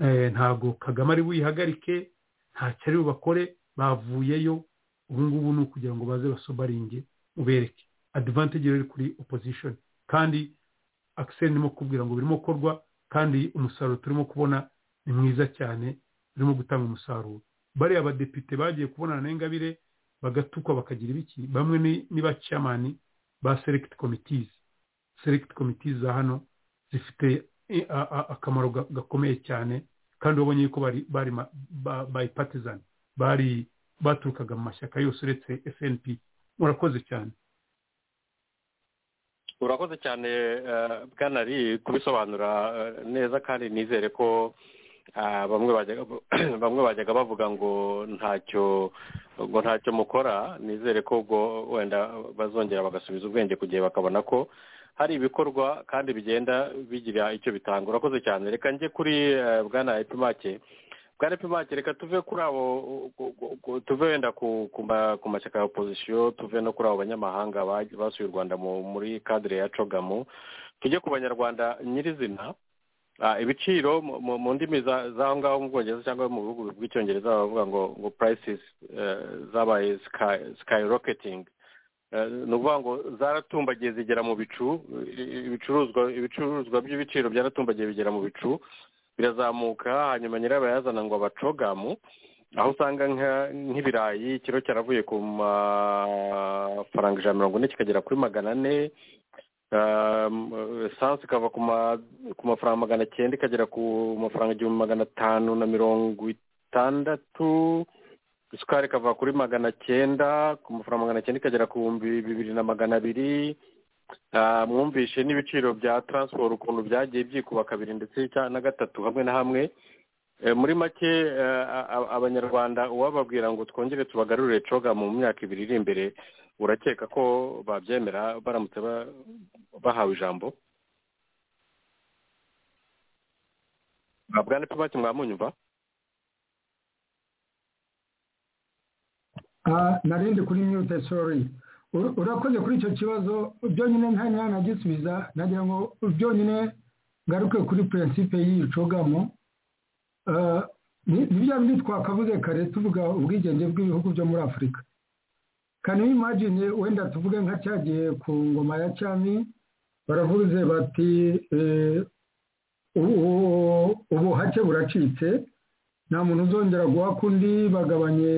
Eh, ntabwo kagame ari buyihagarike ntacyo ari bubakore bavuyeyo ubu ngubu ni ukugira ngo baze basobaringe ubereke advantage rero iri kuri opposition kandi akiseri ndimo kubwira ngo birimo gukorwa kandi umusaruro turimo kubona ni mwiza cyane urimo gutanga umusaruro bariya abadepite bagiye kubonana n'ingabire bagatukwa bakagira ibiki bamwe ni- ni ba chairman ba select committees select committees za hano zifite eh, a- a- akamaro ga- gakomeye cyane kandi wabonye yuko bari bari ma- ba- by partisan bari baturukaga mu mashyaka yose uretse SNP murakoze cyane urakoze cyane eh, bwana ari kubisobanura eh, neza kandi nizere ko ah, bamwe bajyaga bamwe bajyaga bavuga ngo ntacyo ngo ntacyo mukora nizere ko ubwo wenda bazongera bagasubiza ubwenge ku gihe bakabona ko hari ibikorwa kandi bigenda bigira icyo bitanga urakoze cyane reka njye kuri eh, bwana epimake bwa pimake reka tuve kuri abo ku- ku- ku- tuve wenda ku ku ma- ku mashyaka ya opozisiyo tuve no kuri abo banyamahanga ba- basuye u rwanda mu- muri kadire ya cogamo tujye ku banyarwanda nyirizina Ah, ibiciro mu- mu mu ndimi za- z'aho ngaho mu bwongereza cyangwa mu bihugu bw'icyongereza baravuga ngo ngo purayisisi zabaye sikayiroketingi ni ukuvuga ngo zaratumbagiye zigera mu bicu i- ibicuruzwa ibicuruzwa by'ibiciro byaratumbagiye bigera mu bicu birazamuka hanyuma nyirayo bayazana ngo abacogamu aho usanga nka- nk'ibirayi ikiro cyaravuye ku mafaranga ijana na mirongo ine kikagera kuri magana ane esanse ikava ku ma- ku mafaranga magana cyenda ikagera ku mafaranga igihumbi magana atanu na mirongo itandatu isukari ikava kuri magana cyenda ku mafaranga magana cyenda ikagera ku bihumbi bibiri na magana abiri Ah, mwumvishe n'ibiciro bya taransiporo ukuntu byagiye byikuba kabiri ndetse cya- na gatatu hamwe na hamwe Eh, muri make eh, a- a- abanyarwanda uwababwira ngo twongere tubagarurire coga mu myaka ibiri iri imbere urakeka ko babyemera baramutse ba- bahawe ijambo bwana pimake mwamunyumva Ah, narindi kuri mute sorry U- urakoze kuri icyo kibazo byonyine nta mwana agisubiza nagira ngo byonyine ngaruke kuri prinsipe y'icogamo Ah, ni ni bya bindi twakavuze kare tuvuga ubwigenge bw'ibihugu byo muri afurika can you imagine wenda tuvuge nka cyagiye ku ngoma ya cyami baravuze bati eh, ubu- ubuhake buracitse nta muntu uzongera guha kundi bagabanye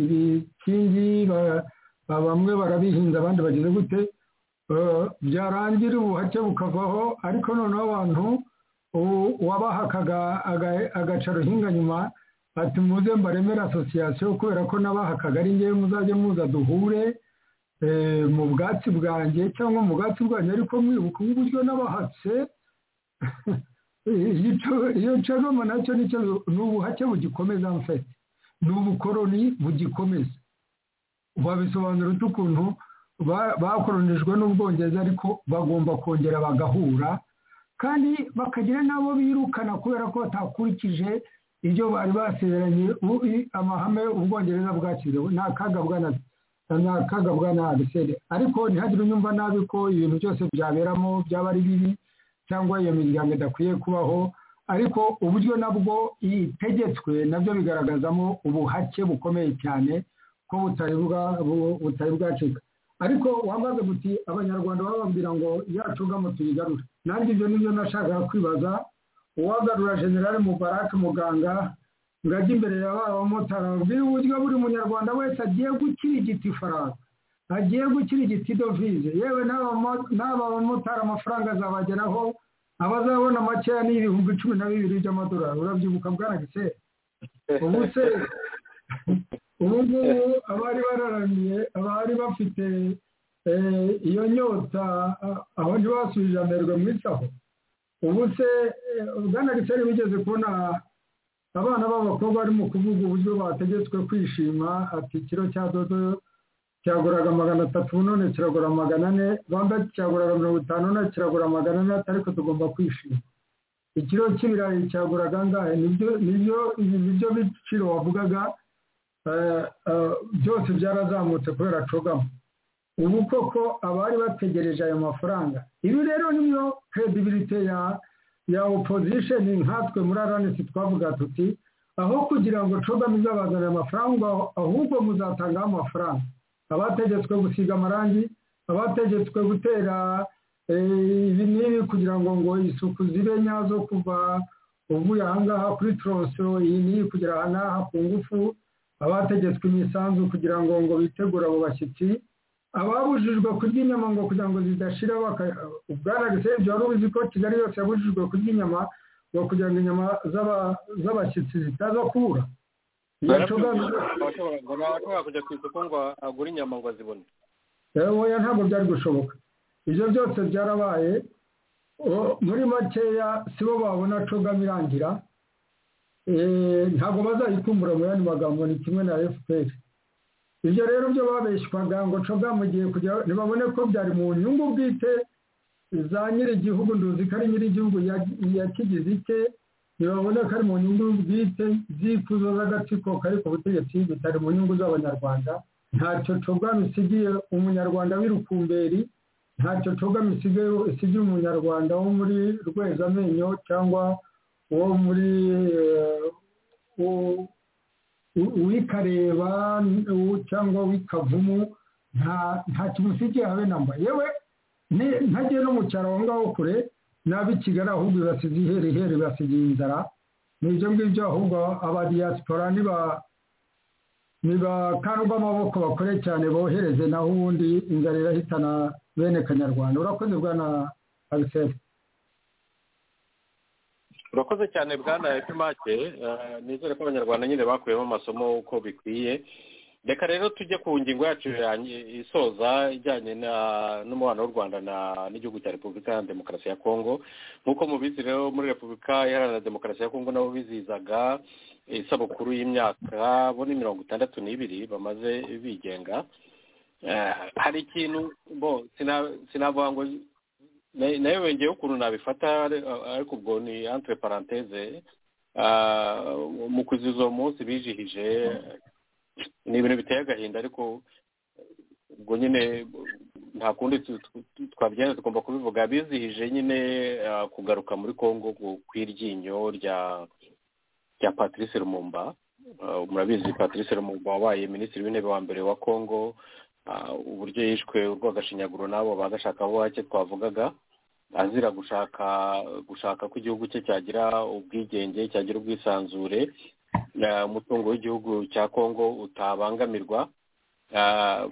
ibikingi ba- ba- bamwe barabihinza abandi bagize gute Eh, byarangira ubuhake bukavaho ariko noneho abantu ubu- uwabahakaga aga- agaca ruhinga nyuma ati muze mbaremere asosiyasiyo kubera ko n'abahakaga ari ngewe muzajye muza duhure eh, mu bwatsi bwanjye cyangwa mu bwatsi bwanjye ariko mwibuka ubu buryo n'abahatse Igico- iyo cagama nacyo nicyo ni ubuhake bugikomeza mfete ni ubukoroni bugikomeza wabisobanura ute ukuntu ba- bakoronijwe n'ubwongereza ariko bagomba kongera bagahura kandi bakagira n'abo birukana kubera ko batakurikije ibyo bari basezeranye u- i- amahame ubwongereza bwashyizeho ni akaga bwana ni akaga bwana Agiseri. ariko ntihagire unyumva nabi ko ibintu byose byaberamo byaba ari bibi cyangwa iyo miryango idakwiye kubaho ariko uburyo nabwo itegetswe nabyo bigaragazamo ubuhake bukomeye cyane ko butari bwa- bu- butari bwacika ariko wambaze guti abanyarwanda bababwira ngo yacugamo tuyigarure nanjye ibyo nibyo nashakaga kwibaza uwagarura generale mubarake muganga ngo ajye imbere ya ba bamotari ababwire uburyo buri munyarwanda wese agiye gukirigita ifaranga agiye gukirigita idovize yewe n'aba- n'aba bamotari amafaranga azabageraho abazabona makeya ni ibihumbi cumi na bibiri by'amadolari urabyibuka bwaragisera ubu se ubu ngubu abari bararamiye abari bafite eh, iyo nyota a- aho ntibasubije amerwe mu isaho ubu se eh, bwana giseri bigeze kubona abana b'abakobwa barimo kuvuga uburyo bategetswe kwishima ati ikiro cya dodo cyaguraga magana atatu none kiragura magana ane rwanda cyaguraga mirongo itanu none kiragura magana ane ati ariko tugomba kwishima ikiro cy'ibirayi cyaguraga angahe nibyo nibyo ibi nibyo biciro wavugaga eh, eh, byose byarazamutse kubera cogamo ubu koko abari bategereje ayo mafaranga ibi rero niyo credibility ya ya opposition nkatwe muri aranesi twavuga tuti aho kugira ngo cogamo izabazanire amafaranga ahubwo muzatangaho amafaranga abategetswe gusiga amarangi abategetswe gutera eh, ibi n'ibi kugira ngo ngo isuku zibe nyazo kuva uvuye ahangaha kuri toroso iyi n'iyi kugera ahangaha ku ngufu abategetswe imisanzu kugira ngo ngo bitegure abo bashyitsi ababujijwe kurya inyama ngo kugira ngo zidashira baka- bwaragise ibyo wari uzi ko kigali yose yabujijwe kurya inyama ngo kugira ngo inyama z'aba- z'abashyitsi zitaza kubura Iyo coga- barashobora kujya ku isoko ngo agure inyama ngo azibone rero oya ntabwo byari gushoboka ibyo byose byarabaye O- muri makeya sibo babona cogama irangira Eh, ntabwo bazayikumbura mu yandi magambo ni kimwe na fpr ibyo rero byo babeshywaga ngo cogama igiye kujya ntibabone ko byari mu nyungu bwite za nyir'igihugu nduzi ko ari nyir'igihugu ya- yakigize icye ntibaboneka ari mu nyungu bwite z'ikuzo z'agatsiko kari ku butegetsi bitari mu nyungu z'abanyarwanda ntacyo cogama isigiye umunyarwanda w'irukumberi ntacyo cogama isigaye isigiye umunyarwanda wo muri rwezamenyo cyangwa wo muri uwikareba cyangwa w'ikavumu nta kimusigiye habe namba yewe ntagiye no mu cyaro aho ngaho kure nabi kigali ahubwo ibasigiye iherehere ibasigiye inzara ni ibyo ngibyo ahubwo aba diyaspora niba niba kandi amaboko bakore cyane bohereze naho ubundi inzara irahitana bene kanyarwanda urakoze bwana abiseri urakoze cyane bwana efimake nizere ko abanyarwanda nyine bakuyemo amasomo uko bikwiye reka rero tujye ku ngingo yacu isoza ijyanye n'umubano w'u rwanda n'igihugu cya repubulika ya demokarasi ya kongo nk'uko mubizi rero muri repubulika iharanira demokarasi ya kongo nabo bizihizaga isabukuru y'imyaka bo ni mirongo itandatu n'ibiri bamaze bigenga hari ikintu bo sinavuga ngo nayo yongeyeho ukuntu nabifata ariko ubwo ni entre parenthese mu kwizihiza uwo munsi bijihije ni ibintu biteye agahinda ariko ubwo nyine nta kundi twabyenda tugomba kubivuga bizihije nyine kugaruka muri congo kw'iryinyo rya rya patrice rumumba murabizi patrice rumumba wabaye minisitiri w'intebe wa mbere wa congo uburyo yishwe urwagashinyaguro n'abo bagashaka abo bake twavugaga azira gushaka gushaka ko igihugu cye cyagira ubwigenge cyagira ubwisanzure umutungo w'igihugu cya kongo utabangamirwa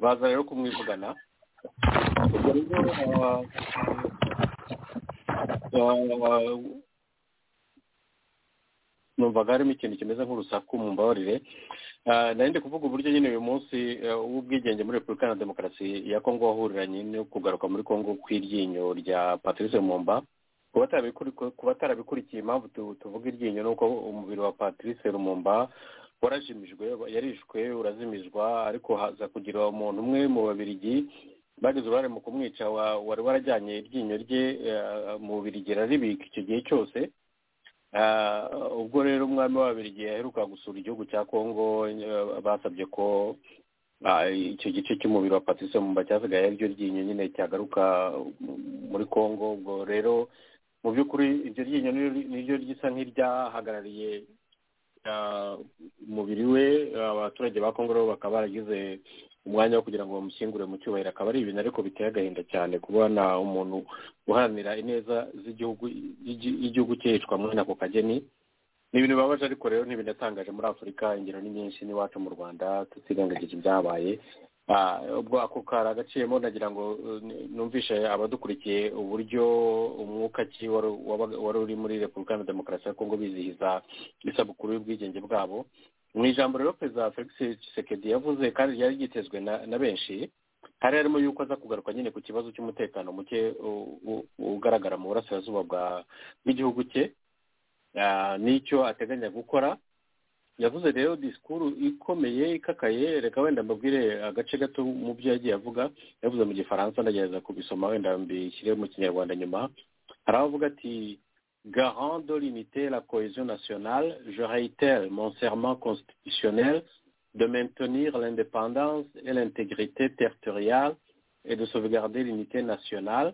baza rero kumwivugana numvaga harimo ikintu kimeze nk'urusaku mu mbabarire nari ndi kuvuga uburyo nyine uyu munsi w'ubwigenge muri repubulika na demokarasi ya kongo wahuriranye no kugaruka muri kongo kw'iryinyo rya patrice mumba kuba atarabikurikiye impamvu tuvuga iryinyo ni uko umubiri wa patrice rumumba warajimijwe yarishwe urazimizwa ariko haza kugira umuntu umwe mu babirigi bagize uruhare mu kumwica wari warajyanye iryinyo rye mu bubirigi araribika icyo gihe cyose ubwo rero umwami w'ababirigi aheruka gusura igihugu cya kongo basabye ko icyo gice cy'umubiri wa patrice mumba cyasigaye ariryo ryinyo nyine cyagaruka muri kongo ubwo rero mu by'ukuri iryo ryinyo niryo risa nk'iryahagarariye umubiri we abaturage ba kongo rero bakaba baragize umwanya wo kugira ngo bamushyingure mu cyubahiro akaba ari ibintu ariko biteye agahinda cyane kubona umuntu uharanira ineza z'igihugu y'igihugu cye yicwa mwene ako kageni ni ibintu bibabaje ariko rero ntibinatangaje muri afurika ingero ni nyinshi n'iwacu mu rwanda tutirengagije ibyabaye ubwo ako kari agaciyemo nagira ngo numvishe abadukurikiye uburyo umwuka ki wari uri muri repubulika na demokarasi ya kongo bizihiza isabukuru y'ubwigenge bwabo mu ijambo rero perezida felix Tshisekedi yavuze kandi ryari ryitezwe na benshi hari harimo yuko aza kugaruka nyine ku kibazo cy'umutekano muke ugaragara mu burasirazuba bw'igihugu cye n'icyo ateganya gukora yavuze rero disikuru ikomeye ikakaye reka wenda mbabwire agace gato mu byo yagiye avuga yavuze mu gifaransa ndagerageza kubisoma wenda mbishyire mu kinyarwanda nyuma hari aho avuga ati garant de l'unité et la cohésion nationale, je réitère mon serment constitutionnel de maintenir l'indépendance et l'intégrité territoriale et de sauvegarder l'unité nationale.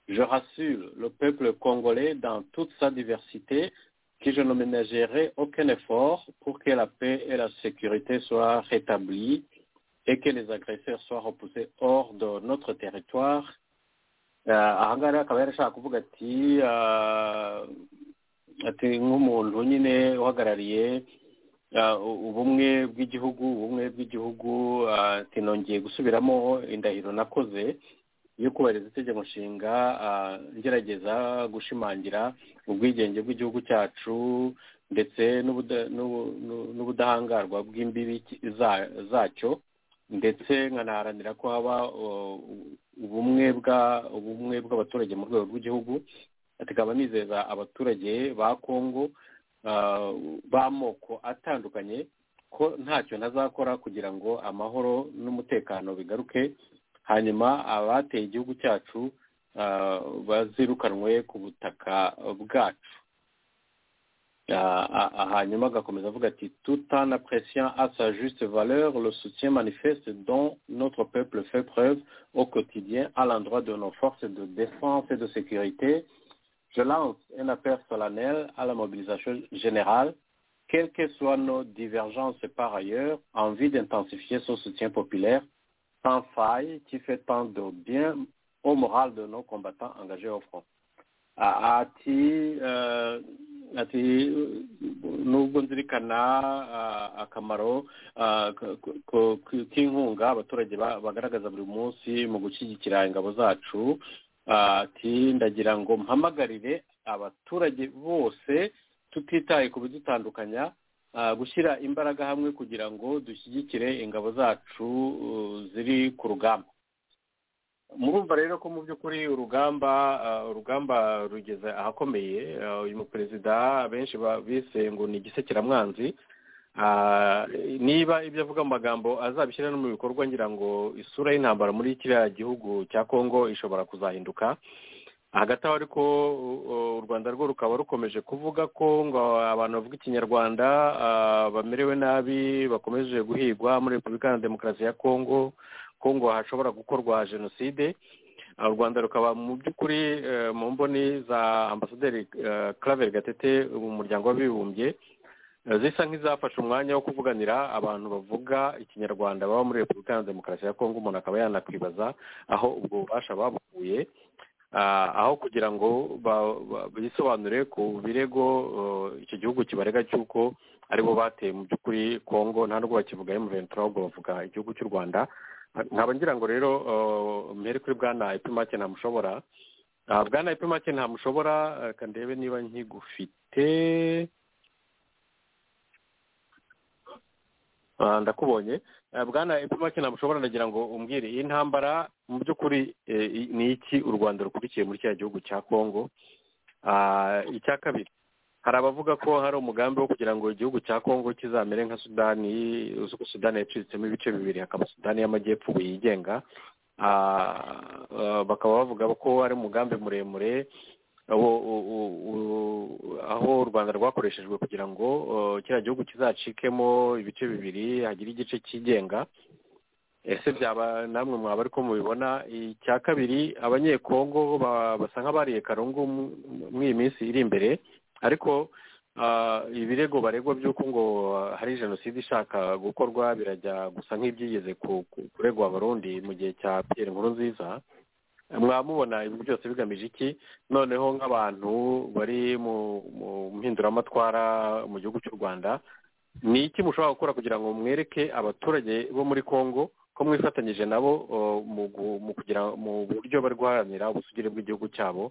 Je rassure le peuple congolais dans toute sa diversité que je ne ménagerai aucun effort pour que la paix et la sécurité soient rétablies et que les agresseurs soient repoussés hors de notre territoire aha ngaha akaba yarashaka kuvuga ati ati nk'umuntu nyine uhagarariye ubumwe bw'igihugu ubumwe bw'igihugu ati nongeye gusubiramo indahiro nakoze yo kubahiriza itegeko nshinga ngerageza gushimangira ubwigenge bw'igihugu cyacu ndetse n'ubudahangarwa bw'imbibi zacyo ndetse nkanaharanira ko haba ubumwe bwa ubumwe bw'abaturage mu rwego rw'igihugu tukaba nizeza abaturage ba kongo b'amoko atandukanye ko ntacyo ntazakora kugira ngo amahoro n'umutekano bigaruke hanyuma abateye igihugu cyacu bazirukanwe ku butaka bwacu hanyuma agakomeza avuga ati tout en appréciant à sa juste valeur le soutien manifeste dont notre peuple fait preuve au quotidien à l'endroit de nos forces de défense et de sécurité je lance un appel solennel à la mobilisation générale quelles que soient nos divergences par ailleurs envie d'intensifier ce soutien populaire sans faille qui fait tant de bien au moral de nos combattants engagés au front ati ati nubwo nzirikana akamaro k'inkunga abaturage bagaragaza buri munsi mu gushyigikira ingabo zacu ati ndagira ngo mpamagarire abaturage bose tutitaye ku bidutandukanya gushyira imbaraga hamwe kugira ngo dushyigikire ingabo zacu ziri ku rugamba murumva rero ko mu by'ukuri urugamba urugamba rugeze ahakomeye uyu muperezida benshi bise ngo ni igisekeramwanzi niba ibyo avuga mu magambo azabishyira no mu bikorwa ngira ngo isura y'intambara muri kiriya gihugu cya kongo ishobora kuzahinduka hagati aho ariko u rwanda rwo rukaba rukomeje kuvuga ko ngo abantu bavuga ikinyarwanda bamerewe nabi bakomeje guhigwa muri repubulika ya demokarasi ya kongo kongo hashobora gukorwa jenoside u rwanda rukaba mu by'ukuri mu mboni za ambasaderi claver gatete mu muryango w'abibumbye zisa nk'izafashe umwanya wo kuvuganira abantu bavuga ikinyarwanda baba muri repubulika ya demokarasi ya kongo umuntu akaba yanakwibaza aho ubwo bubasha babukuye aho kugira ngo bisobanure ku birego icyo gihugu kibarega cy'uko aribo bateye mu by'ukuri kongo nta nubwo bakivuga emuventura ahubwo bavuga igihugu cy'u rwanda nkaba ngira ngo rero mbere kuri bwana epimake ntamushobora bwana epimake ntamushobora reka ndebe niba nkigufite ndakubonye bwana epimake ntamushobora ndagira ngo umbwire iyi ntambara mu by'ukuri ni iki u rwanda rukurikiye muri kiriya gihugu cya kongo icya kabiri hari abavuga ko hari umugambi wo kugira ngo igihugu cya kongo kizamere nka sudani sudani yacitsemo ibice bibiri hakaba sudani y'amajyepfo ubu yigenga bakaba bavuga ko ari umugambi muremure aho u rwanda rwakoreshejwe kugira ngo kiriya gihugu kizacikemo ibice bibiri hagire igice cyigenga ese byaba namwe mwaba ariko mubibona icya kabiri abanyekongo basa nk'abariye karungu muri iyi minsi iri imbere ariko ibirego baregwa by'uko ngo hari jenoside ishaka gukorwa birajya gusa nk'ibyigeze kuregwa abarundi mu gihe cya piyeri nkuru nziza mwamubona ibi byose bigamije iki noneho nk'abantu bari mu mpinduramatwara mu gihugu cy'u rwanda ni iki mushobora gukora kugira ngo mwereke abaturage bo muri congo ko mwifatanyije nabo mu kugira mu buryo bari guharanira ubusugire bw'igihugu cyabo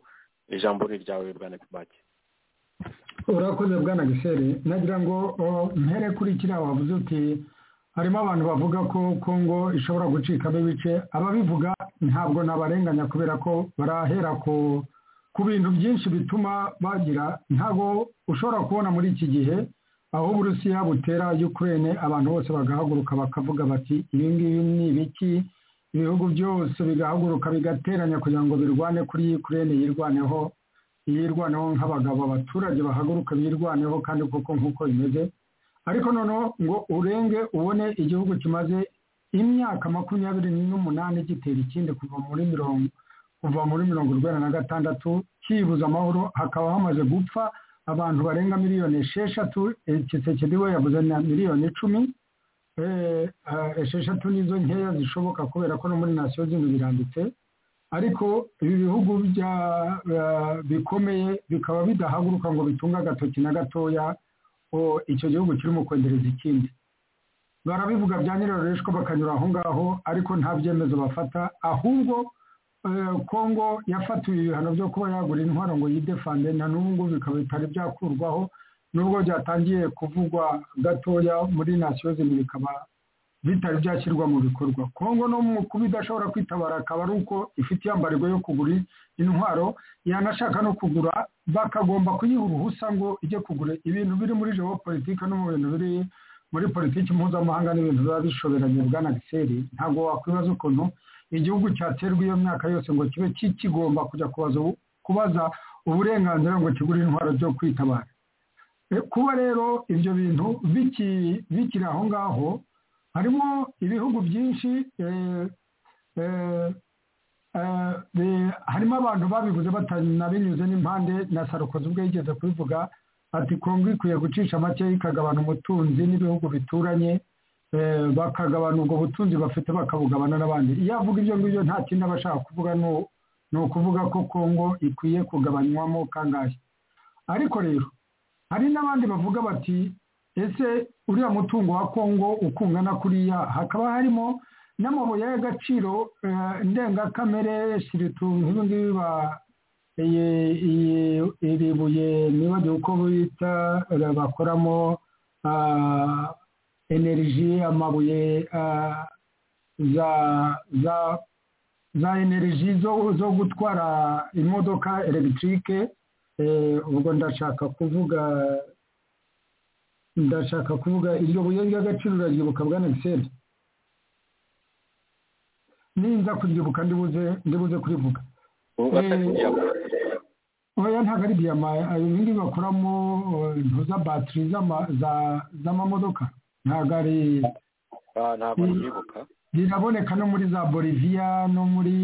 ijambo ni iryawe bwana kibaki urakoze bwana gisere nagira ngo mpere kuri kiriya wavuze uti harimo abantu bavuga ko kongo ishobora gucikamo ibice ababivuga ntabwo nabarenganya kubera ko barahera ku bintu byinshi bituma bagira ntabwo ushobora kubona muri iki gihe aho uburusiya butera ukirere abantu bose bagahaguruka bakavuga bati ibi ngibi ni ibiki ibihugu byose bigahaguruka bigateranya kugira ngo birwane kuri ukirere yirwaneho yirwanaho nk'abagabo abaturage bahaguruka birwaneho kandi koko nk'uko bimeze ariko noneho ngo urenge ubone igihugu kimaze imyaka makumyabiri n'umunani gitera ikindi kuva muri mirongo kuva muri mirongo urwenda na gatandatu kibuza amahoro hakaba hamaze gupfa abantu barenga miliyoni esheshatu kisekedi we yabuze na miliyoni icumi esheshatu nizo nkeya zishoboka kubera ko no muri nasiyo zino birambitse ariko ibi bihugu bikomeye bikaba bidahaguruka ngo bitunge agatoki na gatoya icyo gihugu kirimo kwendereza ikindi barabivuga bya nyirarureshwa bakanyura aho ngaho ariko nta byemezo bafata ahubwo kongo yafatiwe ibihano byo kuba yagura intwaro ngo yidefande na n'ubu bikaba bitari byakurwaho nubwo byatangiye kuvugwa gatoya muri nasiyo zimwe bikaba bitari byashyirwa mu bikorwa kongo no mu kuba idashobora kwitabara akaba ari uko ifite iyambarirwa yo kugura intwaro yanashaka no kugura bakagomba kuyiha uruhusa ngo ijye kugura ibintu biri muri jewo politiki no mu bintu biri muri politiki mpuzamahanga n'ibintu biba bishoberanye bwana giseri ntabwo wakwibaza ukuntu igihugu cyaterwa iyo myaka yose ngo kibe kikigomba kujya kubaza uburenganzira ngo kigure intwaro byo kwitabara kuba rero ibyo bintu biki- bikiri aho ngaho harimo ibihugu byinshi eh, eh, eh, bi- harimo abantu babivuze batanabinyuze n'impande na sarukozi ubwo yigeze kubivuga ati kongo ikwiye gucisha make ikagabana umutunzi n'ibihugu bituranye eh, bakagabana ubwo butunzi bafite bakabugabana n'abandi iyo avuga ibyo ngibyo nta kindi aba ashaka kuvuga ni u- ni ukuvuga ko kongo ikwiye kugabanywamo kangahe ariko rero hari n'abandi bavuga bati ese uriya mutungo wa kongo ukungana kuriya hakaba harimo n'amabuye y'agaciro eh, ndengakamere shiritu nk'ibi ngibi ba- iyi- iyi- iri buye nibagiwe uko bita eh, bakoramo ah, enerji amabuye ah, za za za enerji zo zo gutwara imodoka elegitike eh, ubwo ndashaka kuvuga ndashaka kuvuga iryo buye ry'agaciro uraryibuka bwana gisele ninza kuryibuka ndibuze ndibuze kurivuga ubu atari diyama oya ntabwo ari diyama ayo bindi bakoramo eh, intu za batiri z'ama- za- z'amamodoka ntabwo ari Ah, ntabwo nabyibuka riraboneka no muri za boliviya no muri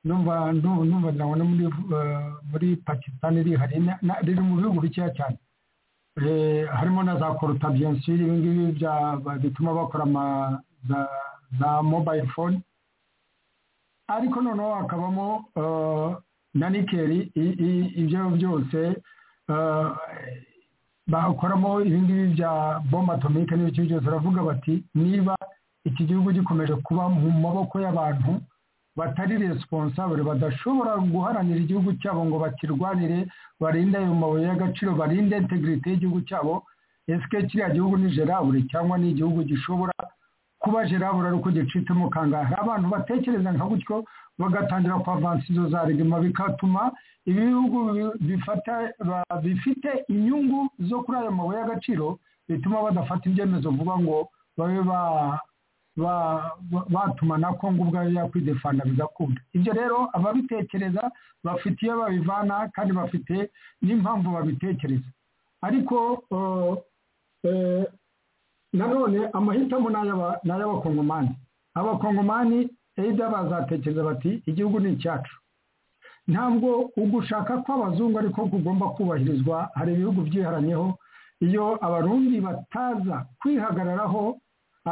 numva nu- numva ngira ngo no muri eh, muri pakisitani rihari na- na- riri mu bihugu bikeya cyane Eh, harimo na za koruta biyensiri ibi ngibi bya- ba- bituma bakora ama- za za mobayiro fone ariko noneho hakabamo eh, na nikeri i- i- ibyo byose eh, bakoramo ibi ngibi bya bomba atomike n'ibiki byose baravuga bati niba iki gihugu gikomeje kuba mu maboko y'abantu batari responsable badashobora guharanira igihugu cyabo ngo bakirwanire barinde ayo mabuye y'agaciro barinde integrity y'igihugu cyabo esike kiriya gihugu ni gerabure cyangwa ni igihugu gishobora kuba gerabure ari uko gicitsemo kangahe abantu batekereza nka gutyo bagatangira kwavansa izo za regima bikatuma ibihugu bi- bifata ba- bifite inyungu zo kuri ayo mabuye y'agaciro bituma badafata ibyemezo vuba ngo babe ba- ba- ba- batuma na kongo ubwayo yakwidefanda bigakunda ibyo rero ababitekereza bafite iyo babivana kandi bafite n'impamvu babitekereza ariko eh, eh, nanone amahitamo ni ay'aba- ni ay'abakongomani abakongomani eida bazatekereza bati igihugu ni icyacu ntabwo ugushaka kw'abazungu ariko kugomba kubahirizwa hari ibihugu byiharanyeho iyo abarundi bataza kwihagararaho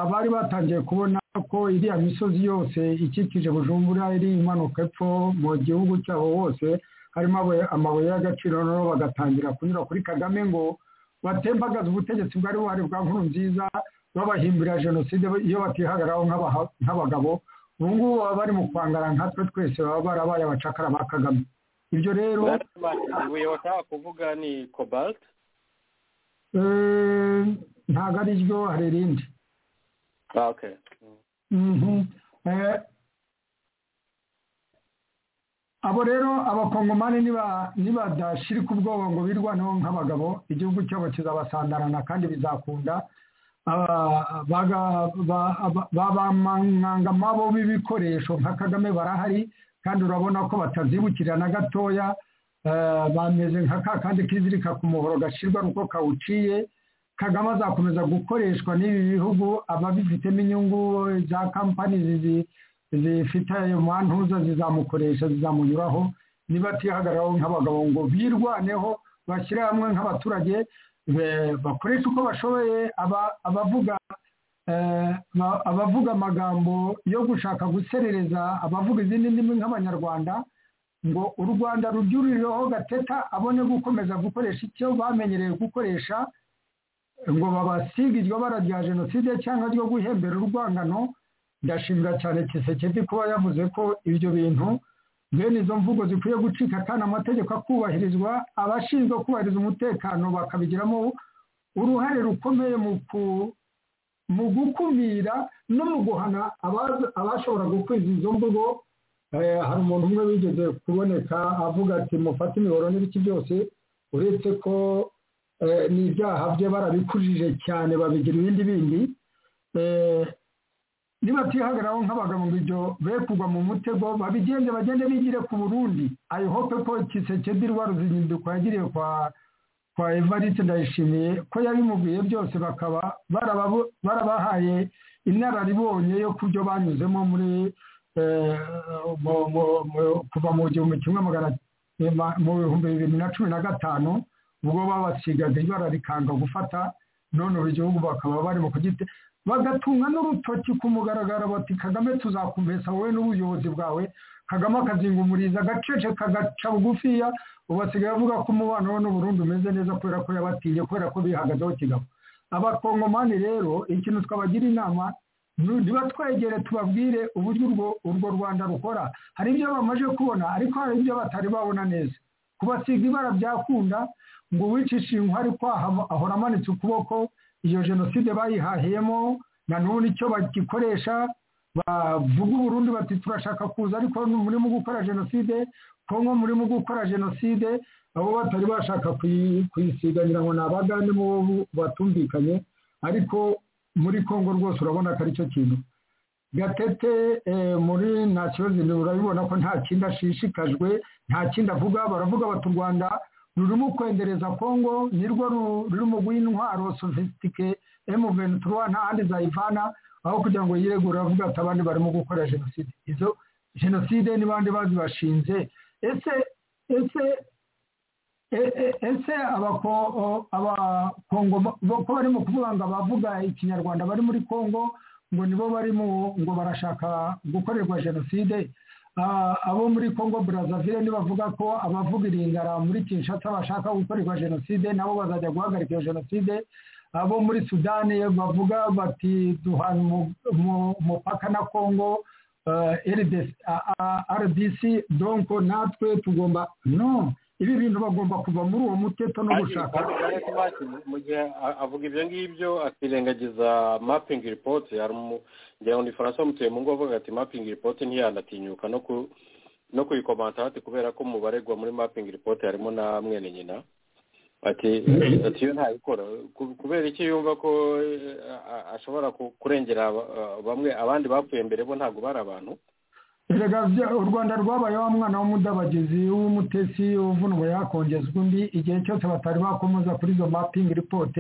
abari batangiye kubona ko iriya misozi yose ikikije bujumbura iri imanuka epfo mu gihugu cyabo hose harimo abo- amabuye y'agaciro noneho bagatangira kunyura kuri kagame ngo batembagaze ubutegetsi bwari buhari bwa nkuru nziza babahimbira jenoside iyo batihagararaho nk'abaha- nk'abagabo ubu ngubu baba bari mu kwangara nkatwe twese baba barabaye abacakara ba kagame ibyo rero ibuye bashaka kuvuga ni cobalt eh, ntabwo ari ryo hari irindi ah, okay. Mhm. Eh, abo rero abakongomani niba- nibadashirika ubwoba ngo birwaneho nk'abagabo igihugu cyabo kizabasandarana kandi bizakunda Aba- baga- ba- ba- babamangangama bo b'ibikoresho nka kagame barahari kandi urabona ko batazibukira na gatoya Eh, bameze nka ka kandi kizirika ku muhoro gashyirwa ari uko kawuciye kagame azakomeza gukoreshwa n'ibi bihugu ababifitemo inyungu za kampani zizi- zifite ayo mantuza zizamukoresha zizamunyuraho niba atihagararaho nk'abagabo ngo birwaneho bashyire hamwe nk'abaturage be- bakoreshe uko bashoboye aba- abavuga eh, ba- abavuga amagambo yo gushaka guserereza abavuga izindi ndimi nk'abanyarwanda ngo u rwanda rubyuririreho gateta abone gukomeza gukoresha icyo bamenyereye gukoresha ngo babasige iryo bara rya jenoside cyangwa ryo guhembera urwangano ndashimira cyane kisekedi kuba yavuze ko ibyo bintu bene izo mvugo zikwiye gucika kandi amategeko akubahirizwa abashinzwe kubahiriza umutekano bakabigiramo uruhare rukomeye mu ku- mu gukumira no mu guhana abaza- abashobora gukwiza izo mvugo Eh, hari umuntu umwe wigeze kuboneka avuga ati mufate imiboro n'ibiki byose uretse ko eh, n'ibyaha bye barabikujije cyane babigira ibindi bindi Eh, nibatihagararaho nk'abagabo ngo ibyo be kugwa mu mutego babigende bagende bigire ku burundi ayihope ko kisekedirwa ruzinduko yagiriye kwa kwa evariste ndayishimiye ko yabimubwiye byose bakaba baraba- barabahaye inararibonye yo kubyo banyuzemo muri eh, mu- mu- mu- kuva mu gihumbi kimwe magana eh, ma- mu bihumbi bibiri na cumi na gatanu ubwo babasigaga ibara rikanga gufata none ubu igihugu bakaba barimo kugite bagatunga n'urutoki ku mugaragaro bati kagame tuzakumesa wowe n'ubuyobozi bwawe kagame akazingumuriza agacece kagaca bugufiya ubu basigaye bavuga ko umubano we n'uburundi umeze neza kubera ko yabatiye kubera ko bihagazeho kigabo abakongomani rero ikintu twabagira inama nu- niba twegere tubabwire uburyo urwo urwo rwanda rukora hari ibyo bamaze kubona ariko hari ibyo batari babona neza kubasiga ibara byakunda ngo uwicisha inkwi ari kwahava ahora amanitse ukuboko iyo jenoside bayihahiyemo na none icyo bagikoresha bavuga uburundi bati turashaka kuza ariko murimo gukora jenoside kongo murimo gukora jenoside abo batari bashaka kuyi- kuyisiga nyirango ni abagande mu bo batumvikanye ariko muri kongo rwose urabona ko ari cyo kintu gatete eh, muri nta kibazo urabibona ko nta kindi ashishikajwe nta kindi avuga baravuga bati u rwanda rurimo kwendereza kongo nirwo ru- rurimo guha intwaro sofisitike emu ventura nta handi zayivana aho kugira ngo yiregure avuga ati abandi barimo gukora jenoside izo jenoside n'abandi bazibashinze ese ese e- e- ese abako- abakongo bo- ko barimo kuvuga ngo abavuga ikinyarwanda bari muri kongo ngo nibo barimo ngo barashaka gukorerwa jenoside Ah, abo muri kongo brazzaville nibavuga ko abavuga iringara muri kinshasa bashaka gukorerwa jenoside nabo bazajya guhagarika iyo jenoside abo muri sudani bavuga bati duhana umu- umu- umupaka na kongo eh, RDC a- a- rdc donc natwe tugomba no ibi bintu bagomba kuva muri uwo muteto no gushaka Ariko Martin, mu gihe a- avuga ibyo ngibyo akirengagiza mapping report hari umu- ngira ngo ni faransa wamutuye mu ngo avuga ati mapping report ntiyanatinyuka no ku no kuyikomanta hati kubera ko mu baregwa muri mapping report harimo na mwene nyina ati ati iyo ntabikora ku- kubera iki yumva ko eh, a- ashobora ku- kurengera aba- a- bamwe abandi bapfuye mbere bo ntabwo bari abantu erega bya- u rwanda rwabaye wa mwana w'umudabagizi w'umutesi uvunwa yakongezwa undi igihe cyose batari bakomoza kuri izo mapping report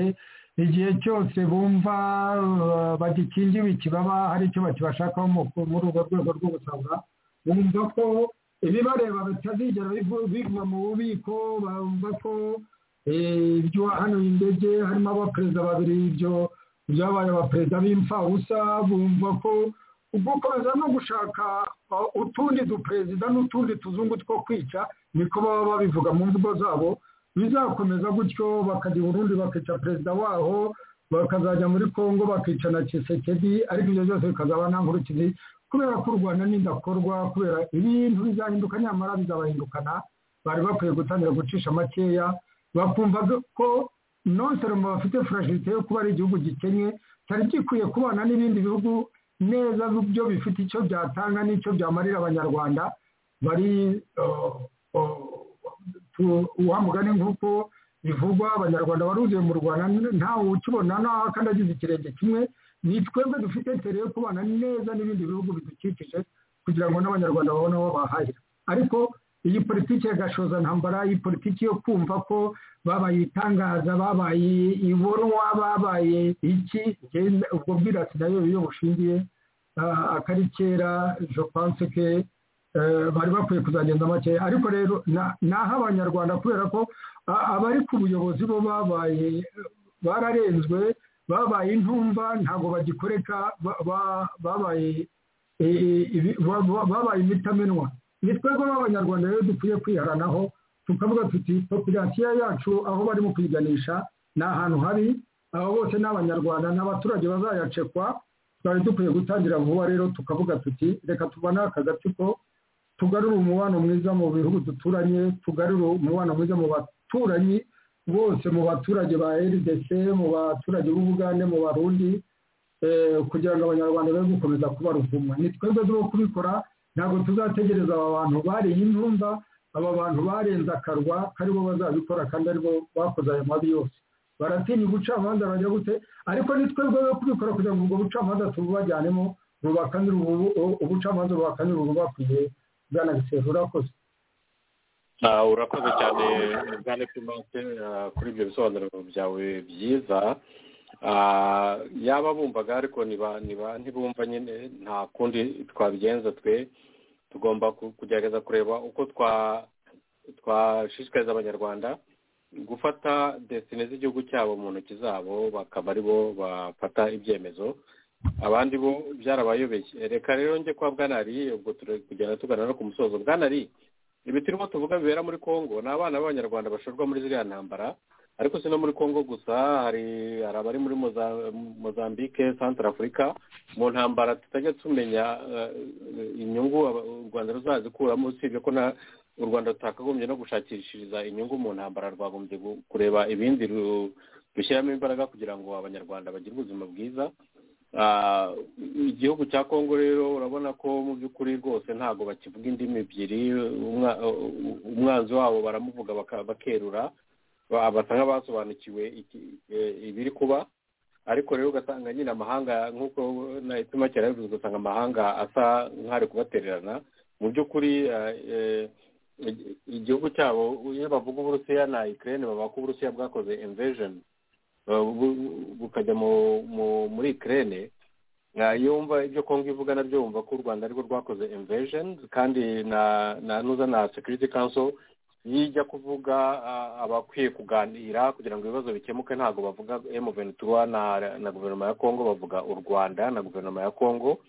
igihe cyose bumva uh, bagikingiwe ikibaba hari icyo bakibashakaho mu- muri urwo rwego rwo gusaba bumva ko ibibareba bitazigera bivu- biva mu bubiko bumva ko eh, ibyo wahanuye indege harimo abaperezida babiri ibyo byabaye abaperezida b'imfabusa bumva ko gukomeza no gushaka uh, utundi duperezida n'utundi tuzungu two kwica niko baba babivuga mu mvugo zabo bizakomeza gutyo bakajya i burundi bakica perezida waho bakazajya muri kongo bakica na kisekedi ariko ibyo byose bikazaba nta nkurikizi kubera ko u rwanda n'indakorwa kubera ibintu bizahinduka nyamara bizabahindukana bari bakwiye gutangira gucisha makeya bakumva ko non seulement bafite fragilité yo kuba ari igihugu gikennye cyari gikwiye kubana n'ibindi bihugu neza byo bifite icyo byatanga n'icyo byamarira abanyarwanda bari uh, uh, tu- wa mugani nk'uko bivugwa abanyarwanda baruzuye mu rwanda ntawe ukibona naho kandi agize ikirenge kimwe ni twebwe dufite intere yo kubana neza n'ibindi bihugu bidukikije kugira ngo n'abanyarwanda babone aho bahahira ariko iyi politiki ya gashoza ntambara iyi politiki yo kumva ko babaye itangaza babaye iborwa babaye iki njye ubwo bwirasi nayo iyo bushingiye ah, akari kera je pense que eh, bari bakwiye kuzagenda make ariko rero na- naho abanyarwanda kubera ko a- abari ku buyobozi bo babaye bararenzwe babaye intumva ntabwo bagikoreka ba- ba- babaye eh, eh, ibi- ba- ba- babaye imitamenwa ni twebwe b'abanyarwanda rero dukwiye kwiharanaho tukavuga tuti popirasiyo yacu aho barimo kuyiganisha ni ahantu habi abo bose ni abanyarwanda ni abaturage bazayacekwa twari dukwiye gutangira vuba rero tukavuga tuti reka tubane aka gatsiko tugarure umubano mwiza mu bihugu duturanye tugarure umubano mwiza mu baturanyi bose mu baturage ba rdc mu baturage b'ubugande mu barundi eh, kugira ngo abanyarwanda be gukomeza kuba ruvumwa ni twebwe tuba kubikora ntabwo tuzategereza aba bantu bariye intumba aba bantu barenze akarwa karibo bazabikora kandi aribo bakoze ayo mabi yose baratinya ubucamanza bajya gute ariko ni twebwe bo kubikora kugira ngo ubwo bucamanza tububajyanemo bubakanire ubu- ubucamanza bubakanyura ububakwiye bwana gisero urakoze Ah, urakoze cyane bwane pilote ah, kuri ibyo bisobanuro byawe byiza Ah, yaba bumvaga ariko niba niba ntibumva nyine nta kundi twabigenza twe tugomba ku- kugerageza kureba uko twa twashishikariza abanyarwanda gufata desine z'igihugu cyabo mu ntoki zabo bakaba aribo bafata ibyemezo abandi bo byarabayobeye reka rero njye kwa bwanari ubwo turi kugenda tugana no ku musozo bwanari ibi turimo tuvuga bibera muri congo ni abana b'abanyarwanda bashorwa muri ziriya ntambara ariko si no muri congo gusa hari hari abari muri Moza- mozambique centre afurika mu ntambara tutajya tumenya eh, inyungu aba- u rwanda ruzazikuramo usibye ko na u rwanda rutakagombye no gushakishiriza inyungu mu ntambara rwagombye gu- kureba ibindi ru- rushyiramo imbaraga kugira ngo abanyarwanda bagire ubuzima bwiza Ah, igihugu cya kongo rero urabona ko mu by'ukuri rwose ntabwo bakivuga indimi ebyiri umwa- umwanzi wabo baramuvuga baka- bakerura ba- basa nk'abasobanukiwe iki- eh, ibiri kuba ariko rero ugasanga nyine amahanga nk'uko nahituma kera bivuze ugasanga amahanga asa nk'ari kubatererana mu by'ukuri eh, eh, igi- igihugu cyabo iyo bavuga uburusiya na ikirere bavuga ko uburusiya bwakoze imvejeni bu- bukajya mu- mu- muri ikirere iyo wumva ibyo kongo ivuga nabyo wumva ko u rwanda arirwo rwakoze imvejeni kandi na na nuza na sekiriti kanso iyo ijya kuvuga ah, abakwiye kuganira kugira ngo ibibazo bikemuke ntabwo bavuga emuventura na na guverinoma ya kongo bavuga u rwanda na guverinoma ya kongo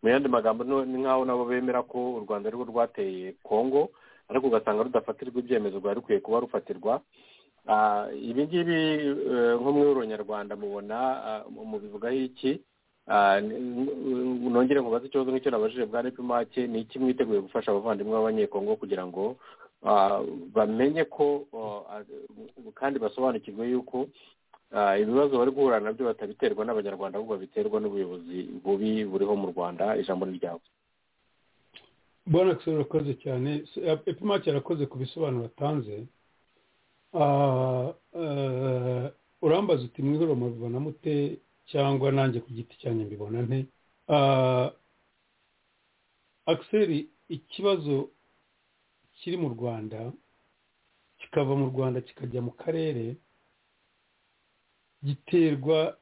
mu yandi magambo no- ni nk'aho nabo bemera ko u rwanda arirwo rwateye kongo ariko ugasanga rudafatirwa ibyemezo rwari rukwiye kuba rufatirwa Ah, ibi ngibi eh, nko muri uronyarwanda mubona ah, mu- mubivugaho iki Ah, n- n- nongere nkubaze ikibazo nk'icyo nabajije bwa nepimake ni iki mwiteguye gufasha abavandimwe b'abanyekongo kugira ngo ah, bamenye ko oh, ah, kandi basobanukirwe yuko ah, ibibazo bari guhura nabyo batabiterwa n'abanyarwanda ahubwo babiterwa n'ubuyobozi bubi buriho mu rwanda ijambo ni ryawe bwana akisoro urakoze cyane epimake yarakoze ku bisobanuro atanze Ah, eh, urambaza uti mwihuro mubibona mute cyangwa nanjye ku giti cyanjye mbibona nte Ah, akiseri ikibazo kiri mu rwanda kikava mu rwanda kikajya mu karere giterwa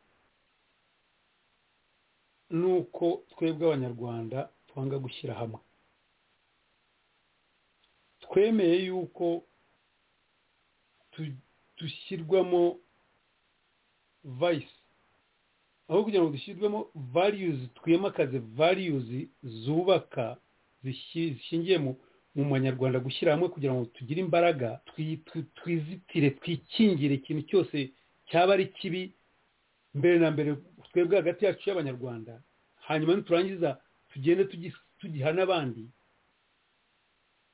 n'uko twebwe abanyarwanda twanga gushyira hamwe twemeye yuko tu- dushyirwamo vayisi aho kugira ngo dushyirwemo variyuzi twimakaze variyuzi zubaka zishi- zishingiye mu mu banyarwanda gushyira hamwe kugira ngo tugire imbaraga twi- twi- twizitire twikingire ikintu cyose cyaba ari kibi mbere na mbere twebwe hagati yacu y'abanyarwanda hanyuma niturangiza tugende tugi- tugiha n'abandi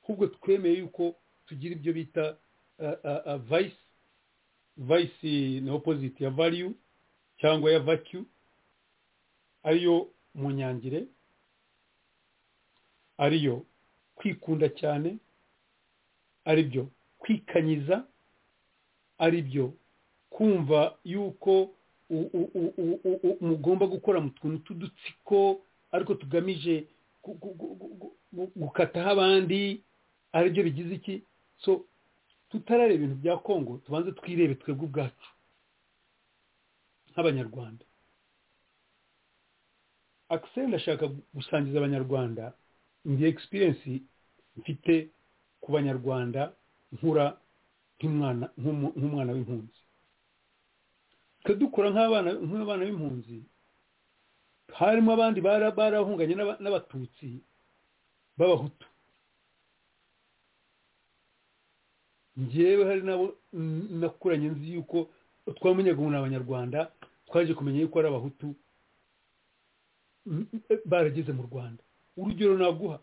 ahubwo twemeye yuko tugira ibyo bita uh, uh, uh, vice vice na opposite ya value cyangwa ya vacu ariyo munyangire ariyo kwikunda cyane aribyo kwikanyiza aribyo kumva yuko u- u- u- u- u- u- mugomba gukora mu tuntu tw'udutsiko ariko tugamije gu- gu- gu- gu- gu- gu- gukataho abandi aribyo bigize iki so tutarareba ibintu bya kongo tubanze twirebe twebwe ubwacu nk'abanyarwanda akiseri ndashaka gusangiza abanyarwanda ndi egisipiriyensi mfite ku banyarwanda nkura nk'umwana nk'umu- nk'umwana w'impunzi twe dukora nk'abana nk'abana b'impunzi harimo abandi bara- barahunganye n'aba- n'abatutsi b'abahutu njyewe hari nabo n- nakuranye nzi yuko twamenyaga ubu ni abanyarwanda twaje kumenya yuko ari abahutu m- m- barageze mu rwanda urugero naguha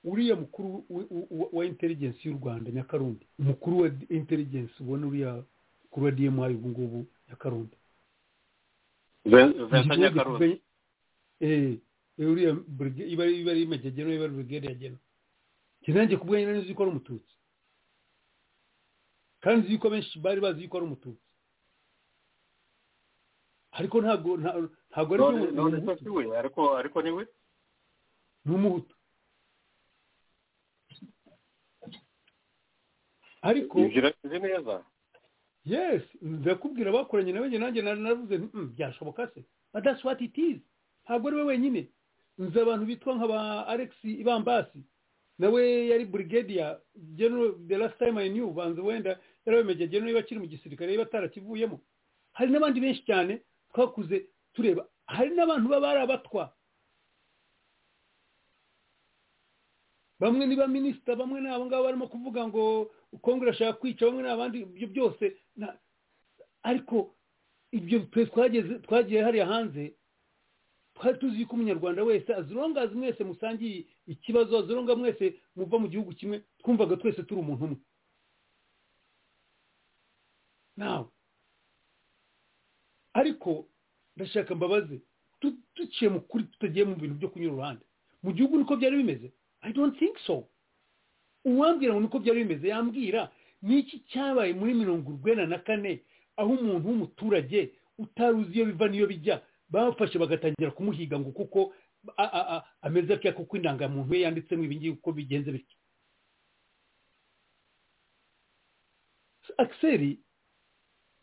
uriya mukuru w- w- w- wa inteligensi y'u rwanda nyakarundi umukuru wa inteligensi ubona uriya mukuru wa dmi ubu ngubu nyakarundi vincent nyakarundi eh uriya brigade iba iba ari imegegeno iba ari brigade ya geno kinange kubwanya neza yuko ari umututsi kandi yuko benshi bari bazi yuko ari umututsi ariko ntago nta- ntago ari none byo none umuhutu. se si we ariko ariko ni we ni umuhutu ariko ibyo urabizi neza yes ndakubwira bakoranye nawe njye nanjye nari naravuze nti "Mm, byashoboka se but that's what it is ntabwo ari we wenyine nzi abantu bitwa nk'aba alex ibambasi nawe yari brigadier general the last time i knew banza wenda yarabemejye general bakiri mu gisirikare niba atarakivuyemo hari n'abandi benshi cyane twakuze tureba hari n'abantu baba ari abatwa bamwe ni ba minisita bamwe ni abo ngabo barimo kuvuga ngo kongere ashaka kwica bamwe ni abandi ibyo byose na- ariko ibyo twe twageze twagiye hariya hanze twari tuzi yuko umunyarwanda wese azirongazi mwese musangiye ikibazo azironga mwese muva mu gihugu kimwe twumvaga twese turi umuntu umwe nawe ariko ndashaka mbabaze tu- duciye mu kuri tutagiye mu bintu byo kunyura uruhande mu gihugu niko byari bimeze i don't think so uwambwira ngo niko byari bimeze yambwira niki cyabaye muri mirongo urwenda na kane aho umuntu w'umuturage utari uzi iyo biva n'iyo bijya bafashe bagatangira kumuhiga ngo kuko a- a- a- ameze atya kuko indangamuntu ye yanditsemo ibingibi uko bigenze bityo akiseri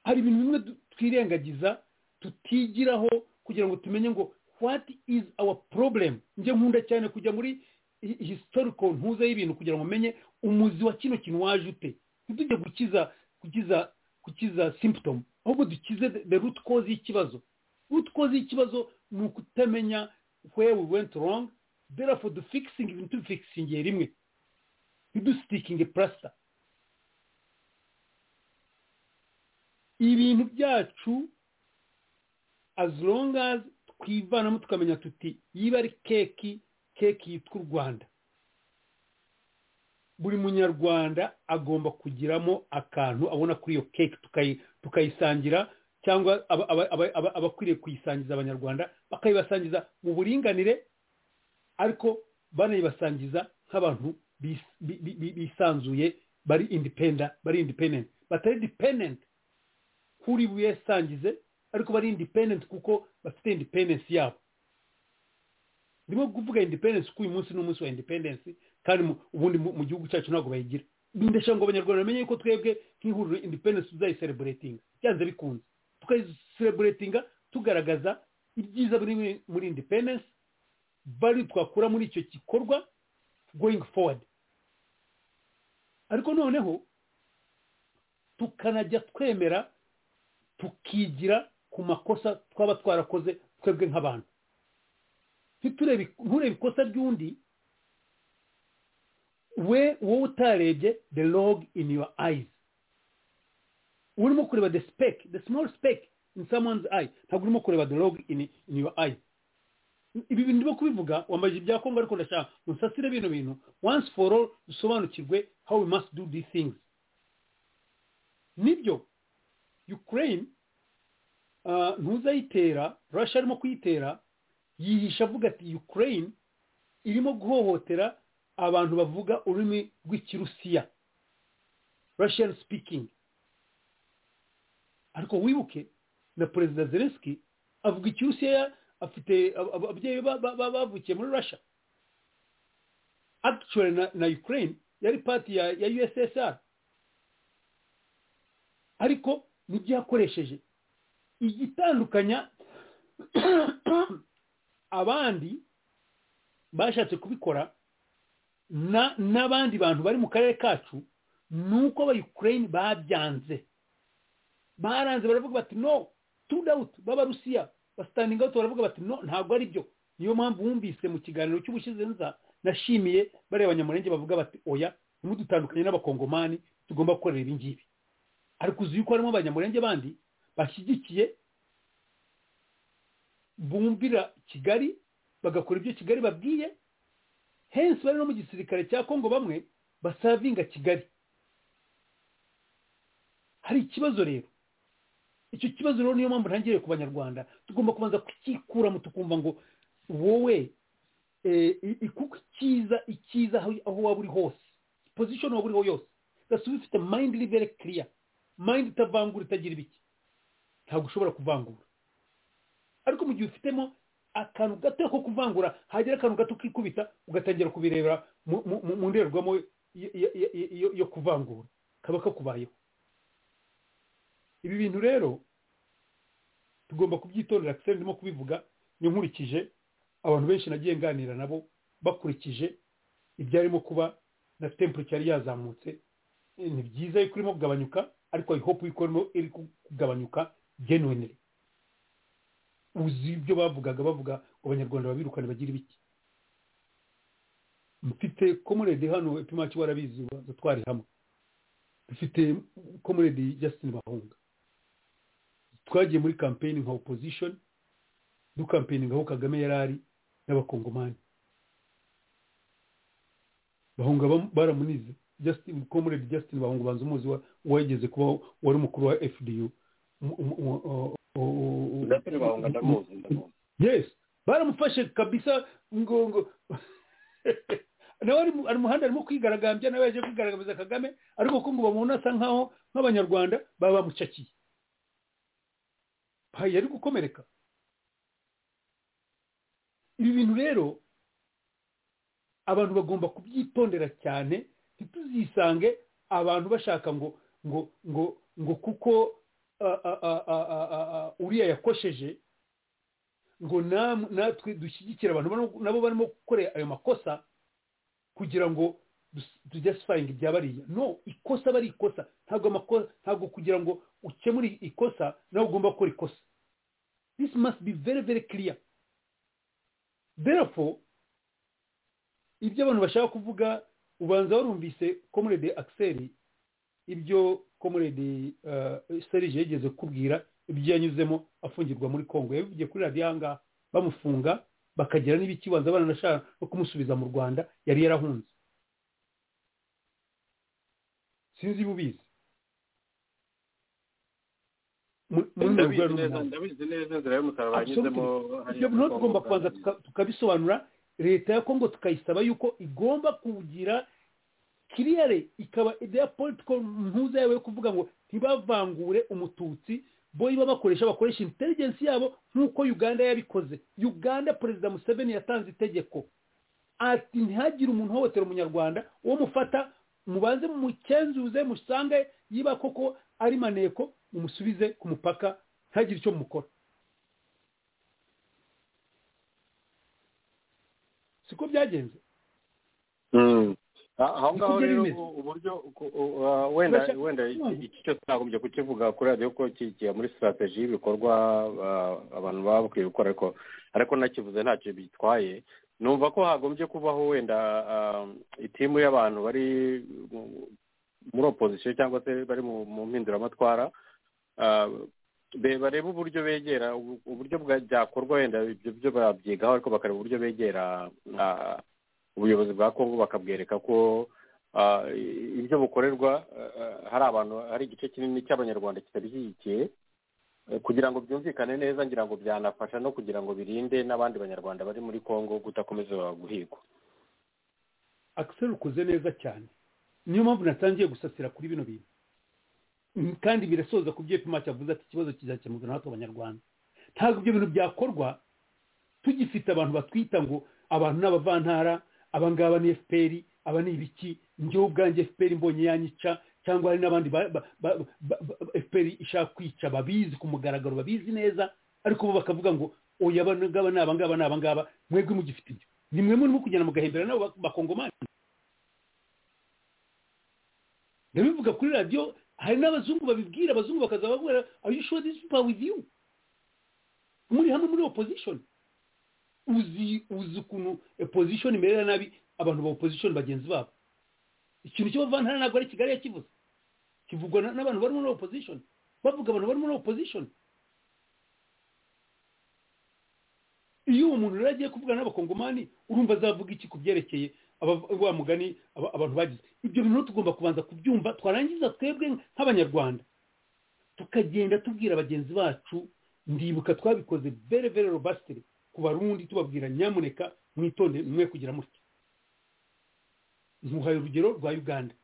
hari ibintu bimwe du- twirengagiza tutigiraho kugira ngo tumenye ngo what is our problem njye nkunda cyane kujya muri hi- historical ntuze y'ibintu kugira ngo umenye umuzi wa kino kintu waje ute ntitujye gukiza gukiza gukiza symptom ahubwo dukize the- the root cause y'ikibazo root cause y'ikibazo ni ukutamenya where we went wrong therefore the fixing ibintu tubifikisingiye rimwe ntidusitikinge plaster ibintu byacu as long as twivanamo tukamenya tuti yiba ari keki keki yitwa u rwanda buri munyarwanda agomba kugiramo akantu abona kuri iyo keki tukayi- tukayisangira cyangwa aba- aba- aba- aba- abakwiriye kuyisangiza abanyarwanda bakayibasangiza mu buringanire ariko banayibasangiza nk'abantu bis- bi- bi- bi- bisanzuye bari independa bari independent batari dependent kuri wisangize ariko bari independent kuko bafite independence yabo ndimo kuvuga independence kuko uyu munsi ni umunsi wa independence kandi mu- ubundi mu mu gihugu cyacu ntabwo bayigira ndashaka ngo abanyarwanda bamenye yuko twebwe nk'ihuriro independence tuzayiseleburetinga byanze bikunze tukayiseleburetinga tugaragaza ibyiza biri muri- muri independence bari twakura muri icyo gikorwa going forward ariko noneho tukanajya twemera tukigira ku makosa twaba twarakoze twebwe nk'abantu ntiturebe nturebe ikosa ry'undi we wowe utarebye the log in your eyes urimo kureba the speck the small speck in someone's eye ntabwo urimo kureba the log in, in your eyes ibi bintu byo kubivuga wambaje ibya kongo ariko ndashaka musasire bino bintu once for all dusobanukirwe how we must do these things nibyo ukraine uh, ntuzayitera russia arimo kuyitera yihisha avuga ati ukraine irimo guhohotera abantu bavuga ururimi rw'ikirusiya russian speaking ariko wibuke na perezida zelenski avuga ikirusiya afite ab- ab- ababyeyi ba- ba- ba- bavukiye muri russia actually na, na ukraine yari pati ya, ya ussr ariko nibyo yakoresheje igitandukanya abandi bashatse kubikora na- n'abandi bantu bari mu karere kacu ni uko abayukureyini babyanze baranze baravuga bati no tudawuti b'abarusiya basitandinga awuti baravuga bati no ntabwo ari byo niyo mpamvu wumvise mu kiganiro cy'ubushize nza nashimiye bariya banyamurenge bavuga bati oya ntimudutandukanye n'abakongomani tugomba gukorera ibi ngibi ariko uzi yuko harimo abanyamurenge bandi bashyigikiye bumvira kigali bagakora ibyo kigali babwiye hensi bari no mu gisirikare cya kongo bamwe basavinga kigali hari ikibazo rero icyo kibazo rero niyo mpamvu ntangiriye ku banyarwanda tugomba kubanza kukikuramo tukumva ngo wowe eh, i- i- kuko icyiza icyiza aho- aho waba uri hose pozishoni waba uriho yose gasuba ifite mayindi iri very kiriya mayindi itavangura itagira ibiki ntabwo ushobora kuvangura ariko mu gihe ufitemo akantu gato ko kuvangura hagera akantu gato kikubita ugatangira kubirebera mu- mu mu- mu ndorerwamo yo- yo- yo- yo- yo kuvangura kaba kakubayeho ibi bintu rero tugomba kubyitondera akiseri ndimo kubivuga ni nkurikije abantu benshi nagiye nganira nabo bakurikije ibyarimo kuba na temperature yari yazamutse Eh, ni byiza yuko irimo kugabanyuka ariko i hope yuko irimo iri kugabanyuka genuinely uzi ibyo bavugaga bavuga ngo abanyarwanda babirukane bagira ibiki mfite komuredi hano epimaki warabizi waza twari hamwe dufite komuredi justin bahunga twagiye muri kampeni nka opposition dukampeninga aho kagame yari ari n'abakongomani bahunga bam- baramunize justin comrade justin bahunga banza umuzi wa- wageze kuba wari umukuru wa fdu Umu- umu- umu- o- o- o- ndetse bahunga ndamuzi ndamuzi yes baramufashe kabisa ngo ngo nawe ari mu- ari muhanda arimo kwigaragambya nawe yaje kwigaragambya kagame ariko ko ngo bamubona asa nkaho nk'abanyarwanda baba bamucakiye Payi yari gukomereka ibi bintu rero abantu bagomba kubyitondera cyane ntituzisange abantu bashaka ngo ngo ngo ngo kuko ah, ah, ah, ah, ah, ah, ah, uriya yakosheje ngo nam- natwe dushyigikire abantu barimo- nabo barimo gukora ayo makosa kugira ngo tujyasifayinga ibya bariya no ikosa aba ari ikosa ntabwo amakosa ntabwo kugira ngo ukemure ikosa nawe ugomba gukora ikosa this must be very very clear therefore ibyo abantu bashaka kuvuga ubanza warumvise komurede akiseri ibyo komurede serije yigeze kubwira ibyo yanyuzemo afungirwa muri kongo yabivugiye kuri radiyo ahangaha bamufunga bakagira n'ibiki banza baranashaka no kumusubiza mu rwanda yari yarahunze sinzi iba ubizi Mu- muri mirongo ndabizi inani neza n'umunani. ndabizi neza inzira y'umusaraba yanyuzemo ibyo ntabwo tugomba kubanza tuka- tukabisobanura leta ya kongo tukayisaba yuko igomba kugira kiriyare ikaba ideya politiko mpuza yawe yo kuvuga ngo ntibavangure umututsi bo iba bakoresha bakoresha intelligence yabo nk'uko uganda yabikoze uganda perezida museveni yatanze itegeko ati ntihagire umuntu uhohotera umunyarwanda uwo mufata mubanze mucenzuze musange yiba koko ari maneko mumusubize ku mupaka ntihagire icyo mukora siko byagenze Mm. Ah, aho ngaho Niko rero bimeze. u- uburyo ku- u- ah, wenda Kureshya- wenda iki- Urumva. iki cyose nagombye kukivuga kuri radiyo ko kigiye muri sitarateji y'ibikorwa ah, abantu baba bakwiye gukora ariko ariko nakivuze ntacyo bitwaye numva ko hagombye kubaho wenda ah, itimu y'abantu bari mu- muri opozisiyo cyangwa se bari mu mu mpinduramatwara ah, be- bareba uburyo begera ubu- uburyo bwa- byakorwa wenda ibyo byo babyigaho ariko bakareba uburyo begera ah, ubuyobozi bwa kongo bakabwereka ko ah, ibyo bukorerwa ah, hari abantu hari igice kinini cy'abanyarwanda kitabishyigikiye eh, kugira ngo byumvikane neza ngira ngo byanafasha no kugira ngo birinde n'abandi banyarwanda bari muri kongo kudakomeza guhigwa akiseri ukoze neza cyane niyo mpamvu natangiye gusasira kuri bino bintu Mm, kandi birasoza ku byo epimaki avuze ati ikibazo kizakemurwa natwe abanyarwanda ntabwo ibyo bintu byakorwa tugifite abantu batwita ngo abantu ni abavantara abangaba ni fpr aba ni ibiki njyewe ubwanjye fpr mbonye yanyica cyangwa hari n'abandi ba- ba- ba- ba- ba- fpr ishaka kwica babizi ku mugaragaro babizi neza ariko bo bakavuga ngo oya abangaba ni abangaba ni abangaba mwebwe mugifite ibyo ni mwe murimo kugenda mugahembera nabo ba- bakongomani ndabivuga kuri radiyo hari n'abazungu babibwira abazungu bakaza babwira are you sure these people are with you muri hamwe muri opposition uzi uzi ukuntu opposition imerera nabi abantu ba opposition bagenzi babo ikintu cy'abavantara ntabwo ari kigali yakivuze kivugwa na- n'abantu bari muri opposition bavuga abantu bari muri opposition iyo uwo muntu rero agiye kuvugana n'abakongomani urumva azavuga iki ku byerekeye aba- wa mugani aba- abantu bagize ibyo bintu rero tugomba kubanza kubyumva twarangiza twebwe nk'abanyarwanda tukagenda tubwira bagenzi bacu ndibuka twabikoze very very robustly ku barundi tubabwira nyamuneka mwitonde mwe kugira mutya ntuhaye urugero rwa uganda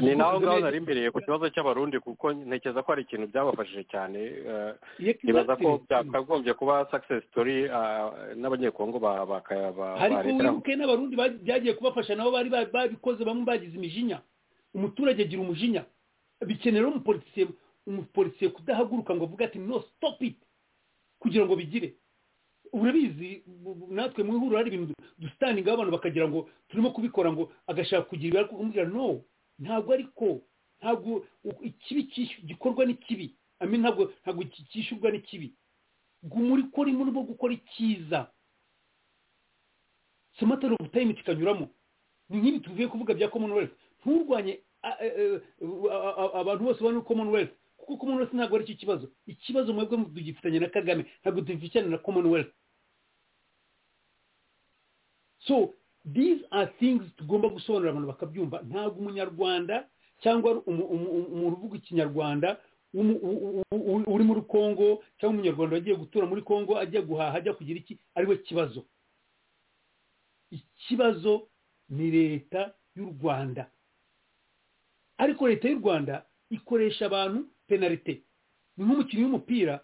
ni naho ngaho nari mbereye ku kibazo cy'abarundi kuko ntekereza ko hari ikintu byabafashije cyane eh, nibaza ko byakagombye kuba success story ah, n'abanyekongo ba baka- ba- ariko barekeraho wibuke n'abarundi ba- byagiye kubafasha nabo bari ba- babikoze bamwe bagize imijinya umuturage agira umujinya bikenera umupolisiye umupolisiye kudahaguruka ngo avuge ati no stop it kugira ngo bigire urabizi bu- bu- natwe mu ihuriro hari ibintu dusitaninga abantu bakagira ngo turimo kubikora ngo agashaka kugira ibara kumubwira no ntabwo ariko ntabwo u- ikibi cyishu- gikorwa n'ikibi ami ntabwo ntabwo ki- cyishyurwa n'ikibi guma uri kora imuntu bwo gukora icyiza somatari ofu tayime kikanyuramo ni nk'ibi tuvuye kuvuga bya commonwealth nturwanye a- e- e- a- a- abantu bose bari muri commonwealth kuko commonwealth ntabwo ari cyo kibazo ikibazo mwebwe tugifitanye na kagame ntabwo dufitanye na commonwealth so these are things tugomba gusobanurira abantu bakabyumva ntabwo umunyarwanda cyangwa ari umu- umu- umu- umuntu uvuga ikinyarwanda w'umu- u- u- u- uri muri congo cyangwa umunyarwanda wagiye gutura muri congo ajya guhaha ajya kugira iki ari we kibazo ikibazo ni leta y'u rwanda ariko leta y'u rwanda ikoresha abantu penalite ni nk'umukinnyi w'umupira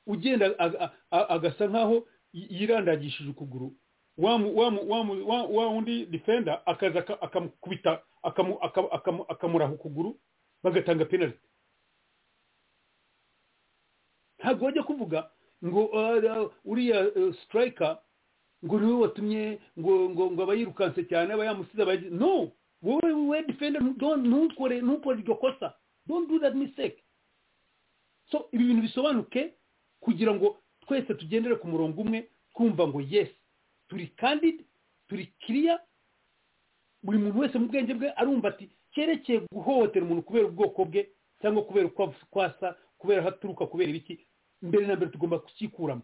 ugenda aga- a- a- agasa nkaho yi- yirandagishije ukuguru wa mu- wa mu- wa mu- wa- wa wundi defenda akaza aka- akamukubita akamu- akamu- akamu- akamuraha ukuguru bagatanga penaliti ntabwo bajya kuvuga ngo "Ah, ah, uriya eh, striker ngo niwe watumye ngo ngo ngo aba yirukanse cyane aba yamusize aba yagize-" no wowe wowe defenda ntu- don't- ntukore ntukore iryo kosa don't do that mistake so ibi bintu bisobanuke kugira ngo twese tugendere ku murongo umwe twumva ngo yes turi candid turi kiriya buri muntu wese mu bwenge bwe arumva ati cyerekeye guhohotera umuntu kubera ubwoko bwe cyangwa kubera uko av- uko asa kubera aho aturuka kubera ibiki mbere na mbere tugomba kucyikuramo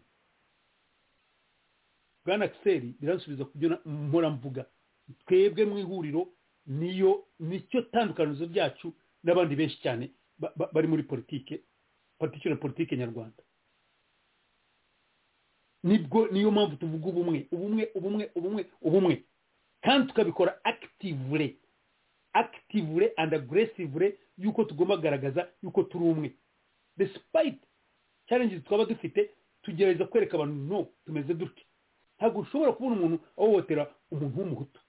bwana kiseri biransubiza ku byo na- mpora mvuga twebwe mu ihuriro niyo nicyo tandukanirizo ryacu n'abandi benshi cyane ba- ba- bari muri politike particular politike nyarwanda nibwo niyo mpamvu tuvuga ubumwe ubumwe ubumwe ubumwe ubumwe kandi tukabikora akitivure akitivure and agresivure yuko tugomba kugaragaza yuko turi umwe despite challenges twaba dufite tugerageza kwereka abantu no tumeze dutya ntabwo ushobora kubona umuntu ahohotera umuntu w'umuhutu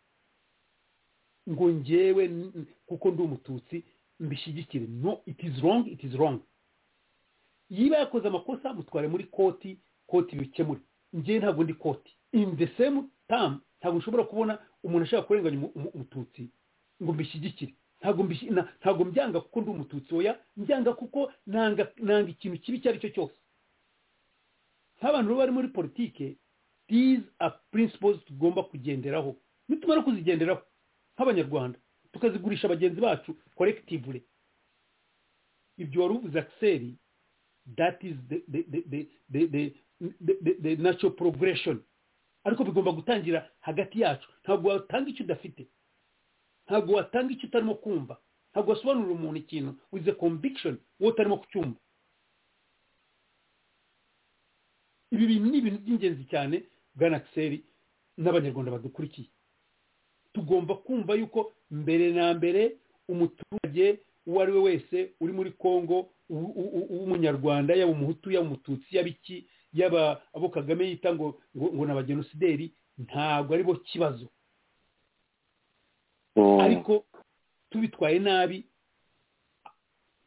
ngo njyewe n- n- kuko ndi umututsi mbishyigikire no it is wrong it is wrong yiba yakoze amakosa mutware muri koti koti bikemure njyewe ntabwo ndi koti in the same time ntabwo ushobora kubona umuntu ashaka kurenganya umu- umu- umututsi ngo mbishyigikire ntabwo mbishyi- na- ntabwo mbyanga kuko ndi umututsi oya mbyanga kuko nanga nanga ikintu kibi icyo ari cyo cyose nk'abantu baba bari muri politike these are principles tugomba kugenderaho nitumara kuzigenderaho nk'abanyarwanda tukazigurisha bagenzi bacu collectively ibyo wari uvuze akiseri that is the the the the the, the, the, the, the natural progression ariko bigomba gutangira hagati yacu ntabwo watanga icyo udafite ntabwo watanga icyo utarimo kumva ntabwo wasobanurira umuntu ikintu with a conviction wowe utarimo kucyumva ibi bintu ni ibintu by'ingenzi cyane bwana kiseri n'abanyarwanda badukurikiye tugomba kumva yuko mbere na mbere umuturage uwo ari we wese uri muri congo u- u- u- w'umunyarwanda yaba umuhutu yaba umututsi yaba iki yaba abo kagame yita ngo ngo ngo ni abagenosideri ntabwo ari bo kibazo ariko tubitwaye nabi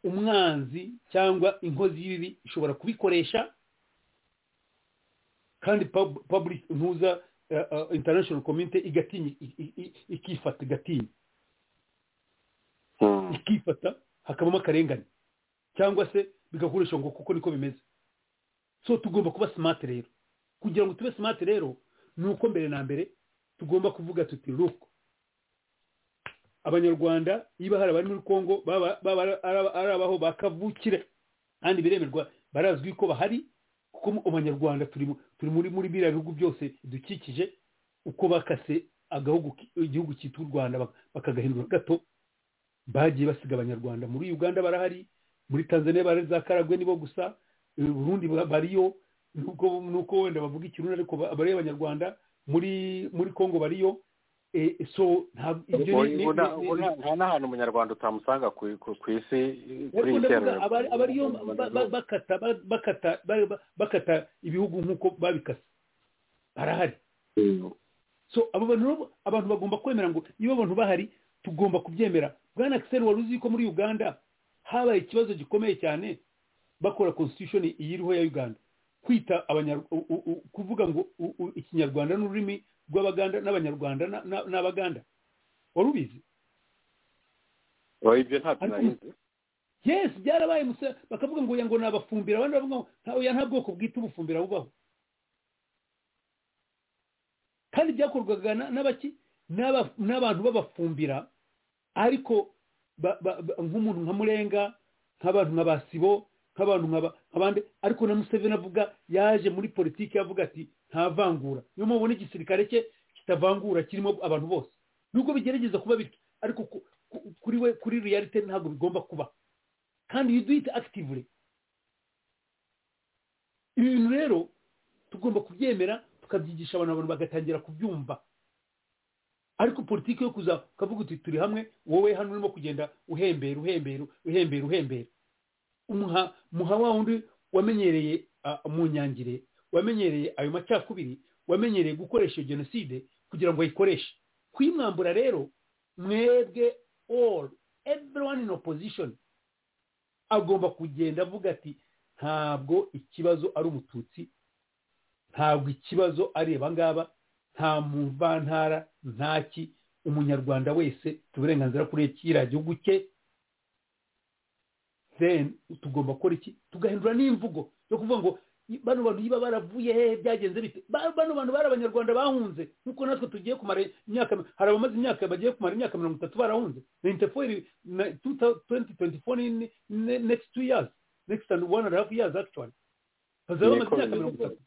umwanzi cyangwa inkozi y'ibibi ishobora kubikoresha kandi pub- public ntuza eh, eh, international community igatinya i- i- i- ikifata igatinya Mm. ikifata hakabamo akarengane cyangwa se bigakoresha ngo kuko niko bimeze so tugomba kuba smart rero kugira ngo tube smart rero ni uko mbere na mbere tugomba kuvuga tuti look abanyarwanda niba hari abari muri congo baba baba ari aba- ari abaho bakavukire kandi biremerwa barazwi ko bahari kuko mu- abanyarwanda turi mu- turi muri muri biriya bihugu byose bidukikije uko bakase agahugu ki- igihugu cyitwa u rwanda bak- bakagahindura gato bagiye basiga abanyarwanda muri uganda barahari muri tanzania bari za karagwe nibo gusa eh, burundi ba- bariyo nuko nuko wenda bavuga ikirundi ariko ba- bariyo abanyarwanda muri muri congo bariyo Eh, so ntabwo ibyo ni- ni- Ubu nta- ni- ubu ni- nta nta n'ahantu umunyarwanda utamusanga ku ku- ku isi kuri iyi Ndavuga terera abari abariyo ba- ba- bakata ba- bakata ba- ba- bakata ibihugu nk'uko babikase barahari so abo bantu rero- abantu bagomba kwemera ngo niba abantu bahari tugomba kubyemera bwana akiseri wari uzi ko muri uganda habaye ikibazo gikomeye cyane bakora constitution iyiriho ya uganda kwita abanyar- u- u- u- kuvuga ngo u- u- ikinyarwanda n'ururimi rw'abaganda n'abanyarwanda na- na- n'abaganda wari ubizi Oya, ibyo ntabyo Ariko nari nzi yes byarabaye musa bakavuga ngo oya ngo nabafumbira abandi bavuga ngo nta oya nta bwoko bwita ubufumbira bubaho kandi byakorwaga na- n'abaki n'aba- n'abantu babafumbira ariko ba- ba- ba- nk'umuntu nka murenga nk'abantu nka basibo nk'abantu nka ba- abandi ariko na museveni avuga yaje muri politiki avuga ati nta vangura niyo mpamvu ubona igisirikare cye kitavangura kirimo abantu bose nubwo bigerageza kuba bityo ariko ku- ku- kuri we kuri realite ntabwo bigomba kuba kandi you do it actively ibi bintu rero tugomba kubyemera tukabyigisha abantu abantu bagatangira kubyumva ariko politiki yo kuza ukavuga uti turi hamwe wowe hano urimo kugenda uhembera uhembera uhembera uhembera umuha muha wa wundi wamenyereye ah, mu nyangire wamenyereye ayo macakubiri wamenyereye gukoresha iyo jenoside kugira ngo ayikoreshe kuyimwambura rero mwebwe all everyone in opposition agomba kugenda avuga ati ntabwo ikibazo ari umututsi ntabwo ikibazo ari abangaba nta muvantara ntaki umunyarwanda wese afite uburenganzira kuri kiriya gihugu cye then tugomba gukora iki tugahindura n'imvugo yo kuvuga ngo "I- bano bantu niba baravuye hehe byagenze bite Ba- bano bantu bari abanyarwanda bahunze nk'uko natwe tugiye kumara imyaka hari abamaze imyaka bagiye kumara imyaka mirongo itatu barahunze na interpol na 2024 ni ni- ni- next two years next and one and a half years actually bazaba bamaze Yego, imyaka yego. mirongo itatu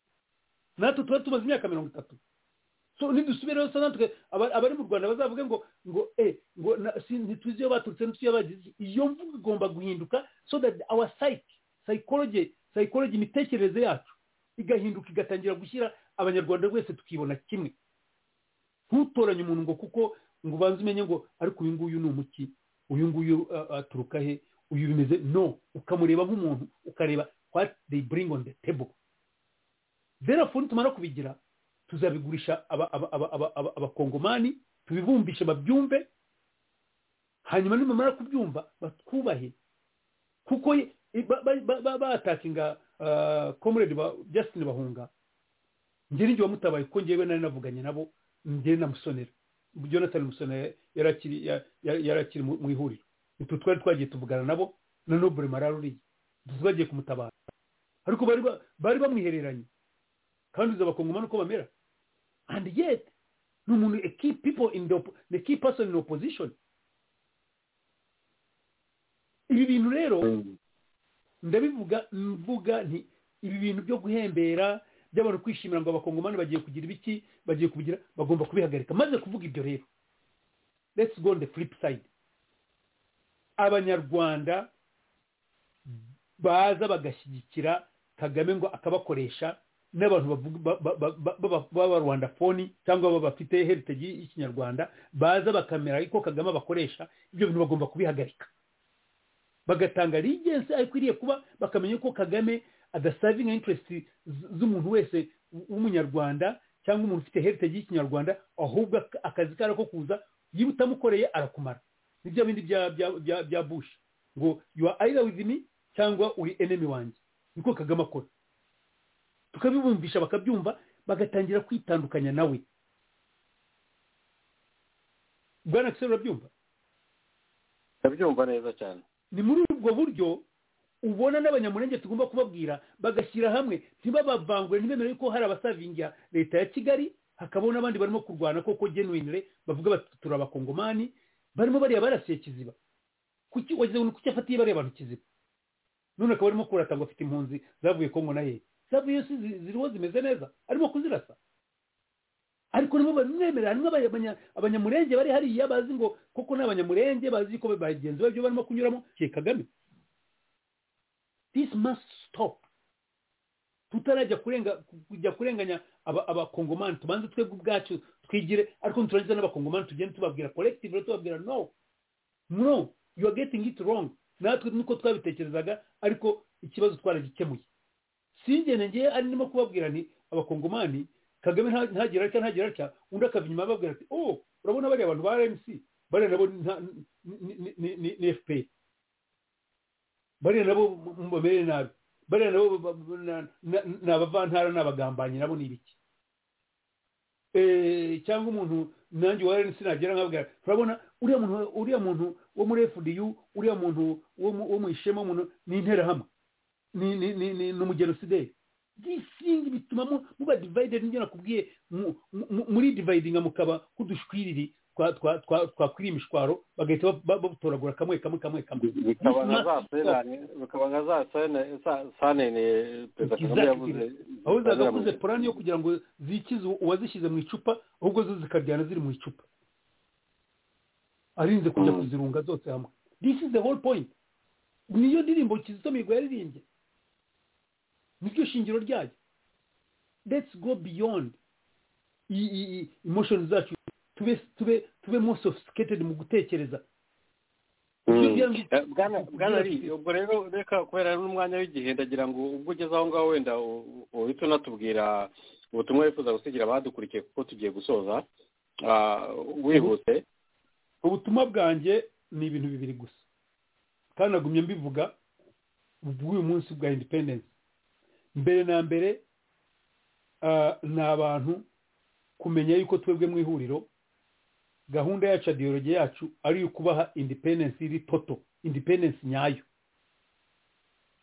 natwe tuba tumaze imyaka mirongo itatu so nidusubirayo sa natwe aba- abari mu rwanda bazavuge ngo ngo eh ngo na- si- ntituzi iyo baturutse ntituzi iyo bagize iki." iyo mvugo igomba guhinduka so that our psyche psychology psychology imitekerereze yacu igahinduka igatangira gushyira abanyarwanda wese tukibona kimwe ntutoranye umuntu ngo kuko ngo ubanze umenye ngo ariko uyu nguyu ni umuki uyu nguyu uh, aturuka he uyu bimeze no ukamureba nk'umuntu ukareba what they bring on the table therefore nitumara kubigira tuzabigurisha aba- aba- aba- aba- aba- abakongomani tubibumbishe babyumve hanyuma nimamara kubyumva batwubahe kuko ye- ba- ba- ba- ba- batackinga ah, comrade ba- justin bahunga njye n'igihe wamutabaye kuko njyewe nari navuganye nabo njye na musonera jonathan musonera yari akiri- ya- ya- yari akiri mu mu ihuriro utu twari twagiye tuvugana nabo na nobure mararuriye bagiye kumutabara ariko bari ba- bari bamwihereranye kandi uzi abakongomani uko bamera and yet ni umuntu a key people in the, oppo- the key person in opposition ibi bintu rero ndabivuga mvuga nti ibi bintu byo guhembera by'abantu kwishimira ngo abakongomani bagiye kugira ibiki bagiye kubigira bagomba kubihagarika maze kuvuga ibyo rero let's go on the flip side abanyarwanda baza bagashyigikira kagame ngo akabakoresha n'abantu bavuga- ba- ba- ba- ba- ba- b'abarwanda foni cyangwa bafite heritage y'ikinyarwanda baza bakamera ko kagame abakoresha ibyo bintu bagomba kubihagarika bagatanga ligensi aho ikwiriye kuba bakamenya ko kagame adasavinga interesiti z'umuntu wese w'umunyarwanda cyangwa umuntu ufite heritage y'ikinyarwanda ahubwo ak- akazi kari ko kuza niba utamukoreye arakumara ni bya bindi bya bya- bya- bya bush ngo you are either with me cyangwa uri enemy wanjye niko kagame akora tukabibumbisha bakabyumva bagatangira kwitandukanya nawe bwana kisero urabyumva ndabyumva neza cyane ni muri ubwo buryo ubona n'abanyamurenge tugomba kubabwira bagashyira hamwe ntibabavangure ntibemere ko hari abasavingira leta ya kigali hakabaho n'abandi barimo kurwana koko genuinire bavuga bati turi abakongomani barimo bariya barasiye kiziba kuki wagize ngo ni kuki afatiye bariya bantu kiziba none akaba arimo kurata ngo afite impunzi zavuye kongo na hehe zavuye si zi- ziriho zimeze neza arimo kuzirasa ariko nabo babimwemerera harimo abanya- abanyamurenge bari hariya bazi ngo koko ni abanyamurenge bazi ko bagenzi babyo barimo kunyuramo kiye kagame this must stop tutarajya kurenga kujya kurenganya aba- abakongomani tubanze twebwe ubwacu twigire ariko niturangiza n'abakongomani tugende tubabwira collective rero tubabwira no no you are getting it wrong natwe nuko twabitekerezaga ariko ikibazo twaragikemuye singene ngewe ari ndimo kubabwira nti abakongomani kagame nta- ntagera atya ntagera atya undi akava inyuma ababwira ati oh urabona bariya bantu ba rmc bariya nabo nta- ni- ni- ni- ni ni fpr bariya nabo mubabere nabi bariya nabo ba- ba- na- na- ni abavantara ni abagambanyi nabo ni ibiki Eh, cyangwa umuntu nanjye wa rnc nagira nkabwira turabona uriya muntu uriya muntu wo muri fdu uriya muntu wo mu- wo mu ishema w'umuntu ni interahamwe ni ni ni ni ni umugenosideri bisingi bituma mu- muba divided nibyo nakubwiye mu- mu- muri dividinga mukaba nk'udushwiriri twa- twa- twa- twakwira imishwaro bagahita ba- ba- babutoragura kamwe kamwe kamwe kamwe bikaba nka za Bituma- serane bikaba nka za sene- za- sanene perezida kagame Exactly. yavuze aho zagakuze porani yo kugira ngo zikize uwazishyize mu icupa ahubwo zo zikaryana ziri mu icupa arinze kujya Mm. kuzirunga zose hamwe this is the whole point niyo ndirimbo kizito mihigo yaririmbye niryo shingiro ryayo let's go beyond i- i- i- emotions zacu tube tube tube more sophisticated mu gutekereza Ibyo byangi- Eh, bwana- bwana Lee, ubwo rero reka kubera ari n'umwanya w'igihe ndagira ngo ubwo ugeze aho ngaho wenda u- u- uhita unatubwira ubutumwa wifuza gusigira abadukurikiye kuko tugiye gusoza Ah, wihuse ubutumwa bwanjye ni ibintu bibiri gusa kandi nagumye mbivuga bw'uyu munsi bwa independence mbere na mbere ah, ni abantu kumenya yuko twebwe mu ihuriro gahunda yacu ya diyoroge yacu ari iyo kubaha independence iri toto independence nyayo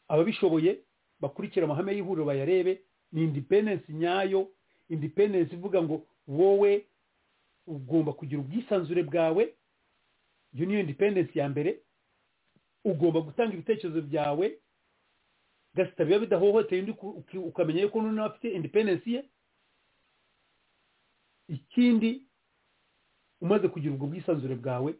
ababishoboye bakurikira amahame y'ihuriro bayarebe ni independence nyayo independence ivuga ngo wowe ugomba kugira ubwisanzure bwawe iyo niyo independence ya mbere ugomba gutanga ibitekerezo byawe gasita biba bidahohoteye undi uku- uki- ukamenya yuko n'undi nawe afite independence ye ikindi umaze kugira ubwo bwisanzure bwawe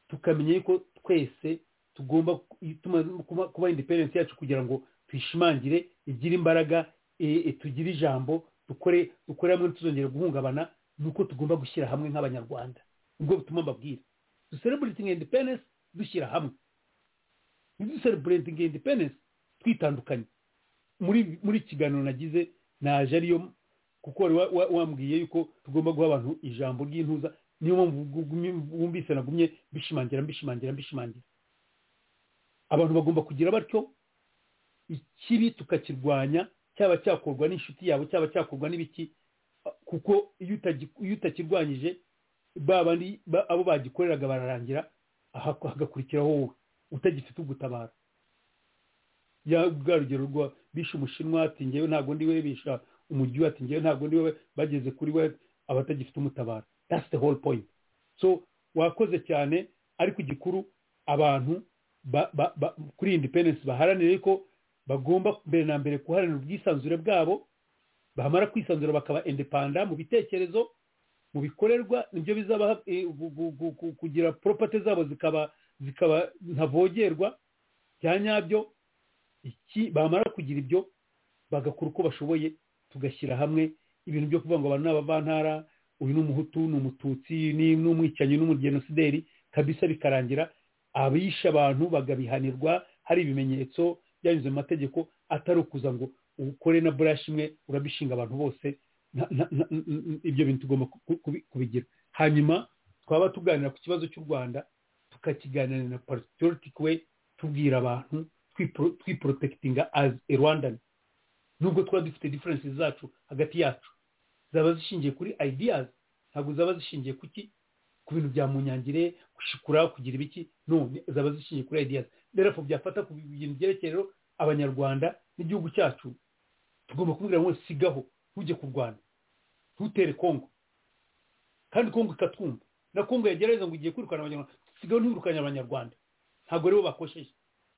tukamenya yuko twese tugomba ku- tumaze kuba- kuba independence yacu kugira ngo tuyishimangire igire imbaraga e- e, tugire ijambo dukore dukore hamwe ntituzongere guhungabana ni uko tugomba gushyira hamwe nk'abanyarwanda ubwo butumwa mbabwira duseleburetinga independence dushyira hamwe ntiduseleburetinga independence twitandukanye muri muri iki kiganiro nagize naje ariyo kuko wari wa- wa- wambwiye yuko tugomba guha abantu ijambo ry'intuza niyo mpamvu bwugumye- bwumvise nagumye mbishimangira mbishimangira mbishimangira abantu bagomba kugira batyo ikibi tukakirwanya cyaba cyakorwa n'inshuti yawe cyaba cyakorwa n'ibiki kuko iyo utagi- iyo utakirwanyije ba bandi ba- abo bagikoreraga bararangira aha- hagakurikiraho wowe utagifite ugutabara ya bwa rugero rwa bishe umushinwa ati ngewe ntabwo ndi we bisha umujyi we ati ngewe ntabwo ndi we bageze kuri we abatagifite umutabara that's the whole point so wakoze cyane ariko igikuru abantu ba- ba- ba- kuri independence baharanire ko bagomba mbere na mbere guharanira ubwisanzure bwabo bamara kwisanzura bakaba indepanda mu bitekerezo mu bikorerwa nibyo bizabaha eh, gu- gu- gu- gu- kugira poropate zabo zikaba zikaba ntavogerwa bya nyabyo iki bamara kugira ibyo bagakora uko bashoboye tugashyira hamwe ibintu byo kuvuga ngo abantu ni abavantara uyu ni umuhutu ni umututsi ni ni umwicanyi ni umugenosideri kabisa bikarangira abishe abantu bagabihanirwa hari ibimenyetso byanyuze mu mategeko atari ukuza ngo ukore na burashi imwe urabishinga abantu bose na- na- na- n- n- ibyo bintu tugomba ku- ku- kubi- kubigira hanyuma twaba tuganira ku kibazo cy'u rwanda tukakiganira na patriotic way tubwira abantu twipro- twiporotekitinga as a rwandan nubwo twaba dufite differences zacu hagati yacu zaba zishingiye kuri ideas ntabwo zaba zishingiye ku ki ku bintu bya munyangire gushikura kugira ibiki no ni- zaba zishingiye kuri ideas therefore byafata ku bintu byerekeye rero abanyarwanda n'igihugu cyacu tugomba kubwira ngo sigaho ntujye kurwana ntutere kongo kandi kongo ikatwumva na kongo yagerageza ngo igiye kwirukana abanyarwanda sigaho ntiwirukanye abanyarwanda ntabwo aribo bakosheje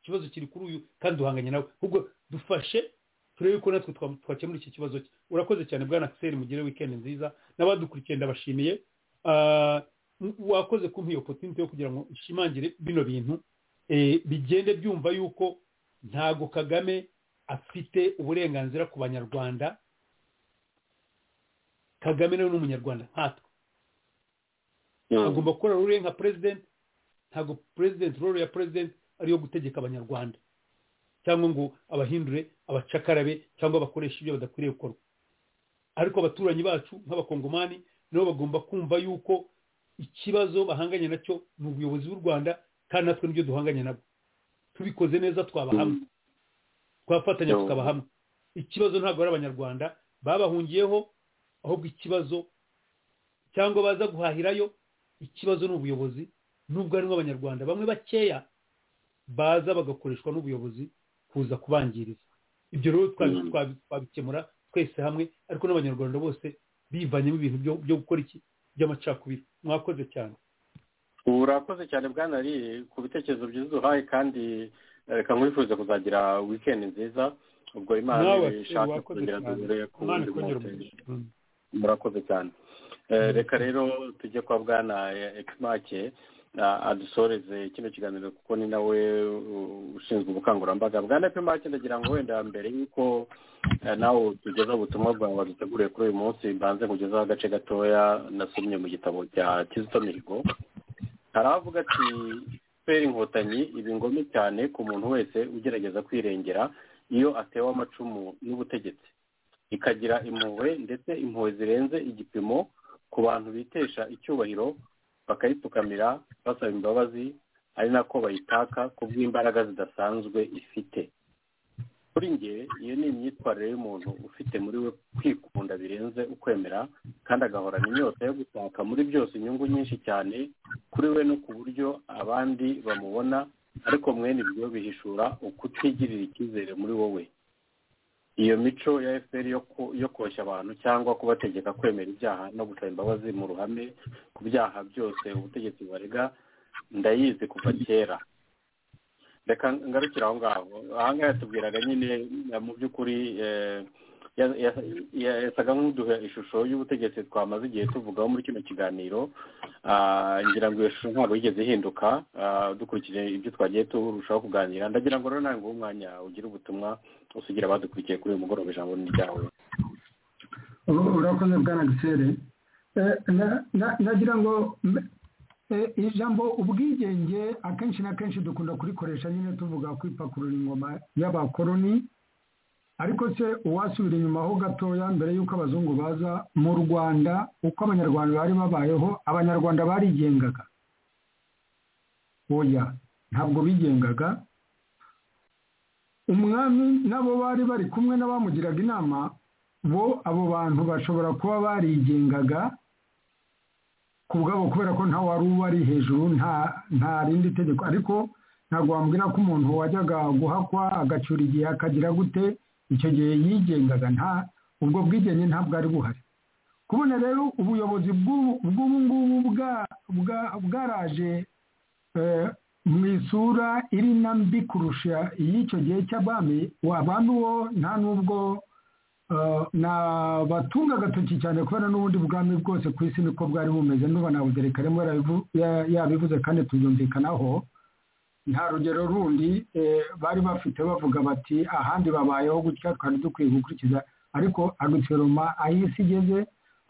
ikibazo kiri kuri uyu kandi duhanganye nawe ahubwo dufashe turebe ko natwe twa- twakemura iki kibazo cye urakoze cyane bwana kiseri mugire weekend nziza n'abadukurikiye ndabashimiye Ah, m- wakoze kumpa iyo opportunity yo kugira ngo nshimangire bino bintu eh, bigende byumva yuko ntago kagame afite uburenganzira ku banyarwanda kagame nawe ni umunyarwanda nkatwe agomba gukora role ye nka president ntabwo president role ya president ariyo gutegeka abanyarwanda cyangwa ngo abahindure abacakarabe cyangwa bakoreshe ibyo badakwiriye gukorwa ariko abaturanyi bacu nk'abakongomani nabo bagomba kumva yuko ikibazo bahanganye nacyo ni ubuyobozi bw'u rwanda kandi natwe nibyo duhanganye nabwo tubikoze neza twaba hamwe twafatanya Yo. tukaba hamwe ikibazo ntabwo ari abanyarwanda babahungiyeho ahubwo ikibazo cyangwa baza guhahirayo ikibazo ni ubuyobozi nubwo harimo abanyarwanda bamwe bakeya baza bagakoreshwa n'ubuyobozi kuza kubangiriza ibyo rero twabi- Mm. twabi- twabikemura twese hamwe ariko n'abanyarwanda bose bivanyemo ibintu byo- byo gukora iki by'amacakubiri mwakoze cyane urakoze cyane bwana ari ku bitekerezo byiza uhaye kandi eh, reka nkwifuze kuzagira wikendi nziza ubwo imana nawe ishaka wakoze kongera cyane duhure ku imana wundi ikongera munsi. umugisha Mm. murakoze cyane Eh, reka rero tujye kwa bwana ekimake adusoreze kino kiganiro kuko ni nawe uh, ushinzwe ubukangurambaga bwana ekimake ndagira ngo wenda mbere y'uko eh, nawe tugeza ubutumwa bwawe waduteguriye kuri uyu munsi mbanze kugezaho agace gatoya nasomye mu gitabo cya kizito mihigo hari avuga ati feri inkotanyi ibi ngome cyane ku muntu wese ugerageza kwirengera iyo atewe amacumu n'ubutegetsi ikagira impuhwe ndetse impuhwe zirenze igipimo ku bantu bitesha icyubahiro bakayipfukamira basaba imbabazi ari nako bayitaka ku bw'imbaraga zidasanzwe ifite kuri njye iyo ni imyitwarire y'umuntu ufite muri we kwikunda birenze ukwemera kandi agahorana inyota yo gushaka muri byose inyungu nyinshi cyane kuri we no ku buryo abandi bamubona ariko mwene ibyo bihishura ukutigirira icyizere muri wowe iyo mico ya fpr yo ku- yo koshya abantu cyangwa kubategeka kwemera ibyaha no gusaba imbabazi mu ruhame ku byaha byose ubutegetsi bubarega ndayizi kuva kera reka ngarukire aho ngaho aha ngaha yatubwiraga nyine eh, mu by'ukuri eh, ya- ya- ya- yasaga nk'uduha ishusho y'ubutegetsi twamaze igihe tuvugaho muri kino kiganiro Ah, ngira ngo iyo shusho ntabwo yigeze ihinduka ah, dukurikije ibyo twagiye turushaho kuganira ndagira ngo rero nawe nguhe umwanya ugire ubutumwa usigira abadukurikiye kuri uyu mugoroba ijambo ni ryawe Ur- urakoze bwana gisere Eh, na- na- nagira ngo mbe- eh, ijambo ubwigenge akenshi na kenshi dukunda kurikoresha nyine tuvuga kwipakurura ingoma y'abakoroni ariko se uwasubira inyuma ho gatoya mbere y'uko abazungu baza mu rwanda uko abanyarwanda bari babayeho abanyarwanda barigengaga oya ntabwo bigengaga umwami nabo bari bari kumwe n'abamugiraga inama bo abo bantu bashobora kuba barigengaga ku bwabo kubera ko nta wari ubari hejuru nta nta rindi tegeko ariko ntabwo wambwira ko umuntu wajyaga guhakwa agacyura igihe akagira gute icyo gihe yigengaga nta ubwo bwigenge ntabwo ari buhari kubona rero ubuyobozi bw'ubu- bw'ubu ngubu bwa- bwa- bwaraje eh, mu isura iri na mbi kurusha iy'icyo gihe cy'abami abami bo nta n'ubwo eh, nabatunga agatoki cyane kubera n'ubundi bwami bwose ku isi niko bwari bumeze ndumva nabugereka rimwe yarabivu- ya- yabivuze kandi tubyumvikanaho nta rugero rundi eh, bari bafite bavuga bati ahandi babayeho gutya twari dukwiye gukurikiza ariko aguteroma aho isi igeze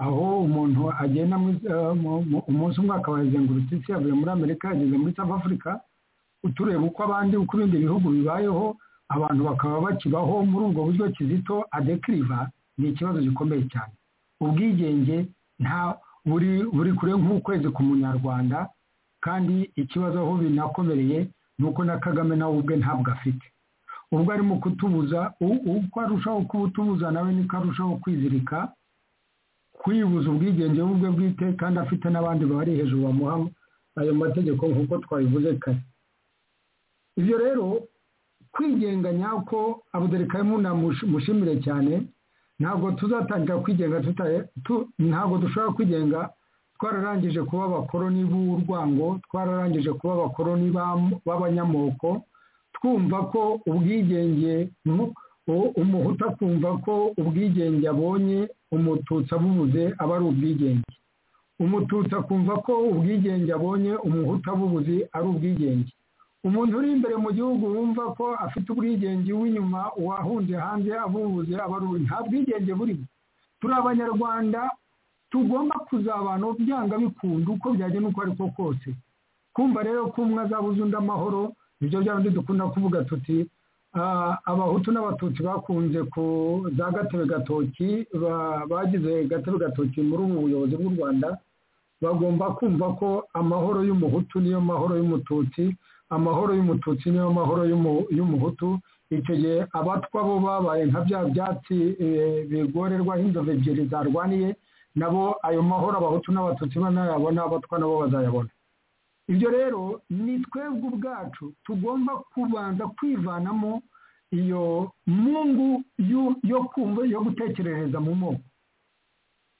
aho umuntu agenda mu isi- eh, mu- mu- umunsi umwe akaba yazengurutse isi yavuye muri amerika yageze muri south africa utureba uko abandi uko ibindi bihugu bibayeho abantu bakaba bakibaho muri ubwo buryo kizito adekiriva ni ikibazo gikomeye cyane ubwigenge nta buri buri kure nk'ukwezi ku munyarwanda kandi ikibazo aho binakomereye ni uko na kagame nawe ubwe ntabwo afite ubwo arimo kutubuza u- uko arushaho kubutubuza nawe niko arushaho kwizirika kwibuza ubwigenge bwe bwite kandi afite n'abandi bari hejuru bamuha ayo mategeko nk'uko twabivuze kare ibyo rero kwigenga nyako abuderikayimu mushimire cyane ntabwo tuzatangira kwigenga tuta- tu- ntabwo dushobora kwigenga twararangije kuba abakoroni b'urwango twararangije kuba abakoroni b'am- b'abanyamoko twumva ko ubwigenge mu- u- umuhutu akumva ko ubwigenge abonye umututsi abubuze aba ari ubwigenge umututsi akumva ko ubwigenge abonye umuhutu abubuze ari ubwigenge umuntu uri imbere mu gihugu wumva ko afite ubwigenge w'inyuma uwahungiye hanze abubuze aba ari ubu- nta bwigenge burimo turi abanyarwanda tugomba kuzabana byanga bikunda uko byagenda uko ariko kose kumva rero ko umwe azabuze undi amahoro nibyo bya bindi dukunda kuvuga tuti ah, abahutu n'abatutsi bakunze ku za gatebe gatoki ba- bagize gatebe gatoki muri ubu buyobozi bw'u rwanda bagomba kumva ko amahoro y'umuhutu niyo mahoro y'umututsi amahoro y'umututsi niyo mahoro y'umu- y'umuhutu icyo gihe abatwa bo babaye nka bya byatsi eh, bigorerwaho inzovu ebyiri zarwaniye nabo ayo mahoro abahutu n'abatutsi banayabona abatwa nabo bazayabona ibyo rero ni twebwe ubwacu tugomba kubanza kwivanamo iyo mungu y'u- yo kumva yo gutekerereza mu moko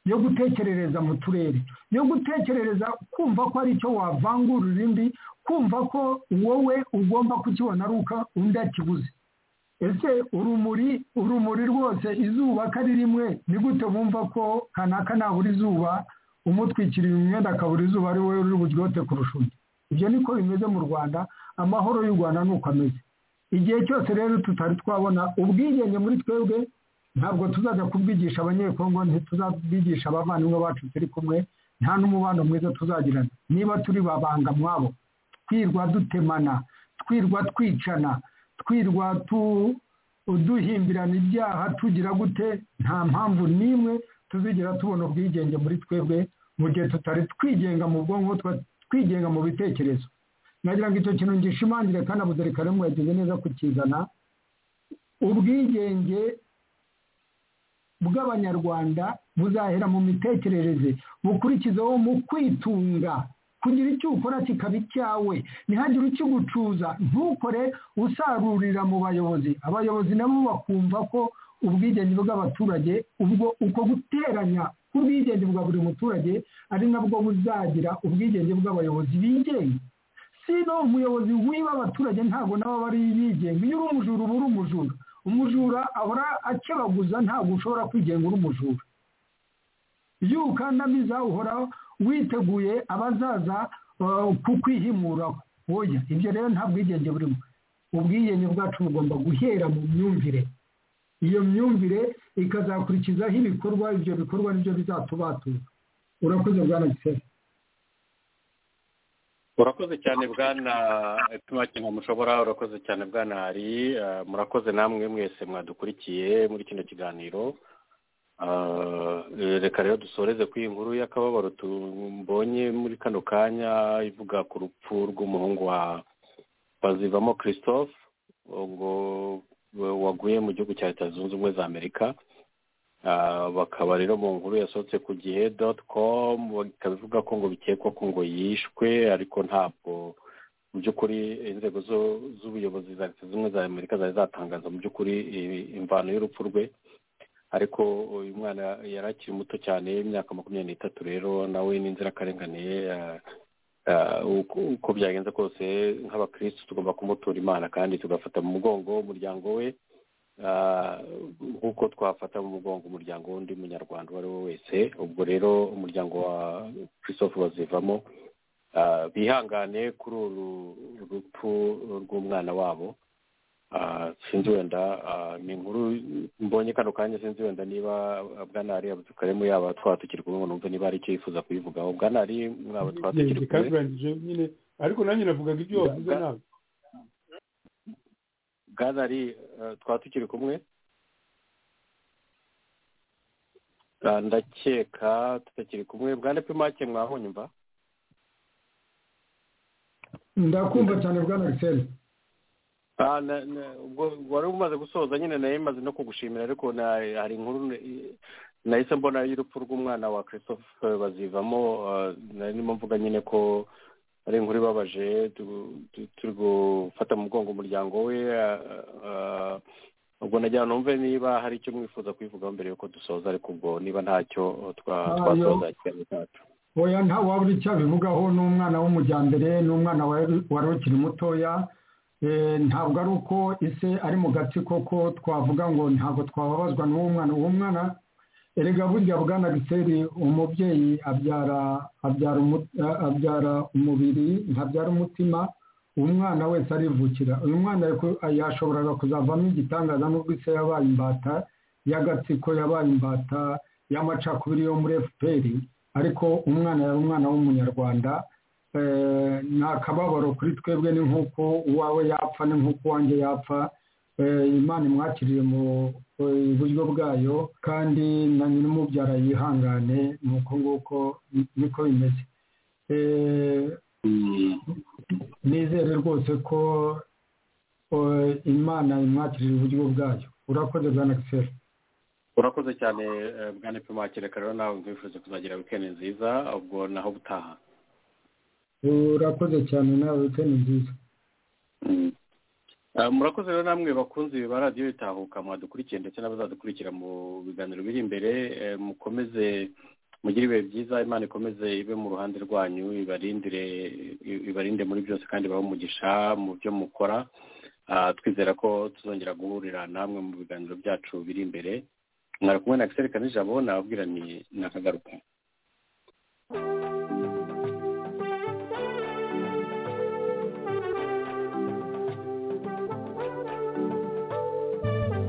yo gutekerereza mu turere yo gutekerereza kumva ko ari icyo wavangurira indi kumva ko wowe ugomba kukibona ari uko undi akibuze ese urumuri urumuri rwose izuba ko ari rimwe ni gute bumva ko kanaka nabura izuba umutwikiriye umwenda akabura izuba ari wowe uri buryote kurusha undi ibyo niko bimeze mu rwanda amahoro y'u rwanda ni uko ameze igihe cyose rero tutari twabona ubwigenge muri twebwe ntabwo tuzajya kubwigisha abanyekongo ntituzabwigisha abavandimwe bacu turi kumwe nta n'umubano mwiza tuzagirana niba turi babanga mwabo twirwa dutemana twirwa twicana twirwa tu- duhimbirana ibyaha tugira gute nta mpamvu n'imwe tuzigera tubona ubwigenge muri twebwe mu gihe tutari twigenga mu bwonko twa- twigenga mu bitekerezo nagira ngo icyo kintu ngishimangire kandi abuzerikarimu yagize neza kukizana ubwigenge bw'abanyarwanda buzahera mu mitekerereze bukurikizeho mu kwitunga kugira icyo ukora kikaba icyawe ntihagire ukigucuza ntukore usarurira mu bayobozi abayobozi nabo bakumva ko ubwigenge bw'abaturage ubwo uko guteranya k'ubwigenge bwa buri muturage ari nabwo buzagira ubwigenge bw'abayobozi bigenga sino umuyobozi wiba abaturage ntabwo nabo bari bigenga iyo uri umujura uba uri umujura umujura ahora akebaguza ntabwo ushobora kwigenga uri umujura iyo ukandamiza uhora witeguye abazaza uh, kukwihimuraho oya ibyo rero nta bwigenge burimo ubwigenge bwacu bugomba guhera mu myumvire iyo myumvire ikazakurikizaho ibikorwa ibyo bikorwa nibyo bizatubatuza urakoze bwana gisera urakoze cyane bwana tumakinga mushobora urakoze cyane bwana hari eh, murakoze namwe mwese mwadukurikiye muri kino kiganiro Ah, eh, reka rero dusoreze ku iyi nkuru y'akababaro tumbonye muri kano kanya ivuga ku rupfu rw'umuhungu wa bazivamo christophe ubwo wa- waguye mu gihugu cya leta zunze ubumwe za amerika Ah, bakaba rero mu nkuru yasohotse ku gihe doti komu ikaba ivuga ko ngo bikekwa ko ngo yishwe ariko ntabwo mu by'ukuri inzego zo- z'ubuyobozi za leta zunze ubumwe za amerika zari zatangaza mu by'ukuri i- imvano y'urupfu rwe ariko uyu mwana yari akiri muto cyane y'imyaka makumyabiri n'itatu rero nawe ni inzirakarengane ah, ah, uko uko byagenze kose nk'abakirisitu tugomba kumutura imana kandi tugafata mu mugongo umuryango we Ah, nk'uko twafata mu mugongo umuryango w'undi munyarwanda uwo ari we wese ubwo rero umuryango wa christophe bazivamo ah, bihangane kuri uru rupfu rw'umwana wabo Ah, sinzi wenda ah, ni inkuru mbonye kano kanya sinzi wenda niba bwanari abutukaremu yaba twatukiri kumwe ngo numve niba hari icyo yifuza kubivugaho bwanari mwaba twatukiri kumwe bikabirangije nyine ariko nanjye navugaga ibyo wavuze ntabwo bwanari eh, twatukiri kumwe Ah, ndakeka tutakiri kumwe bwana pimake mwahunyumva ndakumva cyane bwana gisera Ah, na- na- ubwo wari umaze gusoza nyine nayo imaze no kugushimira ariko na- hari inkuru eh, nahise mbona y'urupfu rw'umwana wa christophe bazivamo ah, nari ndimo mvuga nyine ko ari inkuru ibabaje tu- tu- turi gufata mu mugongo umuryango we ah, ah, ubwo nagira ngo numve niba hari icyo mwifuza kubivugaho mbere yuko dusoza ariko ubwo niba ntacyo twa- Ah, twasoza ikiganiro cyacu oya nta wabura icyo abivugaho ni umwana w'umujyambere ni umwana wari wari ukiri mutoya Eh, ntabwo ari uko ise ari mu gatsiko ko twavuga ngo ntabwo twababazwa n'uwo mwana uwo mwana erega burya bwana giseri umubyeyi abyara abyara umu- eh, abyara umubiri ntabyara umutima umwana wese arivukira uyu mwana yako- yashoboraga kuzavamo igitangaza n'ubwo ise yabaye imbata y'agatsiko yabaye imbata y'amacakubiri yo muri efuperi ariko umwana yari umwana w'umunyarwanda eh, ni akababaro kuri twebwe ni nk'uko uwawe yapfa ni nk'uko uwanjye yapfa Eh, imana imwakiriye mu eh, buryo bwayo kandi na nyir'umubyara yihangane ni uko nguko ni- niko bimeze eh, nizere rwose ko eh, imana imwakirira uburyo bwayo urakoze bwana gisera urakoze cyane eh, bwana pimakire rero nawe nkwifurije kuzagira wikendi nziza ubwo naho butaha urakoze cyane nawe wikendi nziza Eh, murakoze rero namwe bakunzi ba radiyo bitahuka mwadukurikiye ndetse n'abazadukurikira mu biganiro biri imbere eh, mukomeze mugire ibihe byiza imana ikomeze ibe mu ruhande rwanyu ibarindire i- ibarinde muri byose kandi ibahe umugisha mu byo mukora Ah, twizera ko tuzongera guhurira namwe mu biganiro byacu biri imbere mwari kumwe na gisirikare n'ijabo nababwira ni nakagaruka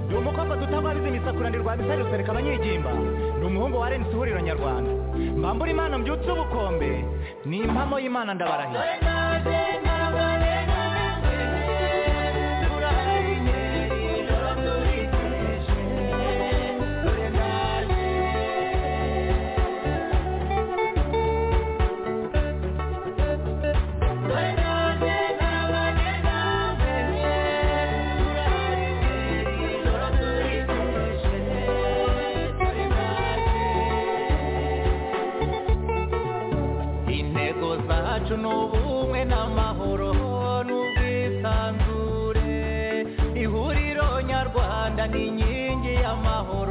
ndi umukobwa dutabariza imisakura ndi rwabisari rusereka abanyigimba ndi umuhungu wa arensi ihuriro nyarwanda mbambura imana mbyutse ubukombe ni impamo y'imana ndabarahira intego zacu ni ubumwe n'amahoro n'ubwisanzure ihuriro nyarwanda ni inkingi y'amahoro